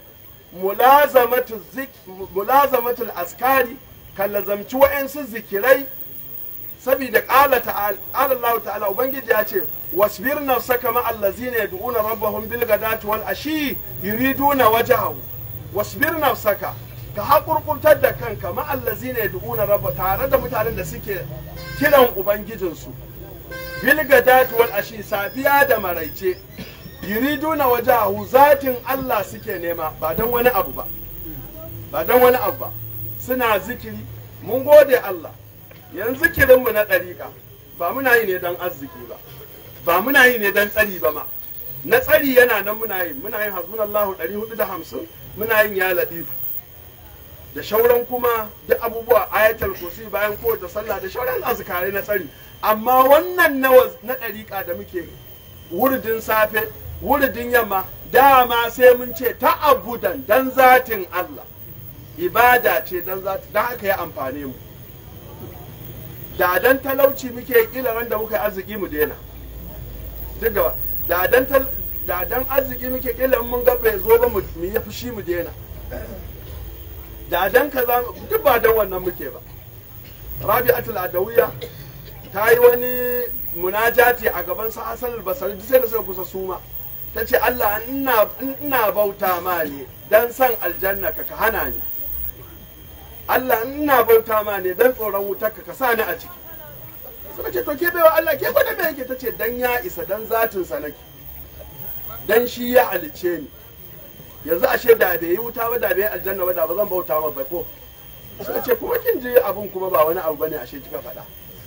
S3: mulazamatul askari kan lazamci wa'yansu zikirai saboda ƙala Allah ta'ala Ubangiji ya ce wasbir nafsaka ma allazina yad'una rabbahum bil ghadati wal ashi yuriduna wajhahu wasbir nafsaka ka haƙurƙurtar da kanka ma allazina yad'una rabba tare da mutanen da suke kiran ubangijinsu bil ghadati wal ashi safiya da maraice yuriduna wajahu zatin Allah suke nema ba don wani abu ba ba don wani abu ba suna zikiri mun gode Allah yanzu zikirinmu na ɗariƙa ba muna yi ne don arziki ba ba muna yi ne don tsari ba ma na tsari yana nan muna yi muna yin hasbunallahu ɗari hudu da hamsin muna yin ya laɗifu da shauran kuma duk abubuwa ayatul kursi bayan kowace sallah da shauran azkare na tsari amma wannan na ɗariƙa da muke wurdin safe wuridin yamma dama sai mun ce ta'abudan dan zatin Allah ibada ce dan zatin dan haka ya amfane mu da dan talauci muke kila ran da muka yi arziki mu daina duk gaba da dan tal da dan arziki muke kila mun ga bai zo ba mu yi fushi mu daina da dan kaza duk ba dan wannan muke ba rabi'atul adawiya ta yi wani munajati a gaban sa Hassan al-Basri sai da suka kusa suma ta ce Allah ina bauta ma ne don san aljanna ka ka hana ni Allah ina bauta ma ne don tsoron wutar ka ka sa ni a ciki suka ce to ke baiwa Allah ke gwada me yake ta ce dan ya isa dan zatin sa nake dan shi ya halice ni yanzu ashe da bai yi wuta ba da bai aljanna ba da ba zan bauta ma ba ko suka ce kuma kin ji abun kuma ba wani abu bane ashe kika faɗa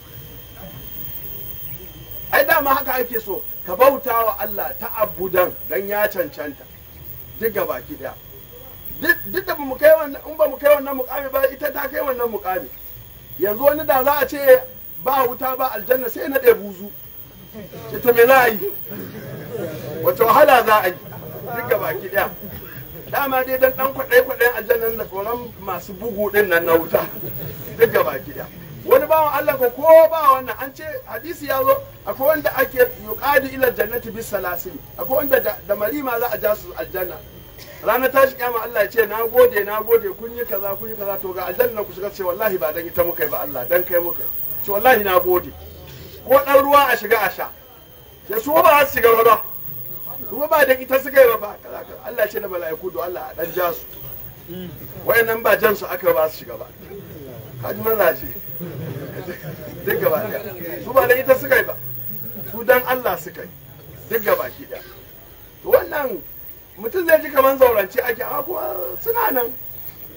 S3: ai dama haka ake so ka bauta wa Allah ta abudan dan ya cancanta duk ga baki daya duk da mu kai wannan in ba mu kai wannan mukami ba ita ta kai wannan mukami yanzu wani da za a ce ba wuta ba aljanna sai na ɗaya buzu ce to me za a yi wace wahala za a yi duk ga baki daya dama dai dan dan kwaɗai kwaɗayin aljannan da tsoron masu bugu din nan na wuta duk ga baki daya wani bawan Allah ko ko ba wannan an ce hadisi ya zo akwai wanda ake yuqadi ila jannati bis salasili akwai wanda da marima za a ja su aljanna ranar tashi kiyama Allah ya ce na gode na gode kun yi kaza kun yi kaza to ga aljanna ku shiga ce wallahi ba dan ita muka yi ba Allah dan kai muka ce wallahi na gode ko dan ruwa a shiga a sha sai su ba su shiga ba su ba dan ita suka yi ba kaza kaza Allah ya ce da mala'iku do Allah a dan ja su wayannan ba jan su aka ba su shiga ba kaji mazaje duk gaba ɗaya su ba da ita suka yi ba su dan Allah suka yi duk gaba ki ɗaya to wannan mutum zai ji kamar zaurance ake amma kuma suna nan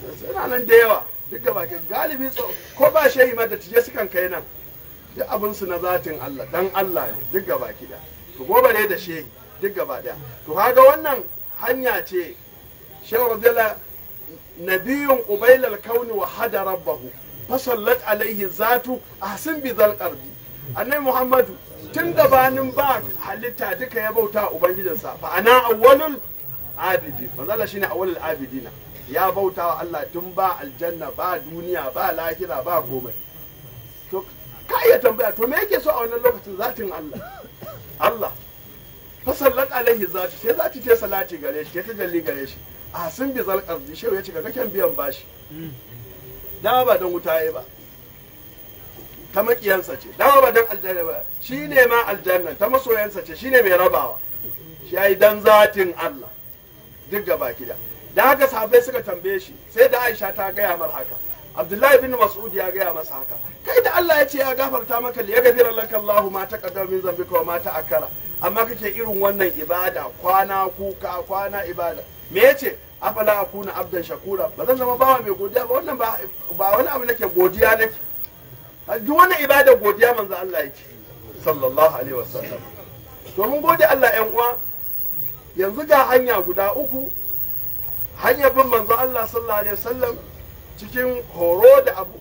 S3: suna nan da yawa duk da baki galibi tso- ko ba shehi ma da tije sukan kai nan duk abin su na zatin Allah dan Allah ne duk gaba da to gobe ne da shehi duk gaba daya to kaga wannan hanya ce shehu radiyallahu nabiyun qubailal kauni wa hada rabbahu fasallat alaihi zatu ahsin bi zal qarbi annabi muhammadu tun gabanin ba halitta duka ya bauta ubangijinsa fa ana awwalul abidi manzala shine awwalul abidina ya bauta wa Allah tun ba aljanna ba duniya ba lahira ba komai to ka iya tambaya to me yake so a wannan lokacin zatin Allah Allah fasallat alaihi zatu sai zati ta salati gare shi ta jalli gare shi a sun bi zalkar shehu ya ce ga kyan biyan bashi dama ba don wuta ya ba ta makiyansa ce dama ba don aljanna ba shi ne ma aljanna ta masoyansa ce shi ne mai rabawa shi ya yi dan zatin Allah duk gaba kida da haka sahabbai suka tambaye shi sai da Aisha ta gaya mar haka Abdullahi bin Mas'ud ya gaya masa haka kai da Allah ya ce ya gafarta maka li yaghfira laka Allahu ma taqaddama min zambika wa ma ta'akkara amma kake irin wannan ibada kwana kuka kwana ibada me yace afala akuna abdan shakura ba zan zama bawa mai godiya ba wannan ba ba wani abu nake godiya nake duk wannan ibada godiya manzo Allah yake sallallahu alaihi wasallam to mun gode Allah ƴan uwa yanzu ga hanya guda uku hanyar bin manzo Allah sallallahu alaihi wasallam cikin horo da abu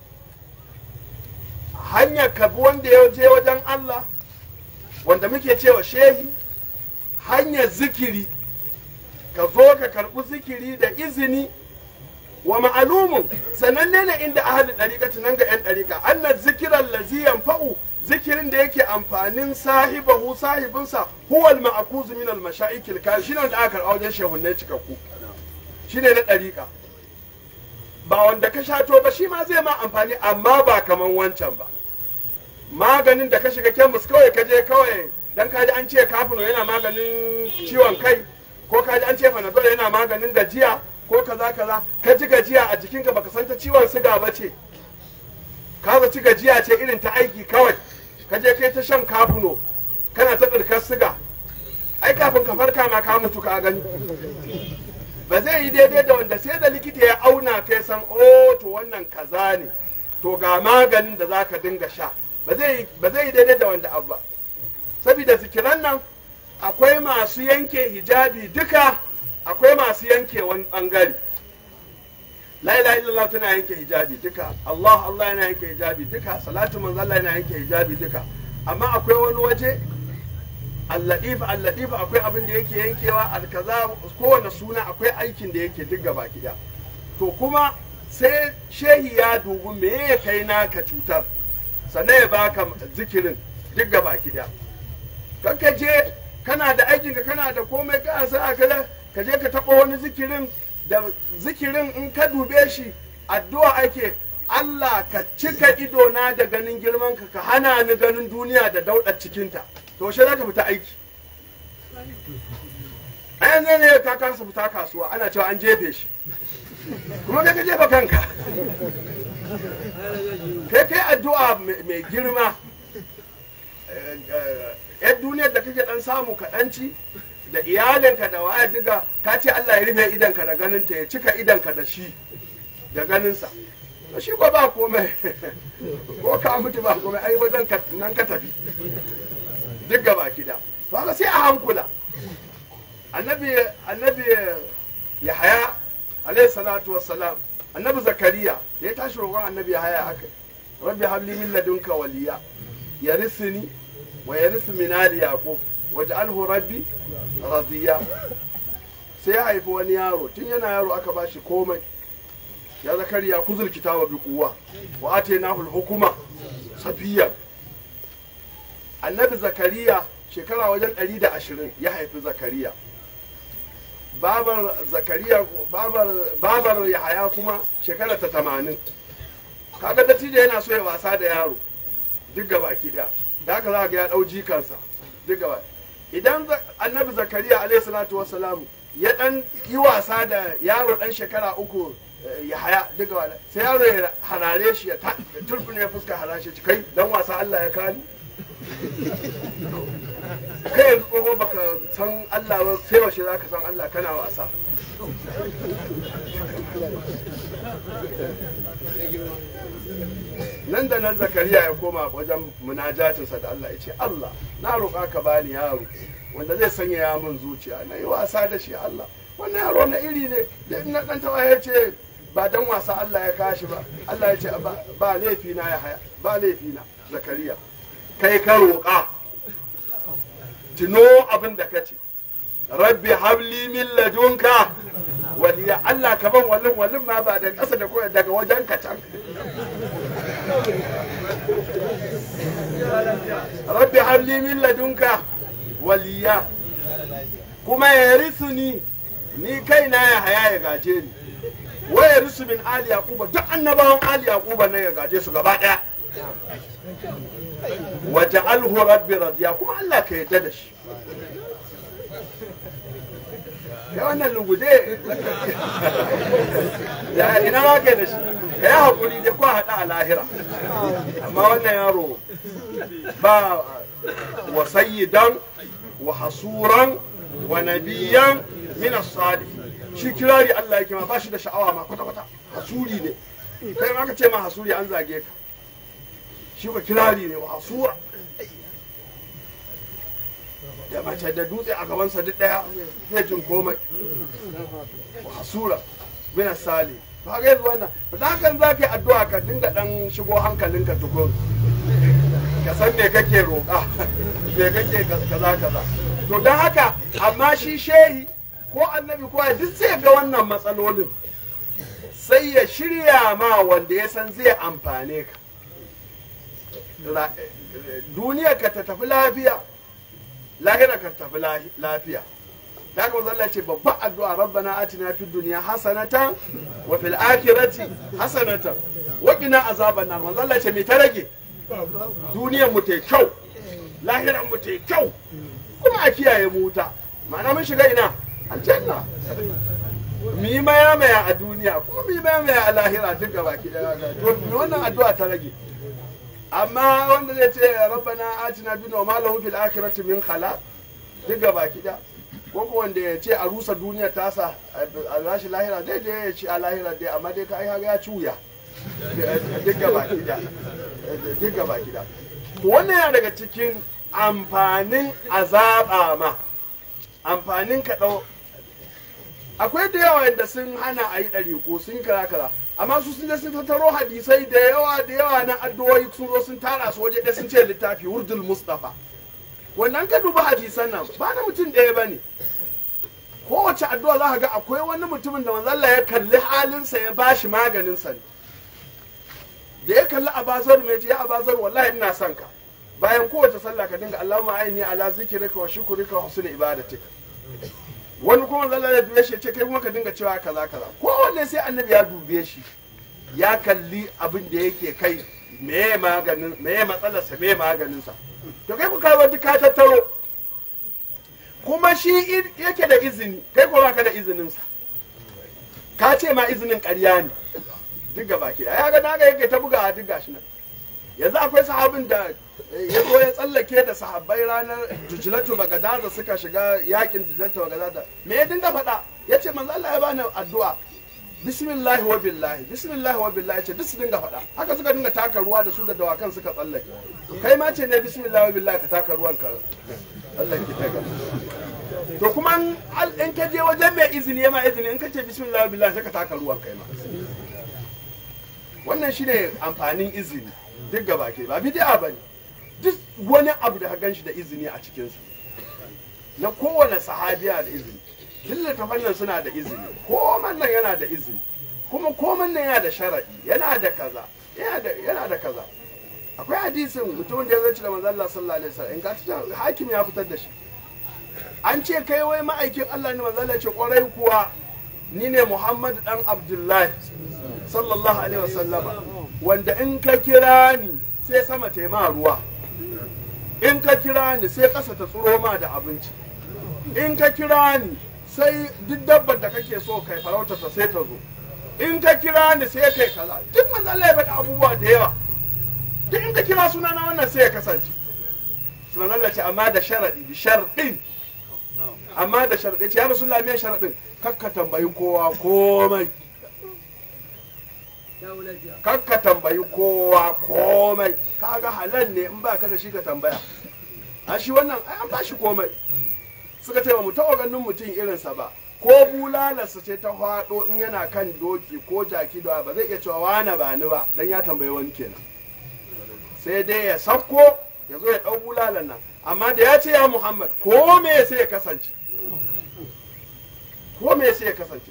S3: hanyar kabi wanda ya je wajen Allah wanda muke cewa shehi hanyar zikiri ka zo ka karɓi zikiri da izini wa ma'alumun sananne ne inda ahli ɗariƙa nan ga 'yan ɗariƙa anna zikiran laziyan fa'u zikirin da yake amfanin sahibahu sahibinsa huwal ma'akuzu min al-masha'ikil ka shine wanda aka karɓa wajen shehunnai cikakku shine na ɗariƙa ba wanda ka shato ba shi ma zai ma amfani amma ba kaman wancan ba maganin da ka shiga kemis kawai ka je kawai dan kaji an ce kafino yana maganin ciwon kai ko kaji an ce panadol yana maganin gajiya ko kaza kaza ka ji gajiya a jikinka baka san ta ciwon siga ba ce ka zaci gajiya ce irin ta aiki kawai ka je kai ta shan kafino kana ta ɗirkar siga ai kafin ka farka ma ka mutu ka gani ba zai yi daidai da wanda sai da likita ya auna kai san oh to wannan kaza ne to ga maganin da zaka dinga sha ba zai yi daidai da wanda abu ba saboda zikiran nan akwai masu yanke hijabi duka akwai masu yanke wani bangare la ilaha illallah tana yanke hijabi duka Allah Allah yana yanke hijabi duka salatu manzo Allah yana yanke hijabi duka amma akwai wani waje alladif alladif akwai abin da yake yankewa alkaza kowane suna akwai aikin da yake duk gaba ɗaya to kuma sai shehi ya dubi me ya kai naka cutar sannan ya baka zikirin duk gaba ɗaya kan ka je kana da aikinka kana da komai ka sa ka ka je ka taɓa wani zikirin da zikirin in ka dube shi addu'a ake Allah ka cika idona da ganin girman ka ka hana ni ganin duniya da daudar cikinta to shi za ka fita aiki a yanzu ne ka kasa fita kasuwa ana cewa an jefe shi kuma kai ka jefa kanka kai kai addu'a mai girma yan duniyar da kake dan samu kaɗanci da iyalinka da waya diga ka ce Allah ya rufe idanka da ganinta ya cika idanka da shi da ganinsa to shi ko ba komai ko ka mutu ba komai ai wajen nan ka tafi duk gaba kida to haka sai a hankula annabi annabi yahaya alayhi salatu wassalam annabi zakariya da ya tashi roƙon annabi yahaya aka rabbi habli min ladunka waliya yarisni wa yaris min ali yaqub waj'alhu rabbi radiya sai ya haifi wani yaro tun yana yaro aka bashi komai ya zakariya kuzul kitaba bi quwwa wa atainahu al-hukuma safiya annabi zakariya shekara wajen 120 ya haifi zakariya babar zakariya babar babar yahaya kuma shekara ta 80 kaga dattijo yana so ya wasa da yaro duk gaba ki daya da haka za ga ya dau jikansa duk gaba idan annabi zakariya alayhi salatu wassalam ya dan yi wasa da yaro dan shekara uku ya haya duk gaba sai yaro ya harare shi ya turfin ya fuska harashe kai dan wasa Allah ya kani kai yanzu tsoho baka san Allah ba sai washe za ka san Allah kana wasa nan da nan zakariya ya koma wajen munajatinsa da Allah ya ce Allah na roƙa ka bani yaro wanda zai sanya ya min zuciya na yi wasa da shi Allah wannan yaro na iri ne da na ɗan tawa ya ce ba dan wasa Allah ya kashi ba Allah ya ce ba- ba laifi na ya haya ba laifi na zakariya kai ka roƙa tuno abin da ka ce rabbi habli min ladunka waliya Allah ka ban wallin wallin ma ba da ƙasa da koyar daga wajen ka can rabbi habli min ladunka waliya kuma ya risu ni ni kaina ya haya ya gaje ni wa ya risu min ali yaquba duk annabawan ali yaquba nan ya gaje su gaba daya wa ja'alhu rabbi radiya kuma Allah ka yarda da shi ya wannan lugude ya ina ma kai da shi ka yi haƙuri dai ko haɗa a lahira amma wannan yaro ba wa sayyidan wa hasuran wa nabiyan min as-salih shi kirari Allah yake ma ba shi da sha'awa ma kwata kwata hasuri ne kai ma ka ce ma hasuri an zage ka shi ba kirari ne wa hasura da mace da dutse a gabansa duk daya zai jin komai wa hasura min as-salih ba ga yanzu wannan da hakan za ka yi addu'a ka dinga dan shigo hankalinka tukun ka san me kake roƙa me kake kaza kaza to don haka amma shi shehi ko annabi ko duk zai ga wannan matsalolin sai ya shirya ma wanda ya san zai amfane ka Ra- duniyar ka ta tafi lafiya lahira ka tafi lahi- lafiya da haka Allah ce babban addu'a rabbana atina fid dunya hasanatan wa fil akhirati hasanatan wa qina azaban nar manzo Allah ce me ta rage duniyar mu ta kyau lahiran mu ta kyau kuma a kiyaye mu wuta ma'ana mun shiga ina aljanna mu yi maya maya a duniya kuma mu yi maya maya a lahira duk gaba ki daya to me wannan addu'a ta rage amma wanda zai ce rabbana atina dunya wa ma lahu fil akhirati min khalaq duk gaba ki daya ko ko wanda ya ce a rusa duniya tasa a rashi lahira dai dai ya ce a lahira dai amma dai ka ai ya cuya duk gaba ki daya duk gaba ki daya to wannan yana daga cikin amfanin azaba ma amfanin ka ɗau akwai da yawa yadda sun hana a yi ɗariƙo sun kara kara amma su sun je sun tattaro hadisai da yawa da yawa na addu'o'i sun zo sun tara su waje ɗaya sun ce littafi wurdul mustafa wannan ka duba hadisan nan ba na mutum ɗaya ba ne kowace addu'a za ka ga akwai wani mutumin da manzalla ya kalli halinsa ya bashi maganinsa ne da ya kalli abazar mai ce ya abazar wallahi ina son ka bayan kowace sallah ka dinga Allahumma aini ala zikrika wa shukrika wa husni ibadatika wani kuma zalla ya dube shi ya ce kai kuma ka dinga cewa kaza kaza kowanne sai annabi ya dube shi ya kalli abin da yake kai meye maganin meye matsalar sa meye maganin sa to kai ku kawo duk ka tattaro kuma shi i- yake da izini kai ko baka da izinin sa ka ce ma izinin ƙarya ne duk gaba ke ya ga naga yake ta buga a duk gashi nan yanzu akwai sahabin da ya zo ya tsallake da sahabbai ranar jujulatu bagadaza suka shiga yakin jujulatu bagadaza me ya dinga faɗa ya ce manzo Allah ya bani addu'a bismillahi wa billahi bismillahi wa billahi ce duk su dinga faɗa haka suka dinga taka ruwa da su da dawakan suka tsallake kai ma ce ne bismillahi wa billahi ka taka ruwan ka tsallake ta gaba to kuma in al- in ka je wajen mai izini ya ma izini in ka ce bismillahi wa billahi sai ka taka ruwan kai ma wannan shine amfanin izini duk gaba ke ba bid'a bane duk wani abu da ka ganshi da izini a cikin su na kowane sahabiya da izini duk littafan nan suna da izini koman nan yana da izini kuma koman nan yana da sharadi yana da kaza yana da yana da kaza akwai hadisin mutumin da ya zaci da manzo Allah sallallahu alaihi wasallam in ga ta hakim ya fitar da shi an ce kai wai ma'aikin Allah ne manzo Allah ya ce kwarai kuwa ni ne Muhammad dan Abdullahi sallallahu alaihi wasallama wanda in ka kira ni sai sama ta yi ma ruwa in ka kira ni sai ƙasa ta tsuro ma da abinci in ka kira ni sai duk dabbar da kake so kai farauta ta sai ta zo in ka kira ni sai kai kaza duk manzo Allah ya faɗi abubuwa da yawa duk in ka kira sunana wannan sai ya kasance manzo Allah ce amma da sharadi bi sharɗin amma da sharaɗi ce ya rasulullah me sharaɗin kakka tambayi kowa komai kakka tambayi kowa komai kaga halal ne in ba ka da shi ka tambaya a shi wannan ai an ba shi komai suka ce ba mu taɓa ganin mutum irinsa ba ko bulalarsa ce ta faɗo in yana kan doki ko jaki da ba zai iya cewa wane ba ni ba dan ya tambayi wani kenan sai dai ya sauko ya zo ya ɗau bulalar nan amma da ya ce ya muhammad ko me sai ya kasance ko me sai ya kasance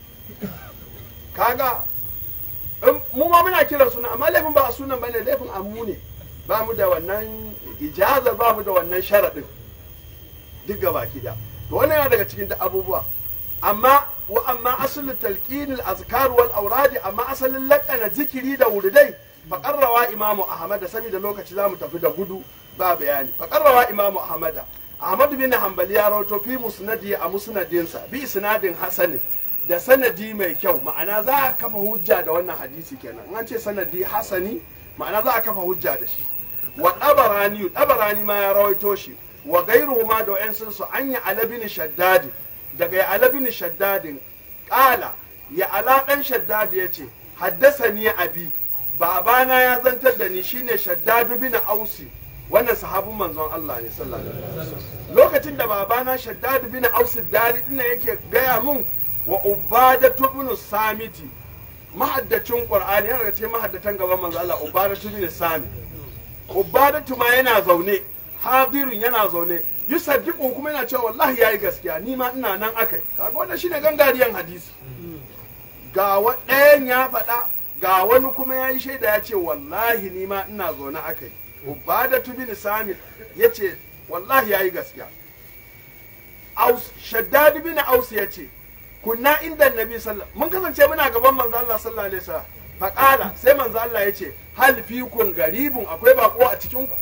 S3: kaga in- mu ma muna kira suna amma laifin ba a sunan bane laifin amu ne ba mu da wannan ijazar ba mu da wannan sharaɗin duk gaba da to wannan yana daga cikin duk abubuwa amma wa amma asalin talqin al-azkar wal awradi amma asalin laƙana zikiri da wuridai fa qarrawa imamu ahmad saboda lokaci zamu tafi da gudu ba bayani fa qarrawa imamu ahmad ahmad bin hanbali ya rawato fi musnadi a musnadinsa bi isnadin hasanin da sanadi mai kyau ma'ana za a kafa hujja da wannan hadisi kenan in an ce sanadi hasani ma'ana za a kafa hujja da shi wa ɗabarani ɗabarani ma ya rawaito shi wa gairuhu ma da wa'yansun su an yi alabini shaddadi daga ya alabini shaddadin ƙala ya ala ɗan shaddadi ya ce haddasa ni abi babana ya zantar da ni shine shaddadu bin ausi wannan sahabin manzon Allah ne sallallahu alaihi wasallam lokacin da babana shaddadu bin ausi dari dinnan yake gaya mun wa ubadatu bin samiti mahaddacin qur'ani yana daga cikin mahaddatan gaban manzon Allah ubadatu bin samiti ubadatu ma yana zaune hadirun yana zaune yusaddiqu kuma yana cewa wallahi yayi gaskiya ni ma ina nan akai kaga wannan shine gangariyan hadisi ga wa- ɗayan ya faɗa ga wani kuma ya yi shaida ya ce wallahi ni ma ina zaune akai ubadatu bin samit ya ce wallahi yayi gaskiya aus shaddad bin aus ya ce kunna inda nabi sallallahu mun kasance muna gaban manzo Allah sallallahu alaihi wasallam faqala sai manzo Allah ya ce hal fikum garibun akwai bako a cikin ku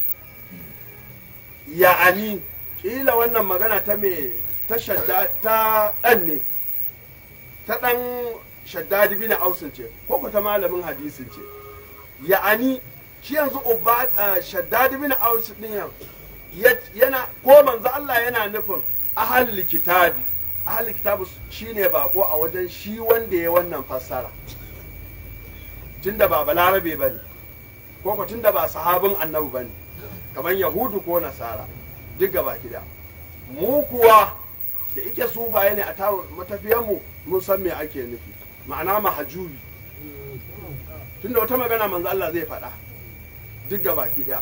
S3: ya'ani kila wannan magana ta me ta shadda ta dan ne ta dan shaddadi bin ausin ce ko ko ta malamin hadisin ce ya'ani shi yanzu ubba shaddadi bin ausin din yan ya- yana ko manzo Allah yana nufin ahlul kitabi ahlul kitabi shine bako a wajen shi wanda ya wannan fassara tunda ba balarabe bane ko ko tunda ba sahabin annabi bane kamar yahudu ko nasara duk gaba gida mu kuwa da ike sufaye ne a tawo matafiyanmu mun san me ake nufi ma'ana mahajubi tunda wata magana manzo Allah zai faɗa duk gaba gida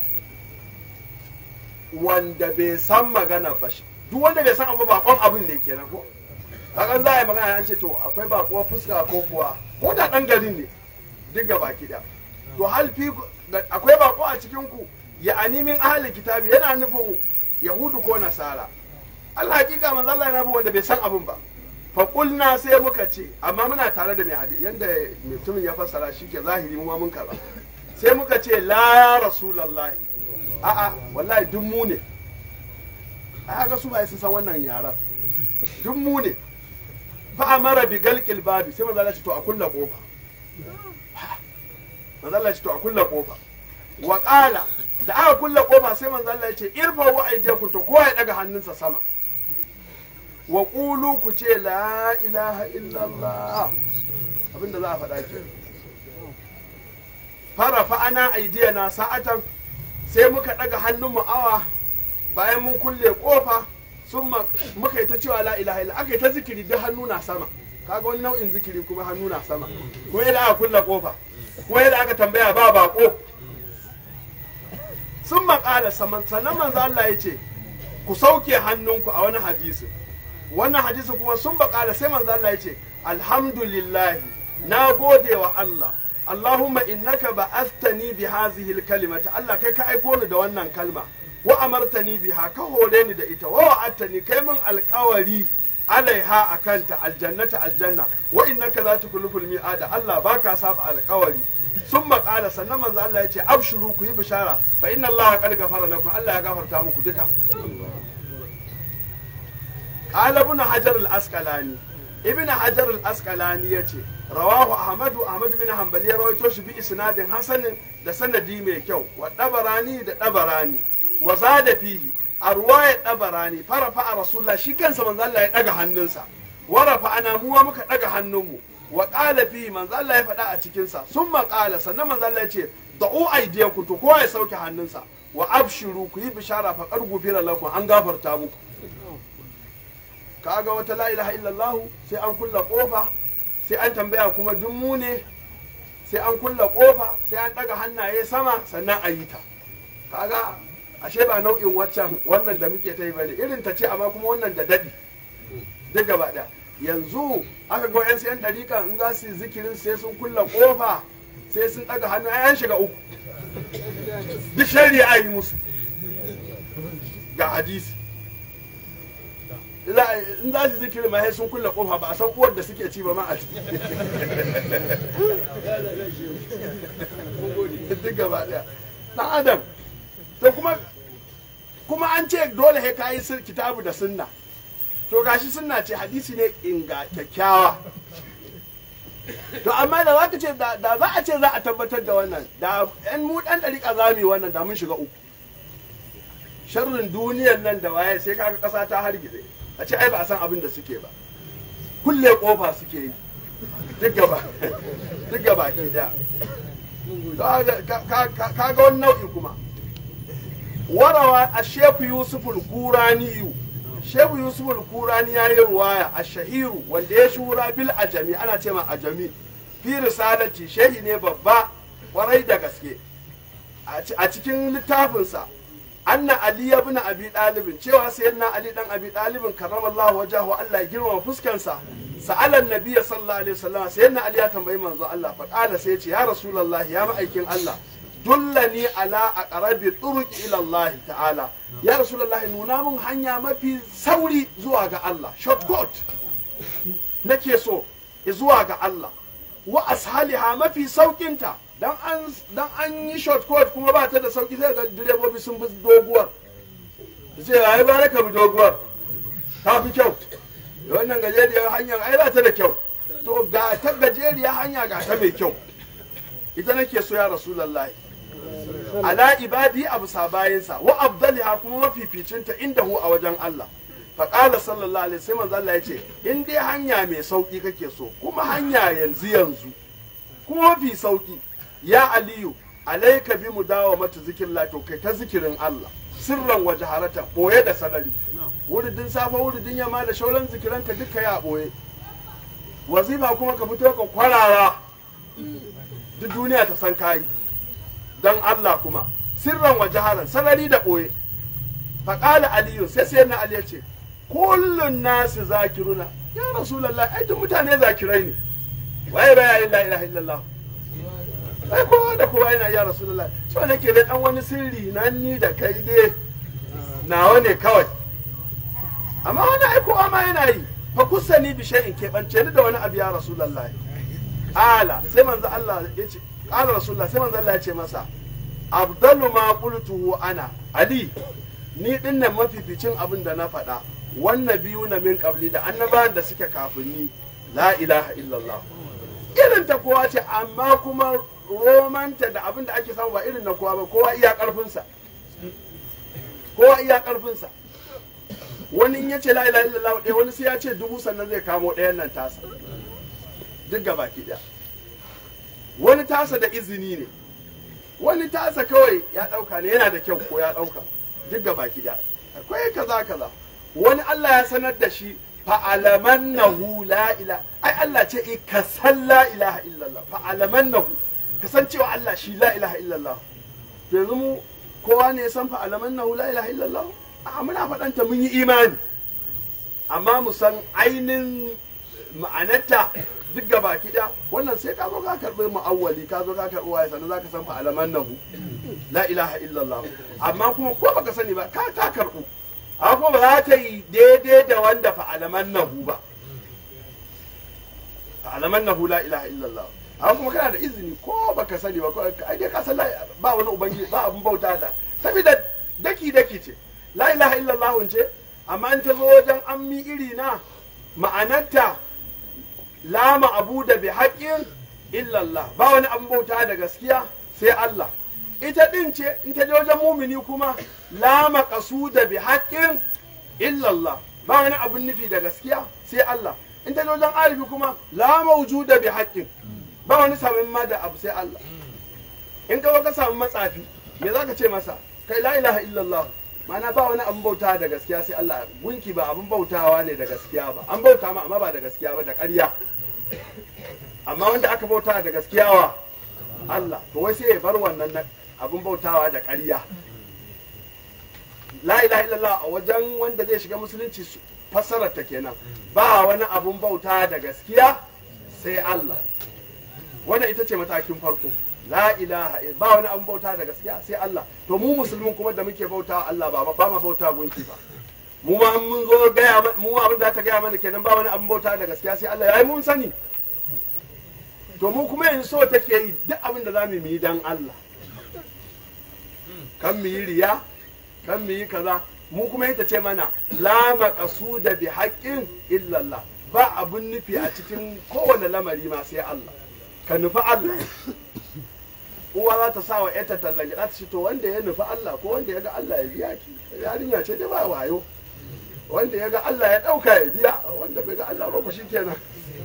S3: wanda bai san magana ba shi duk wanda bai san abu bakon abin ne kenan ko kakan za a yi magana ya ce to akwai bakuwa fuska ko kuwa ko da ɗan garin ne duk gaba gida to hal fi akwai bako a cikin ku ya animin ahli kitabi yana nufin yahudu ko nasara Allah hakika manzo Allah yana bin wanda bai san abin ba fa qulna sai muka ce amma muna tare da mai hadisi yanda mutumin ya fassara shi ke zahiri mu ma mun karba sai muka ce la ya rasulullahi a'a wallahi duk mu ne ai ga su ba sun san wannan yaran duk mu ne fa amara bi galqil babi sai manzo Allah ya ce to a kulla kofa manzo Allah ya ce to a kulla kofa wa qala da aka kulla kofa sai manzo Allah ya ce irfa wa aydiyakum to kowa ya daga hannunsa sama wa qulu ku ce la ilaha illallah abinda za a faɗa ke fara fa ana aidiyana sa'atan sai muka daga hannunmu awa bayan mun kulle kofa sun muka yi ta cewa la ilaha illallah aka yi ta zikiri duk hannu na sama kaga wani nau'in zikiri kuma hannu na sama kuma yadda aka kulle kofa kuma yadda aka tambaya ba bako sun maƙala sannan manzo Allah ya ce ku sauke hannunku a wani hadisi wannan hadisi kuma sun baƙala sai manzo Allah ya ce alhamdulillah na gode wa Allah Allahumma innaka ba'athani bi hadhihi al-kalimati Allah kai ka aiko ni da wannan kalma wa amartani biha ka hore ni da ita wa wa'adtani kai min alƙawari alaiha akanta aljannata aljanna wa innaka la tukhliful mi'ada Allah baka saba alƙawari sun maƙala sannan manzo Allah ya ce abshuru ku yi bishara fa inna Allah qad ghafara lakum Allah ya gafarta muku duka qala ibn hajar al-asqalani ibn hajar al-asqalani yace rawahu ahmadu ahmad bin hanbali ya rawaito shi bi isnadin hasanin da sanadi mai kyau wa dabarani da dabarani wa zada fihi a ruwaya ɗabarani farafa a rasulullah shi kansa manzo Allah ya ɗaga hannunsa warafa ana muwa muka ɗaga hannunmu wa ƙala fi manzo Allah ya faɗa a cikinsa sun maƙala sannan manzo Allah ya ce da'u aidiyakum to kowa ya sauke hannunsa wa abshiru ku yi bishara fa qad gufira lakum an gafarta muku kaga wata la ilaha illallah sai an kulla kofa sai an tambaya kuma duk mu ne sai an kulla kofa sai an daga hannaye sama sannan a yi ta kaga ashe ba nau'in waccan wannan da muke ta yi bane irin ta ce amma kuma wannan da dadi duk gaba ɗaya yanzu aka ga yan sayan dariƙa in za su yi zikirin sai sun kulla kofa sai sun daga hannu ai an shiga uku duk shari'a yi musu ga hadisi in za su zikiri ma sai sun kulle kofa ba a san uwar da suke ci ba ma a ciki duk gaba daya dan adam to kuma kuma an ce dole he kayi kitabu da sunna to gashi sunna ce hadisi ne inga kyakkyawa to amma da za ka ce da za a ce za a tabbatar da wannan da yan mu dan dariƙa za mu yi wannan da mun shiga uku sharrin duniyar nan da waye sai kaga ƙasa ta hargitse a ce ai ba a san abin da suke ba kulle kofa suke yi duk gaba duk gaba ke da ka ga wani nau'i kuma warawa a shefu yusuf al-kuraniyu shefu yusuf al-kurani ya yi ruwaya a shahiru wanda ya shura bil ajami ana ce ma ajami fi risalati shehi ne babba kwarai da gaske a cikin littafinsa anna ali ibn abi dalibin cewa sayyidina ali dan abi dalibin karramallahu wajahu Allah ya girmama fuskansa sa'alan nabiyyi sallallahu alaihi wasallam sayyidina ali ya tambayi manzo Allah fa qala sai ya ce ya rasulullahi ya ma'aikin Allah dullani ala aqrabi turuqi ila Allah ta'ala ya rasulullahi nuna mun hanya mafi sauri zuwa ga Allah shortcut nake so zuwa ga Allah wa ashaliha mafi saukinta dan an dan an yi shortcut kuma ba ta da sauki sai ga direbobi sun bi doguwar sai ai bare ka bi doguwar ta fi kyau wannan gajeriyar hanyar ai ba ta da kyau to ga ta gajeriyar hanya ga ta mai kyau ita nake so ya rasulullahi ala ibadi abu sabayinsa wa abdaliha kuma mafificinta inda hu a wajen Allah faƙala sallallahu alaihi sai manzo Allah ya ce in dai hanya mai sauki kake so kuma hanya yanzu yanzu kuma mafi sauki ya aliyu alaika bi mu dawo mata zikin to kai ta zikirin Allah sirran waje harata boye da sarari wuridin safa wuridin yamma da shauran zikiranka duka ya boye wazifa kuma ka fito ka kwarara duk duniya ta san kayi dan Allah kuma sirran waje haran sarari da boye faƙala aliyu sai sai na ali ya ce kullun nasu zakiruna ya rasulullah ai duk mutane zakirai ne waye baya yin la ilaha illallah ai kowa da kowa yana ya rasulullah so nake da dan wani sirri nan ni da kai dai nawa ne kawai amma wani ai kowa ma yana yi fa kusani bi shay'in keɓance ni da wani abu ya rasulullah ala sai manzo Allah ya ce qala rasulullah sai manzo Allah ya ce masa abdalu ma qultuhu ana ali ni dinnan mafificin abin da na faɗa wannan biyu na min qabli da annabawan da suke kafin ni la ilaha illallah irin ta kowa ce amma kuma romanta da abin da ake samu ba irin na kowa ba kowa iya karfinsa kowa iya karfinsa wani in ya ce la ilaha illallah ɗaya wani sai ya ce dubu sannan zai kamo ɗayan nan tasa duk gaba ki ɗaya wani tasa da izini ne wani tasa kawai ya ɗauka ne yana da kyau ko ya ɗauka duk gaba ki ɗaya akwai kaza kaza wani Allah ya sanar da shi fa'alamannahu la ila ai Allah ce i ka san la ilaha illallah fa'alamannahu ka san cewa Allah shi la ilaha illallah to yanzu mu kowa ne ya san fa'alamannahu la ilaha illallah a muna faɗanta mun yi imani amma mu san ainin ma'anarta duk gaba kiɗa wannan sai ka zo ka karɓi mu'awwali ka zo ka karɓi waye sannan za ka san fa'alamannahu la ilaha illallah amma kuma ko baka sani ba ka ta karɓu amma kuma ba za ta yi daidai da wanda fa'alaman nahu ba fa'alaman nahu la ilaha illallah amma kuma kana da izini ko baka sani ba ai dai ka san ba wani ubangiji ba abun bauta da saboda daki daki ce la ilaha illallah ce amma in ta zo wajen ammi iri na ma'anarta la ma'abu da bi haƙƙin illallah ba wani abun bauta da gaskiya sai Allah ita din ce in ta je wajen mumini kuma la maqsuda bi haqqin illa Allah ba wani abun nufi da gaskiya sai Allah in ta je wajen arifi kuma la mawjuda bi haqqin ba wani samun ma da abu sai Allah in ka ka samu matsafi me zaka ce masa kai la ilaha illallah ma'ana ba wani abun bauta da gaskiya sai Allah gunki ba abun bautawa ne da gaskiya ba an bauta ma amma ba da gaskiya ba da ƙarya amma wanda aka bauta da gaskiya wa Allah to wai sai ya bar wannan na abun bautawa da ƙarya la ilaha illallah a wajen wanda zai shiga musulunci su- fassarar ta kenan ba wani abun bauta da gaskiya sai Allah wannan ita ce matakin farko la ilaha ill- ba wani abun bauta da gaskiya sai Allah to mu musulmin kuma da muke bauta Allah ba ba ma bauta gunki ba mu ma in mun zo gaya ma- mu abin da ta gaya mana kenan ba wani abun bauta da gaskiya sai Allah yayi mun sani to mu kuma yanzu so take yi duk abin da za mu yi dan Allah kan mu yi riya kan mu yi kaza mu kuma ita ce mana la maqsuda bi haqqin illa Allah ba abun nufi a cikin kowane lamari ma sai Allah ka nufi Allah uwa za ta sa wa ƴarta tallan gida ta ce to wanda ya nufi Allah ko wanda ya ga Allah ya biya ki yarinya ce dai ba wayo wanda ya ga Allah ya ɗauka ya biya wanda bai ga Allah ba ku shikenan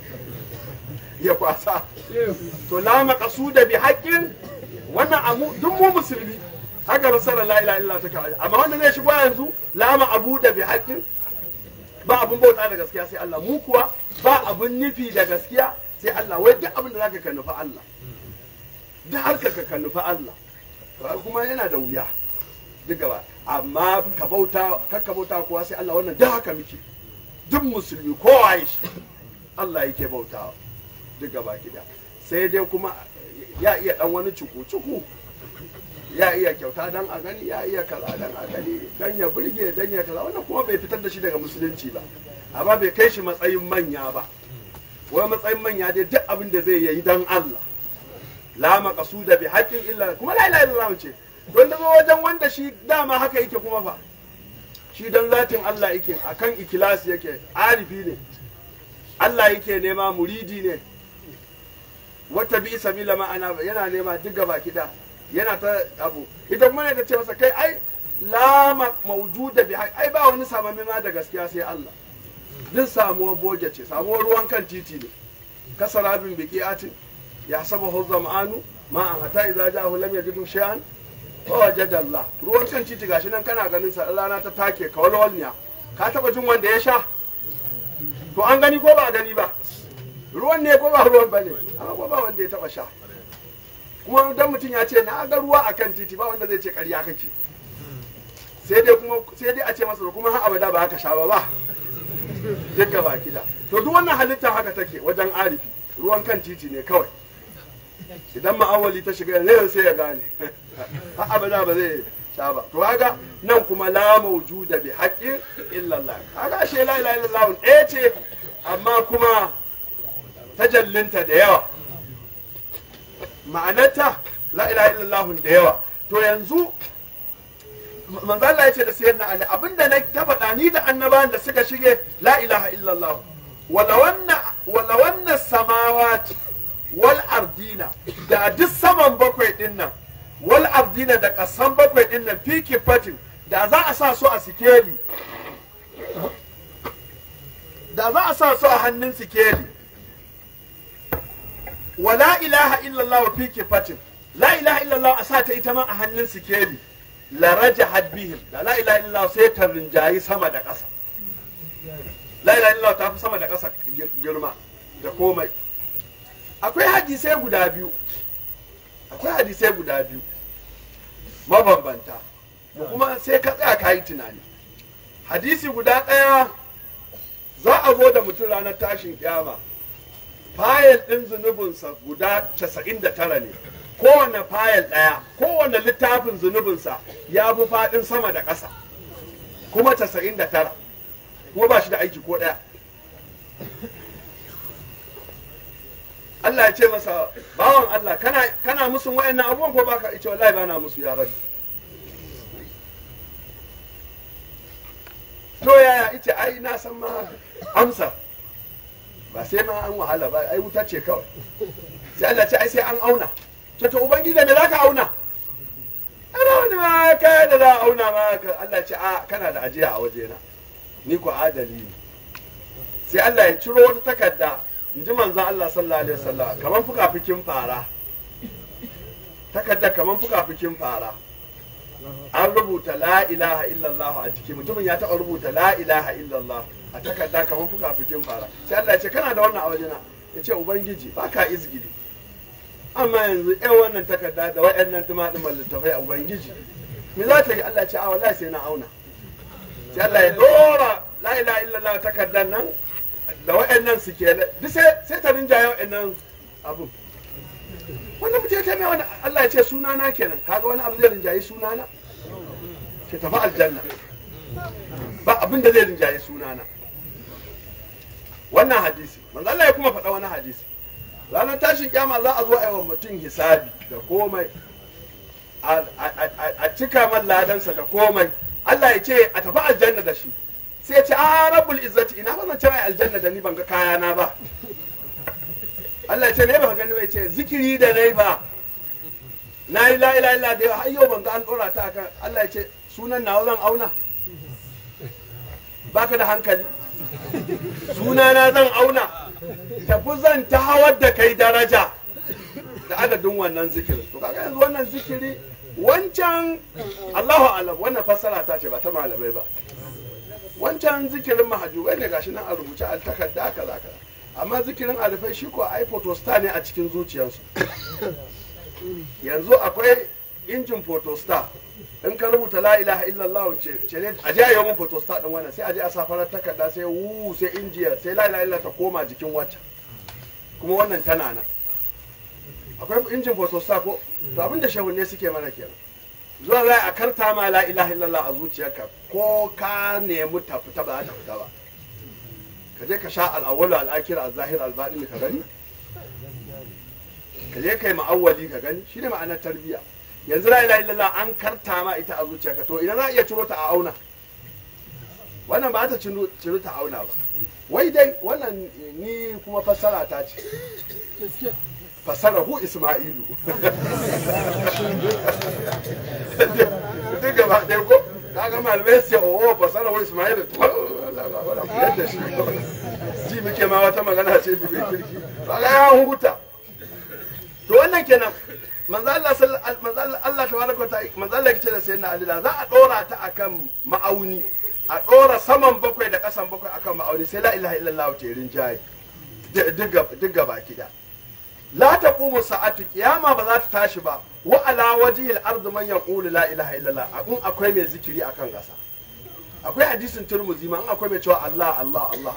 S3: ya kwasa to la maqsuda bi haqqin wannan amu duk mu musulmi haka rasulullah la ilaha illa ta kawai amma wanda zai shigo yanzu la ma'buda bi haqqin ba abun bauta da gaskiya sai Allah mu kuwa ba abun nufi da gaskiya sai Allah wai duk abin da zaka ka nufi Allah duk harka ka ka nufi Allah to kuma yana da wuya duk gaba amma ka bauta kar ka bauta kuwa sai Allah wannan da haka muke duk musulmi kowa ya shi Allah yake bautawa duk gaba gida sai dai kuma ya iya dan wani cuku-cuku ya iya kyauta dan a gani ya iya kaza dan a gani dan ya burge dan ya kaza wannan kuma bai fitar da shi daga musulunci ba amma bai kai shi matsayin manya ba wai matsayin manya dai duk abin da zai yi dan Allah la maqsuda bi haqqin illa kuma la ilaha illallah ce don da zo wajen wanda shi dama haka yake kuma fa shi dan zatin Allah yake akan ikilasi yake arifi ne Allah yake nema muridi ne wata bi sabila ma'ana yana nema duk gaba kida yana ta abu idan kuma ne ta ce masa kai ai la ma- mawjuda bi ai ba wani samamme ma da gaskiya sai Allah din samuwar boge ce samuwar ruwan kan titi ne kasarabin biqiatin ya saba zam'anu ma an hata idza ja'ahu lam yajidu shay'an wa wajada Allah ruwan kan titi gashi nan kana ganin sa rana ta take kawalwalniya ka taba jin wanda ya sha to an gani ko ba a gani ba ruwan ne ko ba ruwan ba ne amma ko ba wanda ya taba sha kuma dan mutum ya ce na ga ruwa akan titi ba wanda zai ce ƙarya kake sai dai kuma sai dai a ce masa kuma har abada ba haka sha ba ba duk gaba kida to duk wannan halitta haka take wajen arifi ruwan kan titi ne kawai idan ma'awali ta shiga yanzu sai ya gane har abada ba zai sha ba to kaga nan kuma la mawjuda bi haqqin illa Allah kaga ashe la ilaha illallah ɗaya ce amma kuma tajallinta da yawa ma'anarta la ilaha illallah da yawa to yanzu manzo Allah ya ce da sayyidina Ali abinda na ta faɗa ni da annabawan da suka shige la ilaha illallah wala wanna wala wanna samawati wal ardina da duk saman bakwai din nan wal ardina da kasan bakwai din nan fi kifatin da za a sa su a sikeli da za a sa su a hannun sikeli wa la ilaha illallah fi kifatin la ilaha illallah a sa ta ita ma a hannun sikeli la rajahat bihim da la ilaha illallah sai ta rinjayi sama da ƙasa la ilaha illallah ta fi sama da ƙasa girma da komai akwai hadisai guda biyu akwai hadisai guda biyu mabambanta da kuma sai ka tsaya ka yi tunani hadisi guda ɗaya za a zo da mutum ranar tashin kyama fayil ɗin zunubinsa guda 99 ne kowane fayil ɗaya kowane littafin zunubinsa ya fi faɗin sama da ƙasa kuma 99 kuma ba shi da aiki ko ɗaya Allah ya ce masa bawan Allah kana kana musun wayannan abubuwan ko baka ce wallahi bana musu ya rabbi to yaya ita ai na san ma amsa ba sai ma an wahala ba ai wuta ce kawai sai Allah ce ai sai an auna to to ubangiji me zaka auna ma kai da za a auna ma ka Allah ce a kana da ajiya a wajena ni ku adali ne sai Allah ya ciro wata takarda in ji manzon Allah sallallahu alaihi wasallam kamar fukafikin fara takarda kamar fukafikin fara an rubuta la ilaha illallah a jiki mutumin ya taɓa rubuta la ilaha illallah a takarda kamar fukafikin fara sai Allah ya ce kana da wannan a wajena ya ce ubangiji ba ka izgili amma yanzu yan wannan takarda da waɗannan tumaɗuman littafai a ubangiji me za ta yi Allah ce a wallahi sai na auna sai Allah ya dora la ilaha illallah takardar nan da waɗannan su ke duk sai sai ta rinjaye waɗannan abun wannan mutum ta mai wani Allah ya ce sunana kenan kaga wani abu zai rinjaye sunana ke tafi aljanna ba abin da zai rinjaye sunana wannan hadisi manzo Allah ya kuma faɗa wani hadisi ranar tashin kyama za a zo a yi wa mutum hisabi da komai a cika man ladansa da komai Allah ya ce a tafi aljanna da shi sai ya ce a rabbul izzati ina ba zan ce mai aljanna da ni ban ga kayana ba Allah ya ce ne ba gani bai ce zikiri da nai ba na yi la ilaha illa da har yau ban ga an dora ta akan Allah ya ce sunan nawa zan auna baka da hankali sunana zan auna tafi zan ta hawar da kai daraja da adadin wannan zikirin to kaga yanzu wannan zikiri wancan Allahu alam wannan fassara ta ce ba ta malamai ba wancan zikirin mahajubai ne gashi nan a rubuce al takarda kaza kaza amma zikirin alifai shi ko ai photostar ne a cikin zuciyarsu yanzu akwai injin photostar in ka rubuta la ilaha illallah ce ne a je a yi mun photostat din wannan sai a je a sa farar takarda sai wu sai injiya sai la ilaha illallah ta koma jikin wacce kuma wannan tana nan akwai injin photostat ko to abinda shehunne suke mana kenan zuwa za a karta ma la ilaha illallah a zuciyarka ko ka nemi ta fita ba za ta fita ba ka je ka sha al'awwalu al'akir al-zahir al-batin ka gani ka je kai ma'awwali ka gani shine ma'anar tarbiyya yanzu la ilaha illallah an karta ma ita a zuciyarka to idan za a iya ciro ta a auna wannan ba ta ciro ta auna ba wai dai wannan ni kuma fassara ta ce fassara hu isma'ilu duk gaba ɗaya ko kaga malamai sai o fassara hu isma'ilu yadda shi ji muke ma wata magana ce bi mai kirki ba ga ya huta to wannan kenan manzo Allah manzo Allah tabaraka ta manzo Allah yake da sayyidina Ali da za a dora ta akan ma'auni a dora saman bakwai da kasan bakwai akan ma'auni sai la ilaha illallah ta yirin jayi duk gaba kida la taqumu sa'atu qiyama ba za ta tashi ba wa ala wajhil ardi man yaqulu la ilaha illallah in akwai mai zikiri akan kasa akwai hadisin turmuzi ma in akwai mai cewa Allah Allah Allah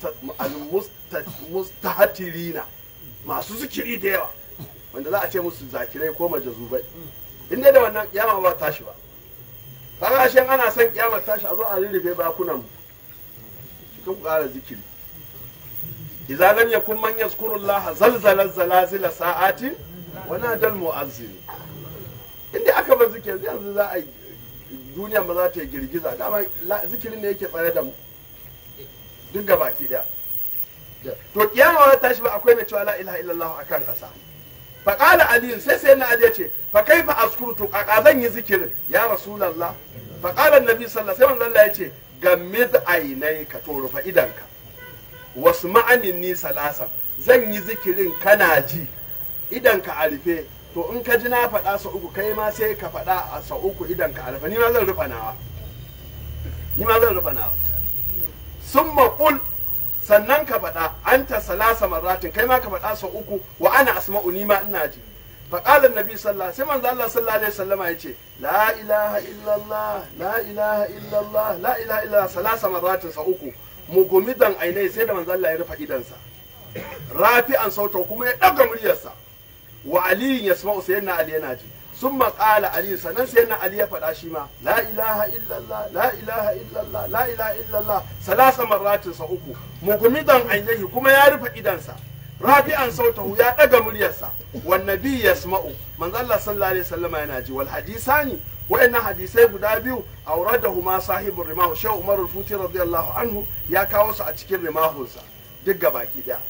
S3: al-mustahatirina masu zikiri da yawa wanda za a ce musu zakirai ko majazubai in dai da wannan kiyama ba tashi ba kaga shi ana son kiyama tashi a zo a rurrufe bakunan mu cikin ku ƙara zikiri idza lam yakun man yazkuru Allah zalzala zalazila sa'atin wa nadal mu'azzin in dai aka bar zikiri yanzu za a yi duniya ba za ta yi girgiza dama zikirin ne yake tsare da mu duk gabaki daya to kiyama ba tashi ba akwai mai cewa la ilaha illallah akan kasa faƙala aliyu sai sai na ali ce fa kai fa askuru to kaka zan yi zikirin ya rasulullah faƙala nabi sallallahu sai manzo Allah ya ce gammid ainai ka to rufa idanka wasu ma'anin ni salasan zan yi zikirin kana ji idanka a rufe to in ka ji na faɗa sa uku kai ma sai ka faɗa a sa uku idanka a rufe ni ma zan rufa nawa ni ma zan rufa nawa summa qul sannan ka faɗa an ta salasa marratin kai ma ka faɗa sau uku wa ana asma'u ni ma ina ji فقال النبي صلى الله عليه وسلم الله صلى الله عليه وسلم يجي لا إله إلا الله لا إله إلا الله لا إله إلا الله ثلاث مرات سأوكو مقومدا عيني سيدا من الله يرفع إيدانسا رافعا صوته كما يدقى مريسا وعلي يسمع سيدنا علي يناجي ثم قال علي سنن سيدنا علي يفعل شيما لا إله إلا الله لا إله إلا الله لا إله إلا الله ثلاث مرات سأوكو مقومدا عينيه كما يرفع إيدانسا rafi'an sautahu ya daga muryarsa wan nabi yasma'u manzo Allah sallallahu alaihi wasallam yana ji wal hadisani wayannan hadisai guda biyu auradahuma sahibur rimahu shehu umar al-futi radiyallahu anhu ya kawo su a cikin rimahunsa duk gabaki daya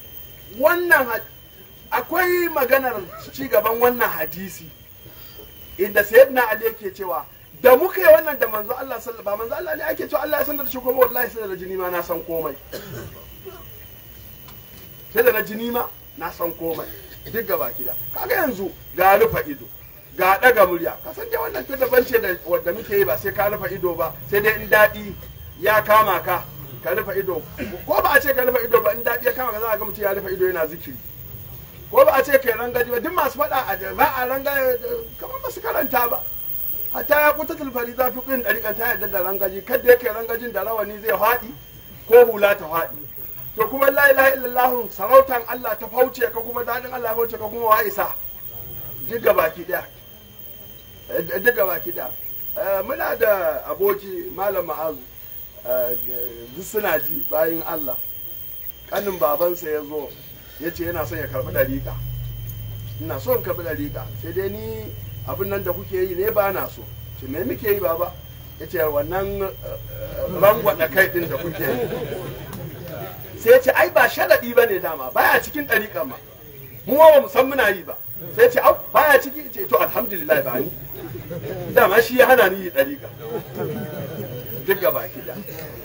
S3: wannan akwai maganar ci gaban wannan hadisi inda sayyidina ali yake cewa da muka yi wannan da manzo Allah sallallahu ba manzo Allah ne ake cewa Allah ya san da shi kuma wallahi sai da jini ma na san komai sai da na jini ma na san komai duk gaba kida kaga yanzu ga rufa ido ga daga murya ka san dai wannan ta daban ce da wanda muke yi ba sai ka rufa ido ba sai dai in daɗi ya kama ka ka rufa ido ko ba a ce ka rufa ido ba in daɗi ya kama ka za a ga mutum ya rufa ido yana zikiri ko ba a ce kai rangaji ba duk masu faɗa a ba a ranga kamar ba su karanta ba hatta ya kuta tulfari za fi ƙin ɗariƙan ta yadda da rangaji kadda yake rangajin da rawani zai faɗi ko hula ta faɗi to kuma la ilaha illallah sarautan Allah ta fauce ka kuma daɗin Allah ya fauce ka kuma wa isa duk baki ɗaya duk baki ɗaya muna da aboki malam ma'azu duk suna ji bayan Allah kanin babansa ya zo ya ce yana son ya karɓi ɗariƙa ina son karɓi ɗariƙa sai dai ni abin nan da kuke yi ne ba na so ce me muke yi baba ya ce wannan rangwaɗa kai ɗin da kuke yi sai ya ce ai ba sharaɗi ba ne dama baya cikin ɗariƙa ma mu ba mu san muna yi ba sai ya ce au baya ciki ce to alhamdulillah ba ni dama shi ya hana ni yi ɗariƙa duk gaba da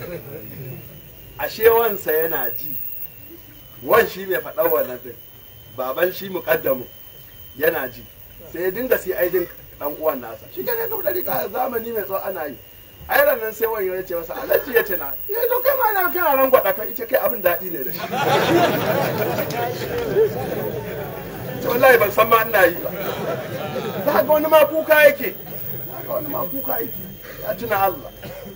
S3: ashe wansa yana ji wan shi mai faɗa wannan din baban shi muƙaddamu yana ji sai ya dinga sai aidin dan uwan nasa shi ke ga dari ka zamani mai tsawo ana yi ai nan sai wani ya ce masa alaji ya ce na ya to kai ma na kana ran gwada kai ita kai abin daɗi ne da shi to wallahi ban san ma ina yi ba za ga wani ma kuka yake za ga wani ma kuka yake ya tuna Allah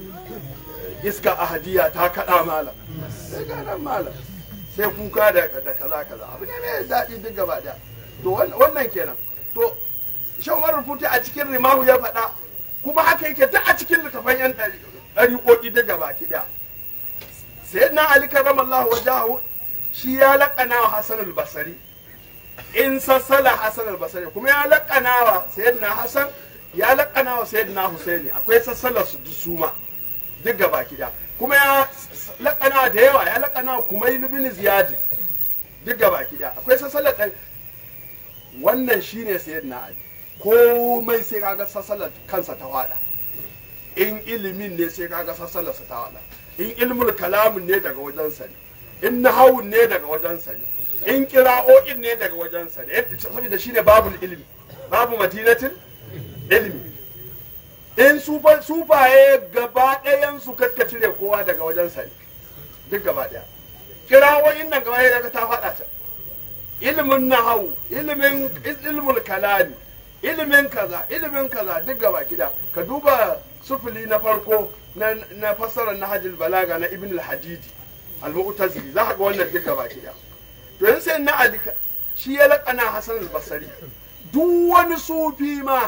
S3: iska ahadiya ta kaɗa malam sai ga nan malam sai kuka da kaza kaza abu ne mai daɗi duk gaba ɗaya to wannan kenan to shan umar rufuti a cikin rimahu ya faɗa kuma haka yake duk a cikin littafan yan ɗariƙoƙi duk gaba ki ɗaya sai na ali karamallahu wajahu shi ya laƙana wa hasan al-basri in sassala hasan al-basri kuma ya laƙana wa sayyidina hasan ya laƙana wa sayyidina husaini akwai sassala su suma duk gaba ki ɗaya kuma ya laƙana da yawa ya laƙana kuma yi bin ziyadi duk gaba ki ɗaya akwai sassalar ɗan wannan shine sayyidina ali komai sai kaga sassalar kansa ta wada in ilimin ne sai kaga sassalar sa ta wada in ilmul kalamin ne daga wajensa ne in nahawun ne daga wajensa ne in kira'o'in ne daga wajensa ne saboda shine babul ilmi babu madinatin ilmi in sufaye gaba ɗayan su kakka cire kowa daga wajensa ne duk gaba ɗaya kira'o'in nan gaba ɗaya ta faɗa ta ilimin nahawu ilimin ilmul kalami ilimin kaza ilimin kaza duk gaba kida ka duba sufuli na farko na na fassarar nahjul balaga na ibn al-hadidi al-mu'tazili za ka ga wannan duk gaba kida to yanzu sai na ali shi ya laƙana hasan al-basri duk wani sufi ma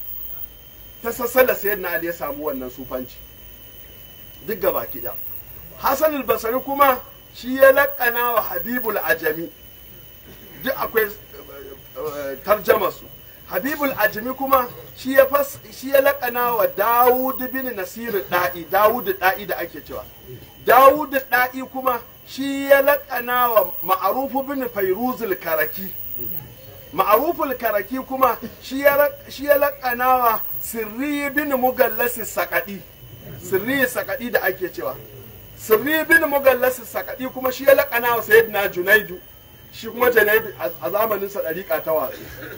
S3: ta sassala sayyidina ali ya samu wannan sufanci duk gaba kida hasan al-basri kuma shi ya laƙana wa habibul ajami duk akwai tarjama su habibul ajmi kuma shi ya fas shi ya lakana wa dawud bin nasir da'i dawud da'i da ake cewa dawud da'i kuma shi ya lakana wa ma'ruf bin fayruzul karaki ma'ruful karaki kuma shi ya shi ya lakana wa sirri bin mugallas sakadi sirri sakadi da ake cewa sirri bin mugallas sakadi kuma shi ya lakana wa sayyidina junaidu shi kuma junaidu a zamanin sa dariƙa ta watsu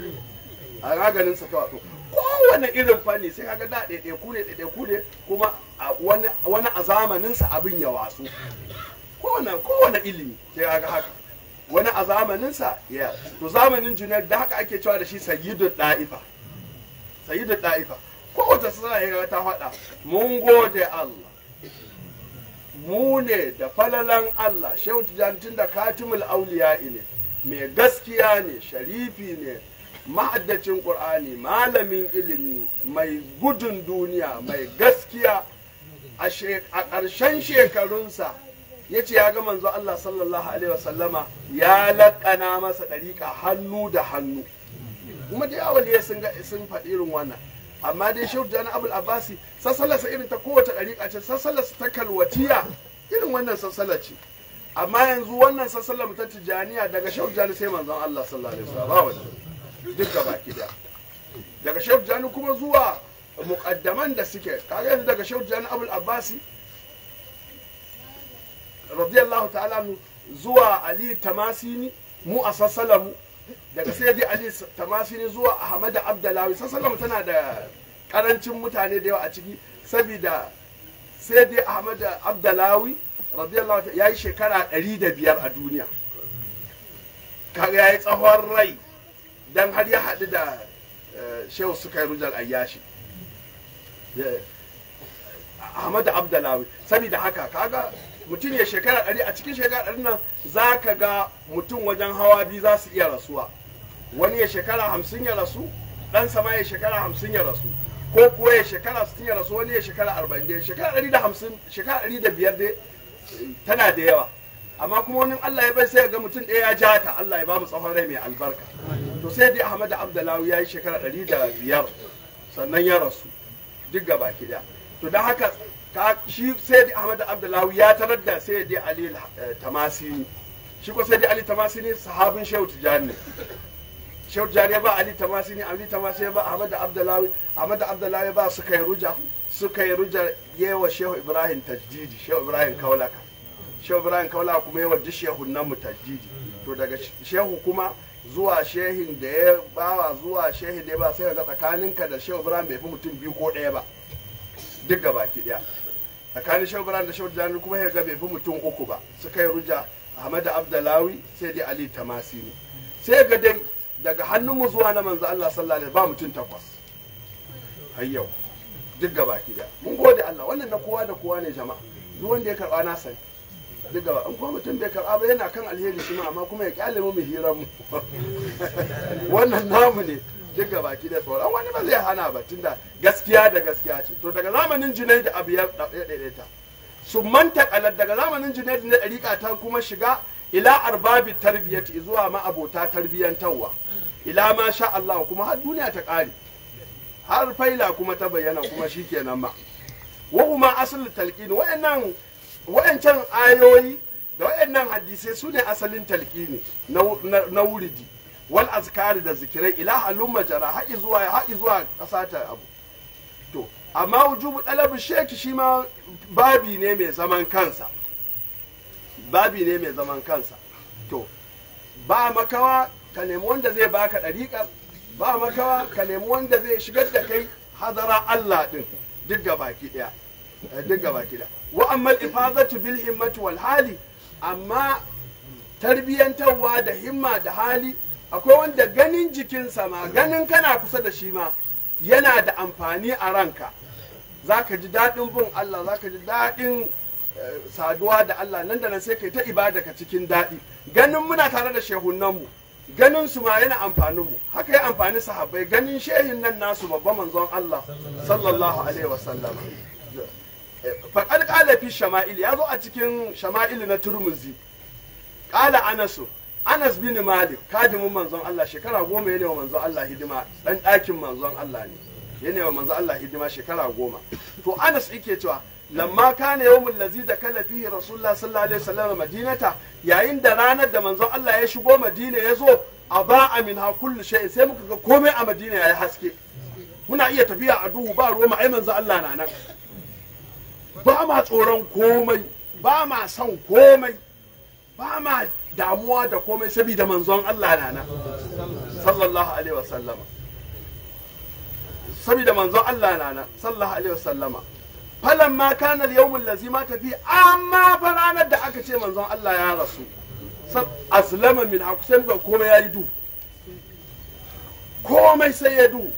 S3: a raganin sa ta watsu kowane irin fanni sai kaga da ɗaiɗaiku ne ɗaiɗaiku ne kuma wani a zamanin sa abin ya watsu kowane kowane ilimi sai kaga haka wani a zamanin sa ya to zamanin junaid da haka ake cewa da shi sayyidu da'ifa sayyidu da'ifa kowace sana ya ta faɗa mun gode Allah mu ne da falalan Allah shehu tijantun da katimul auliya ne mai gaskiya ne sharifi ne ma'addacin ƙur'ani malamin ilimi mai gudun duniya mai gaskiya a ƙarshen shekarunsa ya ce ya ga manzo Allah sallallahu alaihi wasallama ya laƙana masa ɗariƙa hannu da hannu kuma da yawon sun sun faɗi irin wannan amma dai shehu jana abul abbasi sassalarsa irin ta kowace ɗariƙa ce sassalarsa ta kalwatiya irin wannan sassalar ce amma yanzu wannan sassalar ta tijaniya daga shehu jana sai manzon Allah sallallahu alaihi wasallam duk gaba ki da daga shehu tijjani kuma zuwa muƙaddaman da suke kaga yanzu daga shehu tijjani abul abbasi radiyallahu ta'ala anhu zuwa ali tamasini mu a sassalamu daga sai dai ali tamasini zuwa ahmad abdalawi sassalamu tana da karancin mutane da yawa a ciki saboda sai dai ahmad abdalawi radiyallahu ta'ala yayi shekara 105 a duniya kaga yayi tsawon rai dan har ya haɗu da eh, shehu suka yi rujar ayyashi Yeah. Ahmad Abdalawi saboda haka kaga mutum ya shekara ɗari a cikin shekara ɗari nan za ka ga mutum wajen hawa biyu za su iya rasuwa wani ya shekara hamsin ya rasu ɗan sama ya shekara hamsin ya rasu ko kuwa ya shekara sittin ya rasu wani ya shekara arba'in dai shekara ɗari da hamsin shekara ɗari da biyar dai eh, tana da yawa amma kuma wani Allah ya bai sai ya ga mutum ɗaya ya ja ta Allah ya ba mu tsawon rai mai albarka to sai dai Ahmad Abdalawi ya yi shekara ɗari da biyar sannan ya rasu duk gaba ki daya to don haka ka shi sai da Ahmad Abdullahi ya tarar da sai da Ali eh, Tamasini shi ko sai da Ali Tamasini sahabin Shehu Tijani ne Shehu Tijani ya ba Ali Tamasini Ali Tamasini ya ba Ahmad Abdullahi Ahmad Abdullahi ya ba suka yi ruja suka yi ruja yewa Shehu Ibrahim tajdidi Shehu Ibrahim Kaulaka Shehu Ibrahim Kaulaka kuma yawa duk shehun nan mu tajdidi to daga shehu kuma zuwa shehin da ya bawa zuwa shehin da ya ba sai ga tsakaninka da shehu ibrahim bai fi mutum biyu ko ɗaya ba duk ga baki ɗaya tsakanin shehu ibrahim da shehu jani kuma ya ga bai fi mutum uku ba suka yi ruja ahmad abdalawi sai dai ali tamasini sai ga dai daga hannunmu zuwa na manzo allah sallallahu alaihi ba mutum takwas har yau duk ga baki ɗaya mun gode allah wannan na kowa da kowa ne jama'a duk wanda ya karɓa na sani duk gaba in kuma mutum bai karɓa ba yana kan alheri shi ma amma kuma ya kyale mu mu hira mu wannan namu ne duk gaba ki da tsoron wani ba zai hana ba tunda gaskiya da gaskiya ce to daga zamanin junai da abu ya daidaita su manta kalar daga zamanin junai da ɗariƙa ta kuma shiga ila arbabi tarbiyyati zuwa ma abota tarbiyyantarwa ila ma sha Allah kuma har duniya ta ƙare har faila kuma ta bayyana kuma shikenan ma wa kuma asalin talqin wa'annan wa'ancan ayoyi da wa'annan hadisai su ne asalin talqini na, na, na wuridi wal azkari da zikirai ila halun majara haƙi zuwa haƙi zuwa ƙasa ta abu to amma wujubu ɗalabin sheki shi ma babi ne mai zaman kansa babi ne mai zaman kansa to ba makawa ka nemi wanda zai baka ɗariƙar ba makawa ka nemi wanda zai shigar da kai hadara Allah ɗin duk ga baki ɗaya duk ga baki ɗaya wa amma ifadatu bil himmati wal hali amma tarbiyantarwa da himma da hali akwai wanda ganin jikinsa ma ganin kana kusa da shi ma yana da amfani a ranka za ka ji daɗin bin Allah za ka ji daɗin saduwa da Allah nan da nan sai kai ta ibada ka cikin daɗi ganin muna tare da shehunanmu ganin su ma yana amfanin mu haka ya amfani sahabbai ganin shehin nan nasu babban manzon Allah sallallahu alaihi wasallam faƙar ƙala fi shama'il ya zo a cikin shama'il na turmuzi ƙala anasu anas bin malik kadimin manzon Allah shekara goma yana wa manzon Allah hidima ɗan ɗakin manzon Allah ne yana wa manzon Allah hidima shekara goma to anas yake cewa lamma kana yawmul ladzi da kala fihi rasulullah sallallahu alaihi wasallam madinata yayin da ranar da manzon Allah ya shigo madina ya zo a ba amin ha kullu shay'in sai muka ga komai a madina yayi haske muna iya tafiya a duhu ba ruwa ai manzon Allah na nan ba ma tsoron komai ba ma son komai ba ma damuwa da komai saboda manzon Allah na nan sallallahu alaihi wasallama saboda manzon Allah na nan sallallahu alaihi wasallama falan ma kana al-yawmul ladzi ma tafi amma fa ranar da aka ce manzon Allah ya rasu aslama min hakusan ban komai yayi du komai sai ya du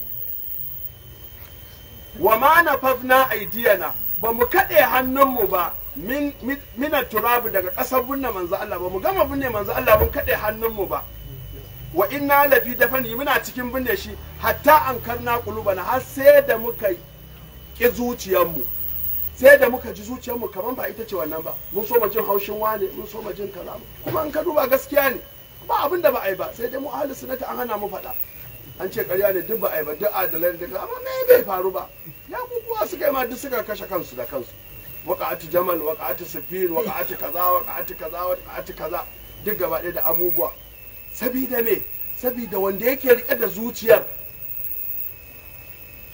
S3: wa ma nafafna aidiyana ba mu kaɗe hannunmu ba min mina turabu daga ƙasar binne manzo Allah ba mu gama binne manzo Allah mun kaɗe hannunmu ba wa inna lafi dafani muna cikin binne shi hatta an karna kulubana har sai da muka ƙi zuciyarmu sai da muka ji zuciyarmu kamar ba ita ce wannan ba mun so jin haushin wane mun so jin kaza kuma an ka duba gaskiya ne ba abin da ba a yi ba sai dai mu ahli sunnati an hana mu faɗa an ce ƙarya ne duk ba a yi ba duk adalai da amma me bai faru ba ya kukuwa suka yi ma duk suka kashe kansu da kansu waƙa'atu jamal waƙa'atu sufin waƙa'atu kaza waƙa'atu kaza waƙa'atu kaza duk gaba ɗaya da abubuwa sabida me sabida wanda yake rike da zuciyar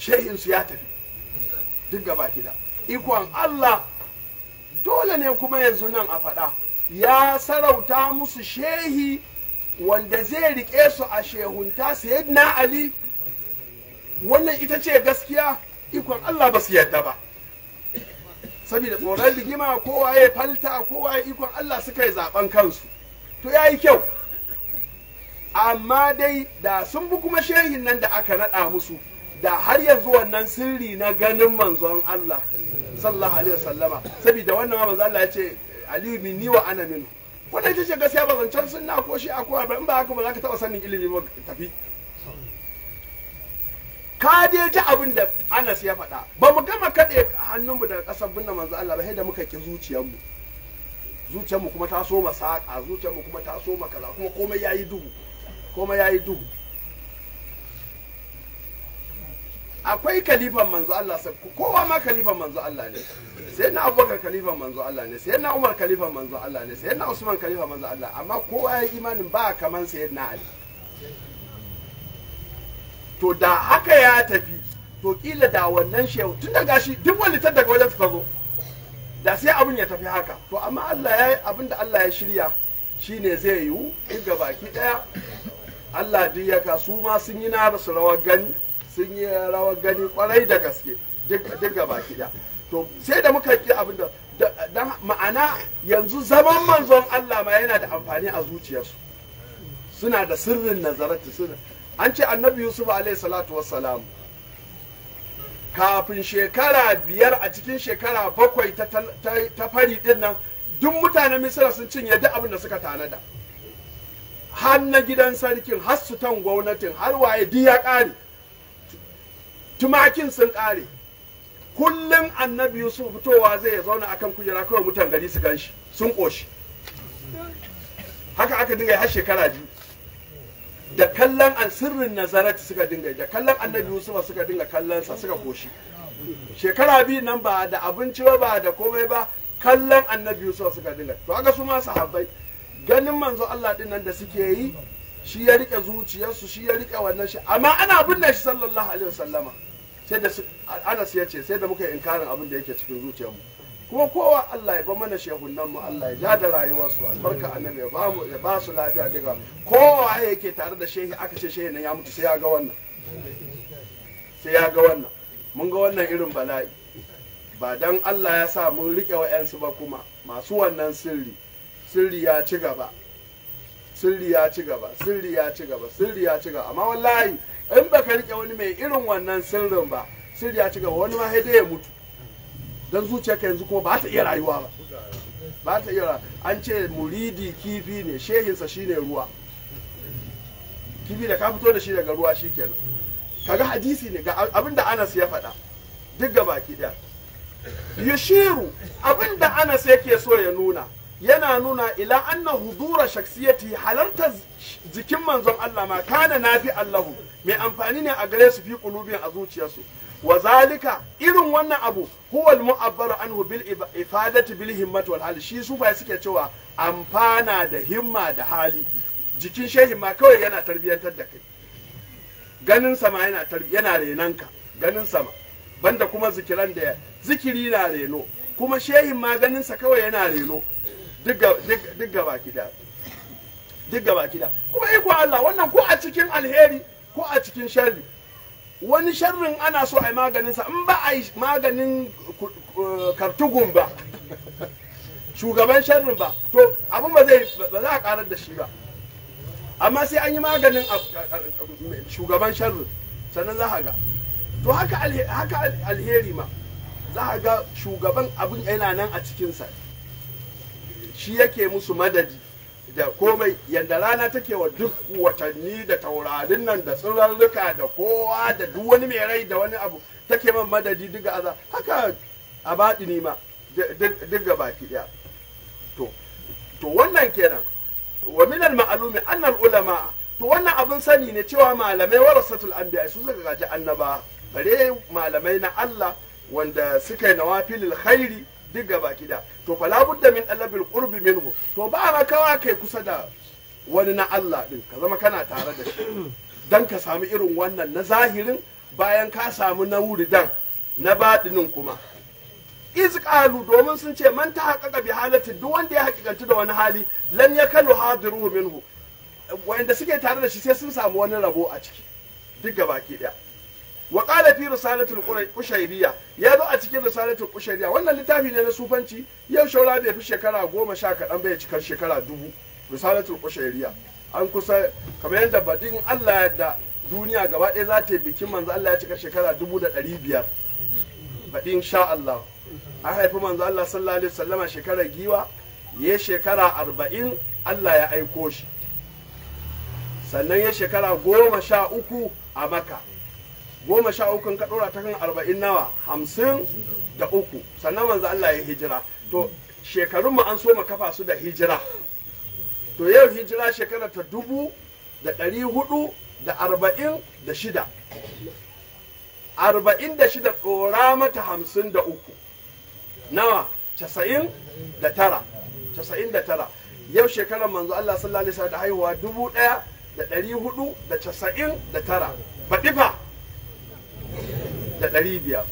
S3: shehinsu ya tafi duk gaba da ikon Allah dole ne kuma yanzu nan a faɗa ya sarauta musu shehi wanda zai riƙe su a shehunta sayyidina Ali wannan ita ce gaskiya ikon Allah ba su yadda ba saboda tsoron rigima kowa ya falta kowa ya ikon Allah suka yi zaben kansu to ya yi kyau amma dai da sun bi kuma shehin nan da aka naɗa musu da har yanzu wannan sirri na ganin manzon Allah sallallahu alaihi wasallama saboda wannan ma manzon Allah ya ce aliyu minni wa ana minhu wannan ita ce gaskiya ba zancen sunna ko shi akwai ba in ba haka ba za ka taɓa sanin ilimi ba tafi ka dai ji abin da Anas ya faɗa ba mu gama kaɗe hannunmu daga ƙasar binne manzo Allah ba sai da muka ki zuciyarmu zuciyarmu kuma ta so saƙa zuciyarmu kuma ta so kaza kuma komai yayi duhu komai yayi duhu akwai kalifan manzo Allah sai kowa ma kalifan manzo Allah ne sai na Abubakar kalifan manzo Allah ne sai na Umar kalifan manzo Allah ne sai na Usman kalifan manzo Allah amma kowa ya imanin ba kaman sayyidina Ali to da haka ya tafi to kila da wannan shehu tun da gashi duk wani ta daga wajen suka zo da sai abin ya tafi haka to amma Allah ya yi abin da Allah ya shirya shine zai yiwu duk ga baki daya Allah duk ya ka su ma sun yi na su rawar gani sun yi rawar gani kwarai da gaske duk ga baki daya to sai da muka ki abin da dan ma'ana yanzu zaman manzon Allah ma yana da amfani a zuciyarsu suna da sirrin nazarati suna an ce annabi yusuf alaihi salatu wassalam kafin shekara biyar a cikin shekara bakwai ta fari din nan duk mutanen misira sun cinye duk abin da suka tanada har na gidan sarkin har sutan gwamnatin har waye duk ya ƙare tumakin sun ƙare kullum annabi yusuf fitowa zai zauna akan kujera kawai mutan gari su gan shi sun ƙoshi haka aka dinga har shekara biyu da kallon an sirrin nazarati suka dinga da kallon annabi Yusuf suka dinga kallon sa suka koshi shekara biyu nan ba da abinci ba da komai ba kallon annabi Yusuf suka dinga to haka su ma sahabbai ganin manzo Allah din nan da suke yi shi ya rike zuciyarsu shi ya rike wannan shi amma ana binne shi sallallahu alaihi wasallama sai da Anas ya ce sai da muka yi inkarin abin da yake cikin zuciyarmu kuma kowa Allah ya ba mana shehunan mu Allah ya ja da rayuwarsu albarka annabi ya ba mu ya ba su lafiya daga kowa yake tare da shehi aka ce shehi nan ya mutu sai ya ga wannan sai ya ga wannan mun ga wannan irin bala'i ba dan Allah ya sa mun rike wa'yansu ba kuma masu wannan sirri sirri ya ci gaba sirri ya ci gaba sirri ya ci gaba sirri ya ci gaba amma wallahi in baka rike wani mai irin wannan sirrin ba sirri ya ci gaba wani ma sai ya mutu don zuciyarka yanzu kuma ba ta iya rayuwa ba ba ta iya an ce muridi kifi ne shehinsa shine ruwa kifi da ka fito da shi daga ruwa shikenan kaga hadisi ne ga abinda Anas ya faɗa duk ga baki ɗaya yushiru abinda Anas yake so ya nuna yana nuna ila anna hudura shaksiyati halarta jikin manzon Allah ma kana nafi Allahu mai amfani ne a gare su fi qulubin a zuciyarsu wa zalika irin wannan abu huwa al-mu'abbar anhu bil ifadati bil himmati wal hali shi su fa suke cewa amfana da himma da hali jikin shehin ma kawai yana tarbiyantar da kai ganin sama yana yana renanka ganin sama banda kuma zikiran da zikiri na reno kuma shehin ma ganin sa kawai yana reno duk gaba kida duk gaba kida kuma iko Allah wannan ko a cikin alheri ko a cikin sharri wani sharrin ana so a yi maganinsa in ba a yi maganin kartugun ba shugaban sharrin ba to abin ba zai ba za a karar da shi ba amma sai an yi maganin shugaban sharrin sannan za a ga to haka alheri ma za a ga shugaban abin yana nan a cikinsa shi yake musu madadi da komai yadda rana take wa duk watanni da taurarin nan da tsirarruka da kowa da duk wani mai rai da wani abu take man madadi duk aza haka a baɗini ma duk ga baki ɗaya to to wannan kenan wa min al ma'lumi anna al ulama to wannan abin sani ne cewa malamai warasatul anbiya su suka gaji annaba bare malamai na Allah wanda suka yi nawafilil khairi duk gaba kida to fa labudda min talabil qurbi minhu to ba ma kawa kai kusa da wani na Allah din ka zama kana tare da shi dan ka samu irin wannan na zahirin bayan ka samu na wuridan na baɗinin kuma iz qalu domin sun ce man ta haƙaƙa bi halatin duk wanda ya haƙiƙanci da wani hali lan yakanu hadiruhu minhu wanda suke tare da shi sai sun samu wani rabo a ciki duk gabaki daya wa qala fi risalatul qushayriyya ya zo a cikin risalatul qushayriyya wannan littafi ne na sufanci yau shaura bai fi shekara goma sha kaɗan bai cikar shekara dubu risalatul qushayriyya an kusa kamar yadda badin Allah da duniya gaba ɗaya za ta yi bikin manzo Allah ya cika shekara dubu da ɗari biyar baɗin sha Allah an haifi manzo Allah sallallahu alaihi wasallama shekarar giwa ya shekara arba'in Allah ya aiko shi sannan ya shekara goma sha uku a maka goma sha uku ka ɗora ta kan arba'in nawa hamsin da uku sannan manzo Allah ya hijira to shekarun mu an so mu kafa su da hijira to yau hijira shekara ta dubu da ɗari hudu da arba'in da shida arba'in da shida ɗora mata hamsin da uku nawa casa'in da tara casa'in da tara yau shekarar manzo Allah sallallahu alaihi wasallam da haihuwa dubu ɗaya da ɗari hudu da casa'in da tara baɗi fa da ɗari biyar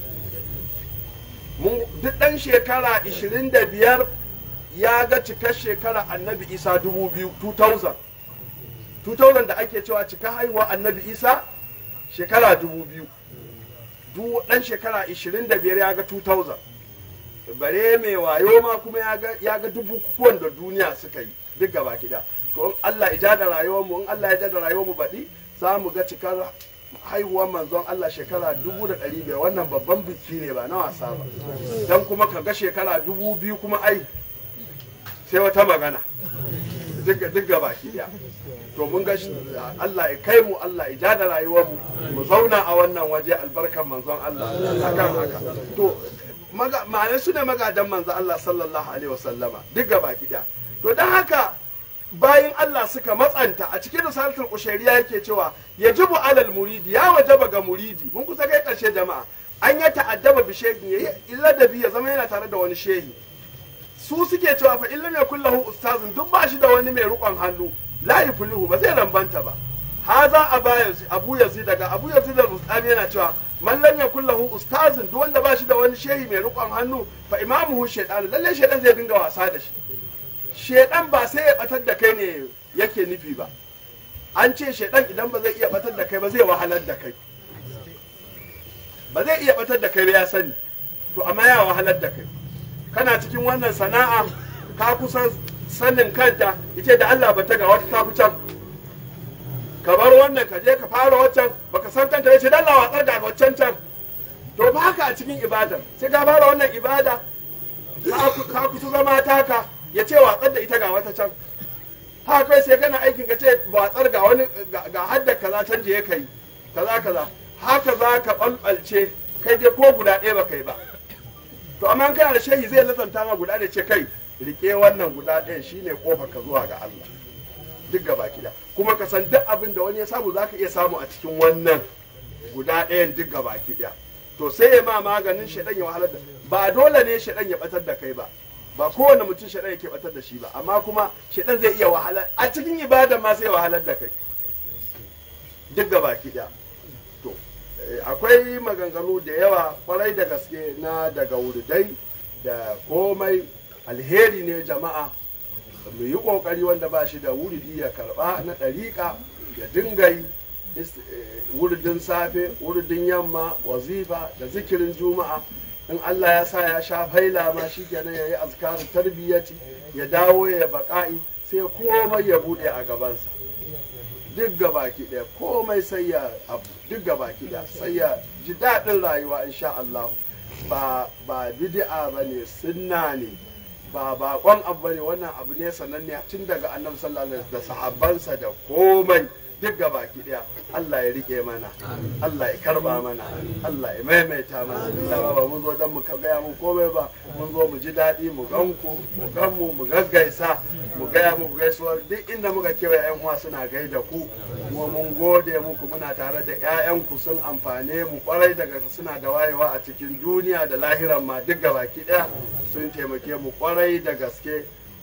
S3: duk ɗan shekara ishirin da biyar ya ga cikar shekara annabi isa dubu biyu 2000 2000 da ake cewa cika haihuwa annabi isa shekara dubu biyu duk ɗan shekara ishirin da biyar ya ga 2000 bare mai wayo ma kuma ya ga dubu kukuwan da duniya suka yi duk gaba kida to in Allah ya da rayuwar mu in Allah ya da rayuwar mu baɗi za mu ga cikar haihuwar manzon Allah shekara dubu da ɗari biyar wannan babban biki ne ba na wasa ba dan kuma ka ga shekara dubu biyu kuma ai sai wata magana duk gaba daya to mun ga Allah ya kai mu Allah ya da rayuwar mu mu zauna a wannan waje albarkan manzon Allah akan haka to ma'ana su ne magadan manzon Allah sallallahu alaihi wasallama duk gaba daya to dan haka bayan Allah suka matsanta a cikin risalatul kushairiya yake cewa yajibu alal muridi ya wajaba ga muridi mun kusa kai karshe jama'a an ya ta'addaba bi shehi yayi illa da ya zama yana tare da wani shehi su suke cewa fa illam yakul lahu ustazun duk ba shi da wani mai rukon hannu la yuflihu ba zai rambanta ba haza aba yazid abu yazid daga abu yazid al-bustami yana cewa man lam yakul lahu ustazun duk wanda ba shi da wani shehi mai rukon hannu fa imamuhu shaytan lalle shaytan zai dinga wasa da shi shaytan ba sai ya batar da kai ne yake nufi ba an ce shaytan idan ba zai iya batar da kai ba zai wahalar da kai ba zai iya batar da kai ba ya sani to amma ya wahalar da kai kana cikin wannan sana'a ka kusan sanin kanta ita da Allah ba ta ga wata tafi can ka bar wannan ka je ka fara waccan baka san kanta yace dan Allah watsar da waccan can to ba haka a cikin ibada sai ka fara wannan ibada ka kusa zama taka ya ce watsar da ita ga wata can haka kai sai kana aikin ka ce watsar ga wani ga hadda kaza can je kai kaza kaza haka za ka balbalce kai dai ko guda ɗaya ba kai ba to amma kana da shehi zai lazanta ma guda da ce kai rike wannan guda ɗaya shine kofa ka zuwa ga Allah duk gaba kida kuma ka san duk abin da wani ya samu zaka iya samu a cikin wannan guda ɗayan duk gaba kida to sai ya ma maganin shaɗan ya wahalar da ba dole ne shaɗan ya batar da kai ba ba kowane mutum shaɗan yake batar da shi ba amma kuma shaɗan zai iya wahalar a cikin ibada ma sai ya wahalar da kai duk gaba kida to akwai maganganu da yawa kwarai da gaske na daga wurdai da komai alheri ne jama'a mu yi kokari wanda ba shi da wuridi ya karba na ɗariƙa ya dingai wuridin safe wuridin yamma wazifa da zikirin juma'a in Allah ya sa ya sha faila ma shi kenan ya yi azkarin tarbiyyati ya dawo ya baƙa'i sai komai ya buɗe a gabansa duk gabaki ɗaya komai sai ya abu duk gabaki ɗaya sai ya ji daɗin rayuwa insha Allah ba ba bid'a bane sunna ne ba bakon abu bane wannan abu ne sananne tun daga annabi sallallahu alaihi wasallam da sahabbansa da komai duk gabaki ɗaya Allah ya rike mana Allah ya karba mana Allah ya maimaita mana dama ba mun zo dan mu gaya mu komai ba mun zo mu ji daɗi mu ganku mu gan mu mu gaggaisa mu gaya muku gaisuwa duk inda muka kewa yan uwa suna gaida ku kuma mun gode muku muna tare da ƴaƴanku sun amfane mu kwarai daga suna da wayewa a cikin duniya da lahiran ma duk gabaki ɗaya sun taimake mu kwarai da gaske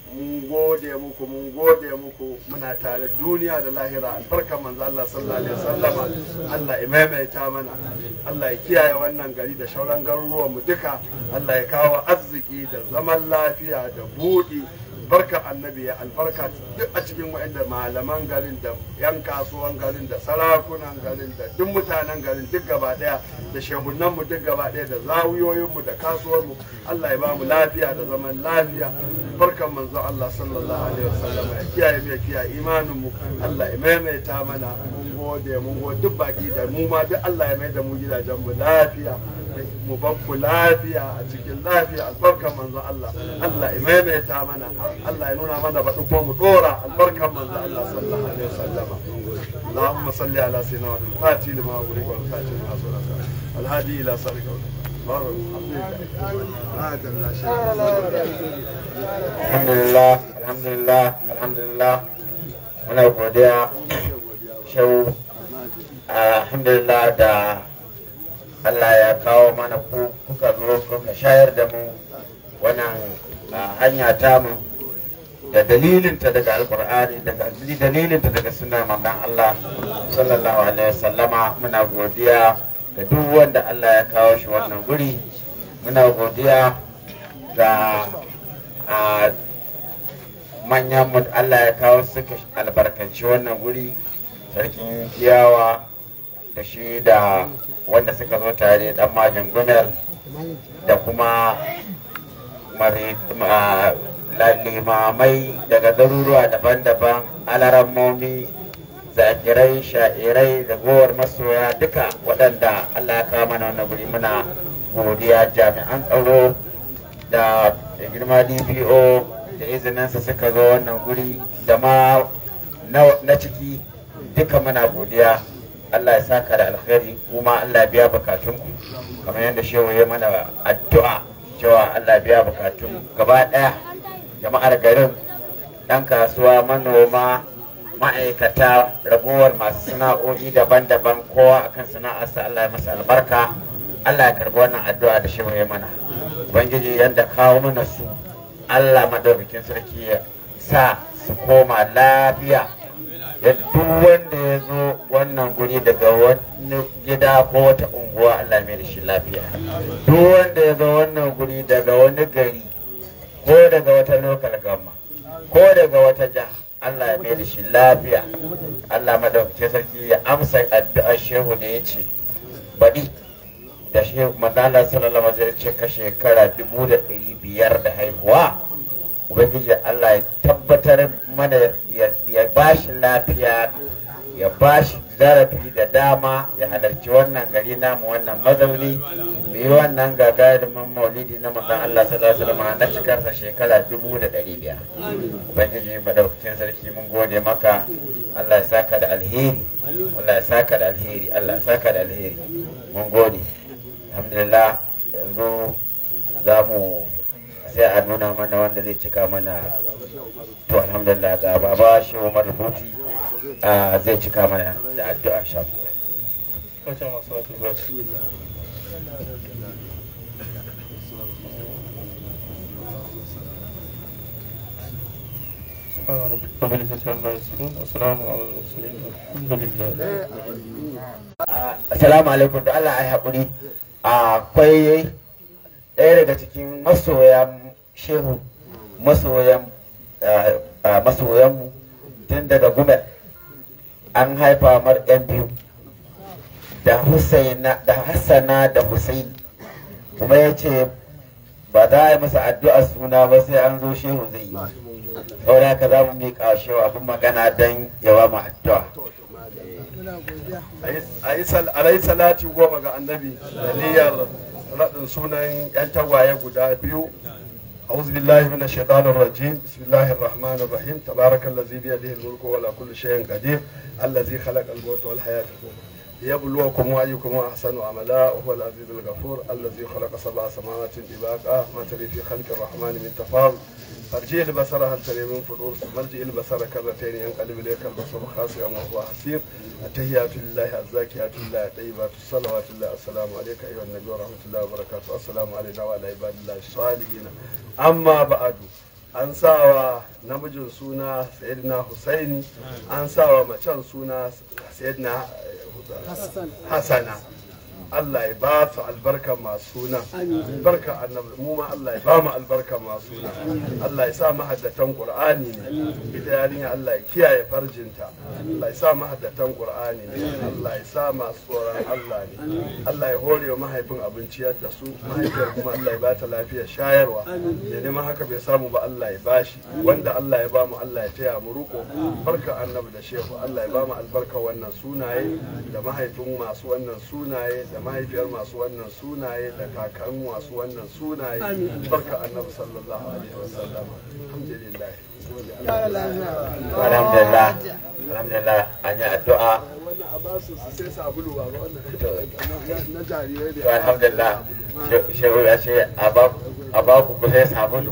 S3: mun gode muku mun gode muku muna tare duniya da lahira albarkar manzo Allah sallallahu alaihi wasallama Allah ya maimaita mana Allah ya kiyaye wannan gari da shauran garuruwan mu duka Allah ya kawo arziki da zaman lafiya da buɗi barkar annabi ya albarka duk a cikin wa'anda malaman garin da yan kasuwan garin da sarakunan garin da duk mutanen garin duk gaba daya da shehunan mu duk gaba daya da zawuyoyin mu da kasuwar mu Allah ya ba mu lafiya da zaman lafiya barkan manzo Allah sallallahu alaihi wasallam ya kiyaye mu ya kiyaye imanin mu Allah ya maimaita mana mun gode mun gode duk baki da mu ma duk Allah ya mai da mu gidajen mu lafiya mu bakku lafiya a cikin lafiya albarkan manzon Allah Allah ya maimaita mana Allah ya nuna mana baɗi ko mu dora albarkan manzon Allah sallallahu alaihi wasallama اللهم صل على سيدنا محمد الفاتح لما أغلق والخاتم لما سبق الهادي إلى صراطك
S1: alhamdulillah alhamdulillah alhamdulillah muna godiya shau alhamdulillah da Allah ya kawo mana ku kuka zo kuka shayar da mu wannan ah, hanya tamu da dalilinta daga alkur'ani daga dalilinta daga sunan manzon Allah sallallahu alaihi wasallama muna godiya ga duk wanda Allah ya kawo shi wannan guri muna godiya ga a manyan mu Allah ya kawo suka albarkanci wannan guri sarkin kiyawa da shi da wanda suka zo tare dan majin gumel da kuma mare- ma- la- limamai daga garuruwa daban-daban alarammomi zakirai sha'irai da gowar masoya duka waɗanda Allah ya kawo mana wannan guri muna godiya jami'an tsaro da da girma dpo da izininsa suka zo wannan guri da ma na na ciki duka muna godiya Allah ya saka da alkhairi kuma Allah ya biya bukatunku kamar yadda shehu ya mana addu'a cewa Allah ya biya bukatun gaba daya jama'ar garin ɗan kasuwa manoma ma'aikata ragowar masu sana'o'i daban-daban kowa akan sana'arsa Allah ya masa albarka Allah ya karbi wannan addu'a da shehu ya mana ubangiji yadda kawo mana su Allah madaukakin sarki ya sa su koma lafiya ya duk wanda ya zo wannan guri daga wani gida ko wata unguwa Allah mai da shi lafiya duk wanda ya zo wannan guri daga wani gari ko daga wata lokal gama ko daga wata jiha Allah ya mai da shi lafiya Allah madaukakin sarki ya amsa addu'ar shehu da ya ce baɗi da shi manzala sallallahu alaihi wasallam ce ka shekara dubu da ɗari biyar da haihuwa ubangiji Allah ya tabbatar mana ya bashi lafiya ya bashi zarafi da dama ya halarci wannan gari namu wannan mazauni mu yi wannan gagarumin maulidi na manzon Allah sallallahu alaihi wasallam na cikarsa shekara dubu da ɗari biyar ubangiji madaukakin sarki mun gode maka Allah ya saka da alheri Allah ya saka da alheri Allah ya saka da alheri mun gode alhamdulillah yanzu za mu sai a nuna mana wanda zai cika mana to alhamdulillah ga baba shi umar rubuti zai cika mana da addu'a sha
S4: السلام على المرسلين الحمد لله
S1: assalamu alaikum da Allah ya haƙuri akwai ɗaya daga cikin masoyan shehu masoyan masoyanmu tun daga gumel an haifa mar yan biyu da Husaina da Hassana da Husaini kuma ya ce ba za a yi masa addu'a suna ba sai an zo shehu zai yi saboda haka za mu miƙa shehu abin magana don yawa mu addu'a
S3: a yi salati goma ga annabi da niyyar raɗin sunan 'yan tagwaye guda biyu أعوذ بالله من الشيطان الرجيم بسم الله الرحمن الرحيم تبارك الذي بيده الملك وعلى كل شيء قدير الذي خلق الموت والحياة ليبلوكم أيكم أحسن عملا وهو العزيز الغفور الذي خلق سبع سماوات طباقا ما تري في خلق الرحمن من تفاوت فارجع البصر هل تري من فطور ثم ارجع البصر كرتين ينقلب اليك البصر خاسئا وهو حسير التحيات لله الزاكيات لله الطيبات الصلوات الله السلام عليك ايها النبي ورحمه الله وبركاته السلام علينا وعلى عباد الله الصالحين amma ba'adu an sawa namijin suna sayyidina husaini an sawa macen suna sayyidina hasana Allah ya ba su albarka masu sunan barka annabi mu ma Allah ya ba mu albarka masu sunan Allah ya sa mahaddatan Qur'ani ne ita yarinya Allah ya kiyaye farjinta Allah ya sa mahaddatan Qur'ani ne Allah ya sa masu tsoron Allah ne Allah ya hore wa mahaifin abinciyar da su mahaifiyar kuma Allah ya ba ta lafiyar shayarwa da neman haka bai samu ba Allah ya bashi wanda Allah ya ba mu Allah ya taya mu ruko barka annabi da shehu Allah ya ba mu albarka wannan sunaye da mahaifin masu wannan sunaye da mahaifiyar masu wannan sunaye da kakan masu wannan sunaye barka annabi sallallahu alaihi wasallam alhamdulillah
S1: alhamdulillah alhamdulillah an yi addu'a
S3: wannan a basu su sai sabulu ba wannan na jarirai
S1: to alhamdulillah shehu ya ce a ba ku kusa sabulu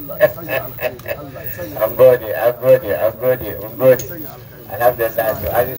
S1: an gode an gode an gode an gode alhamdulillah to an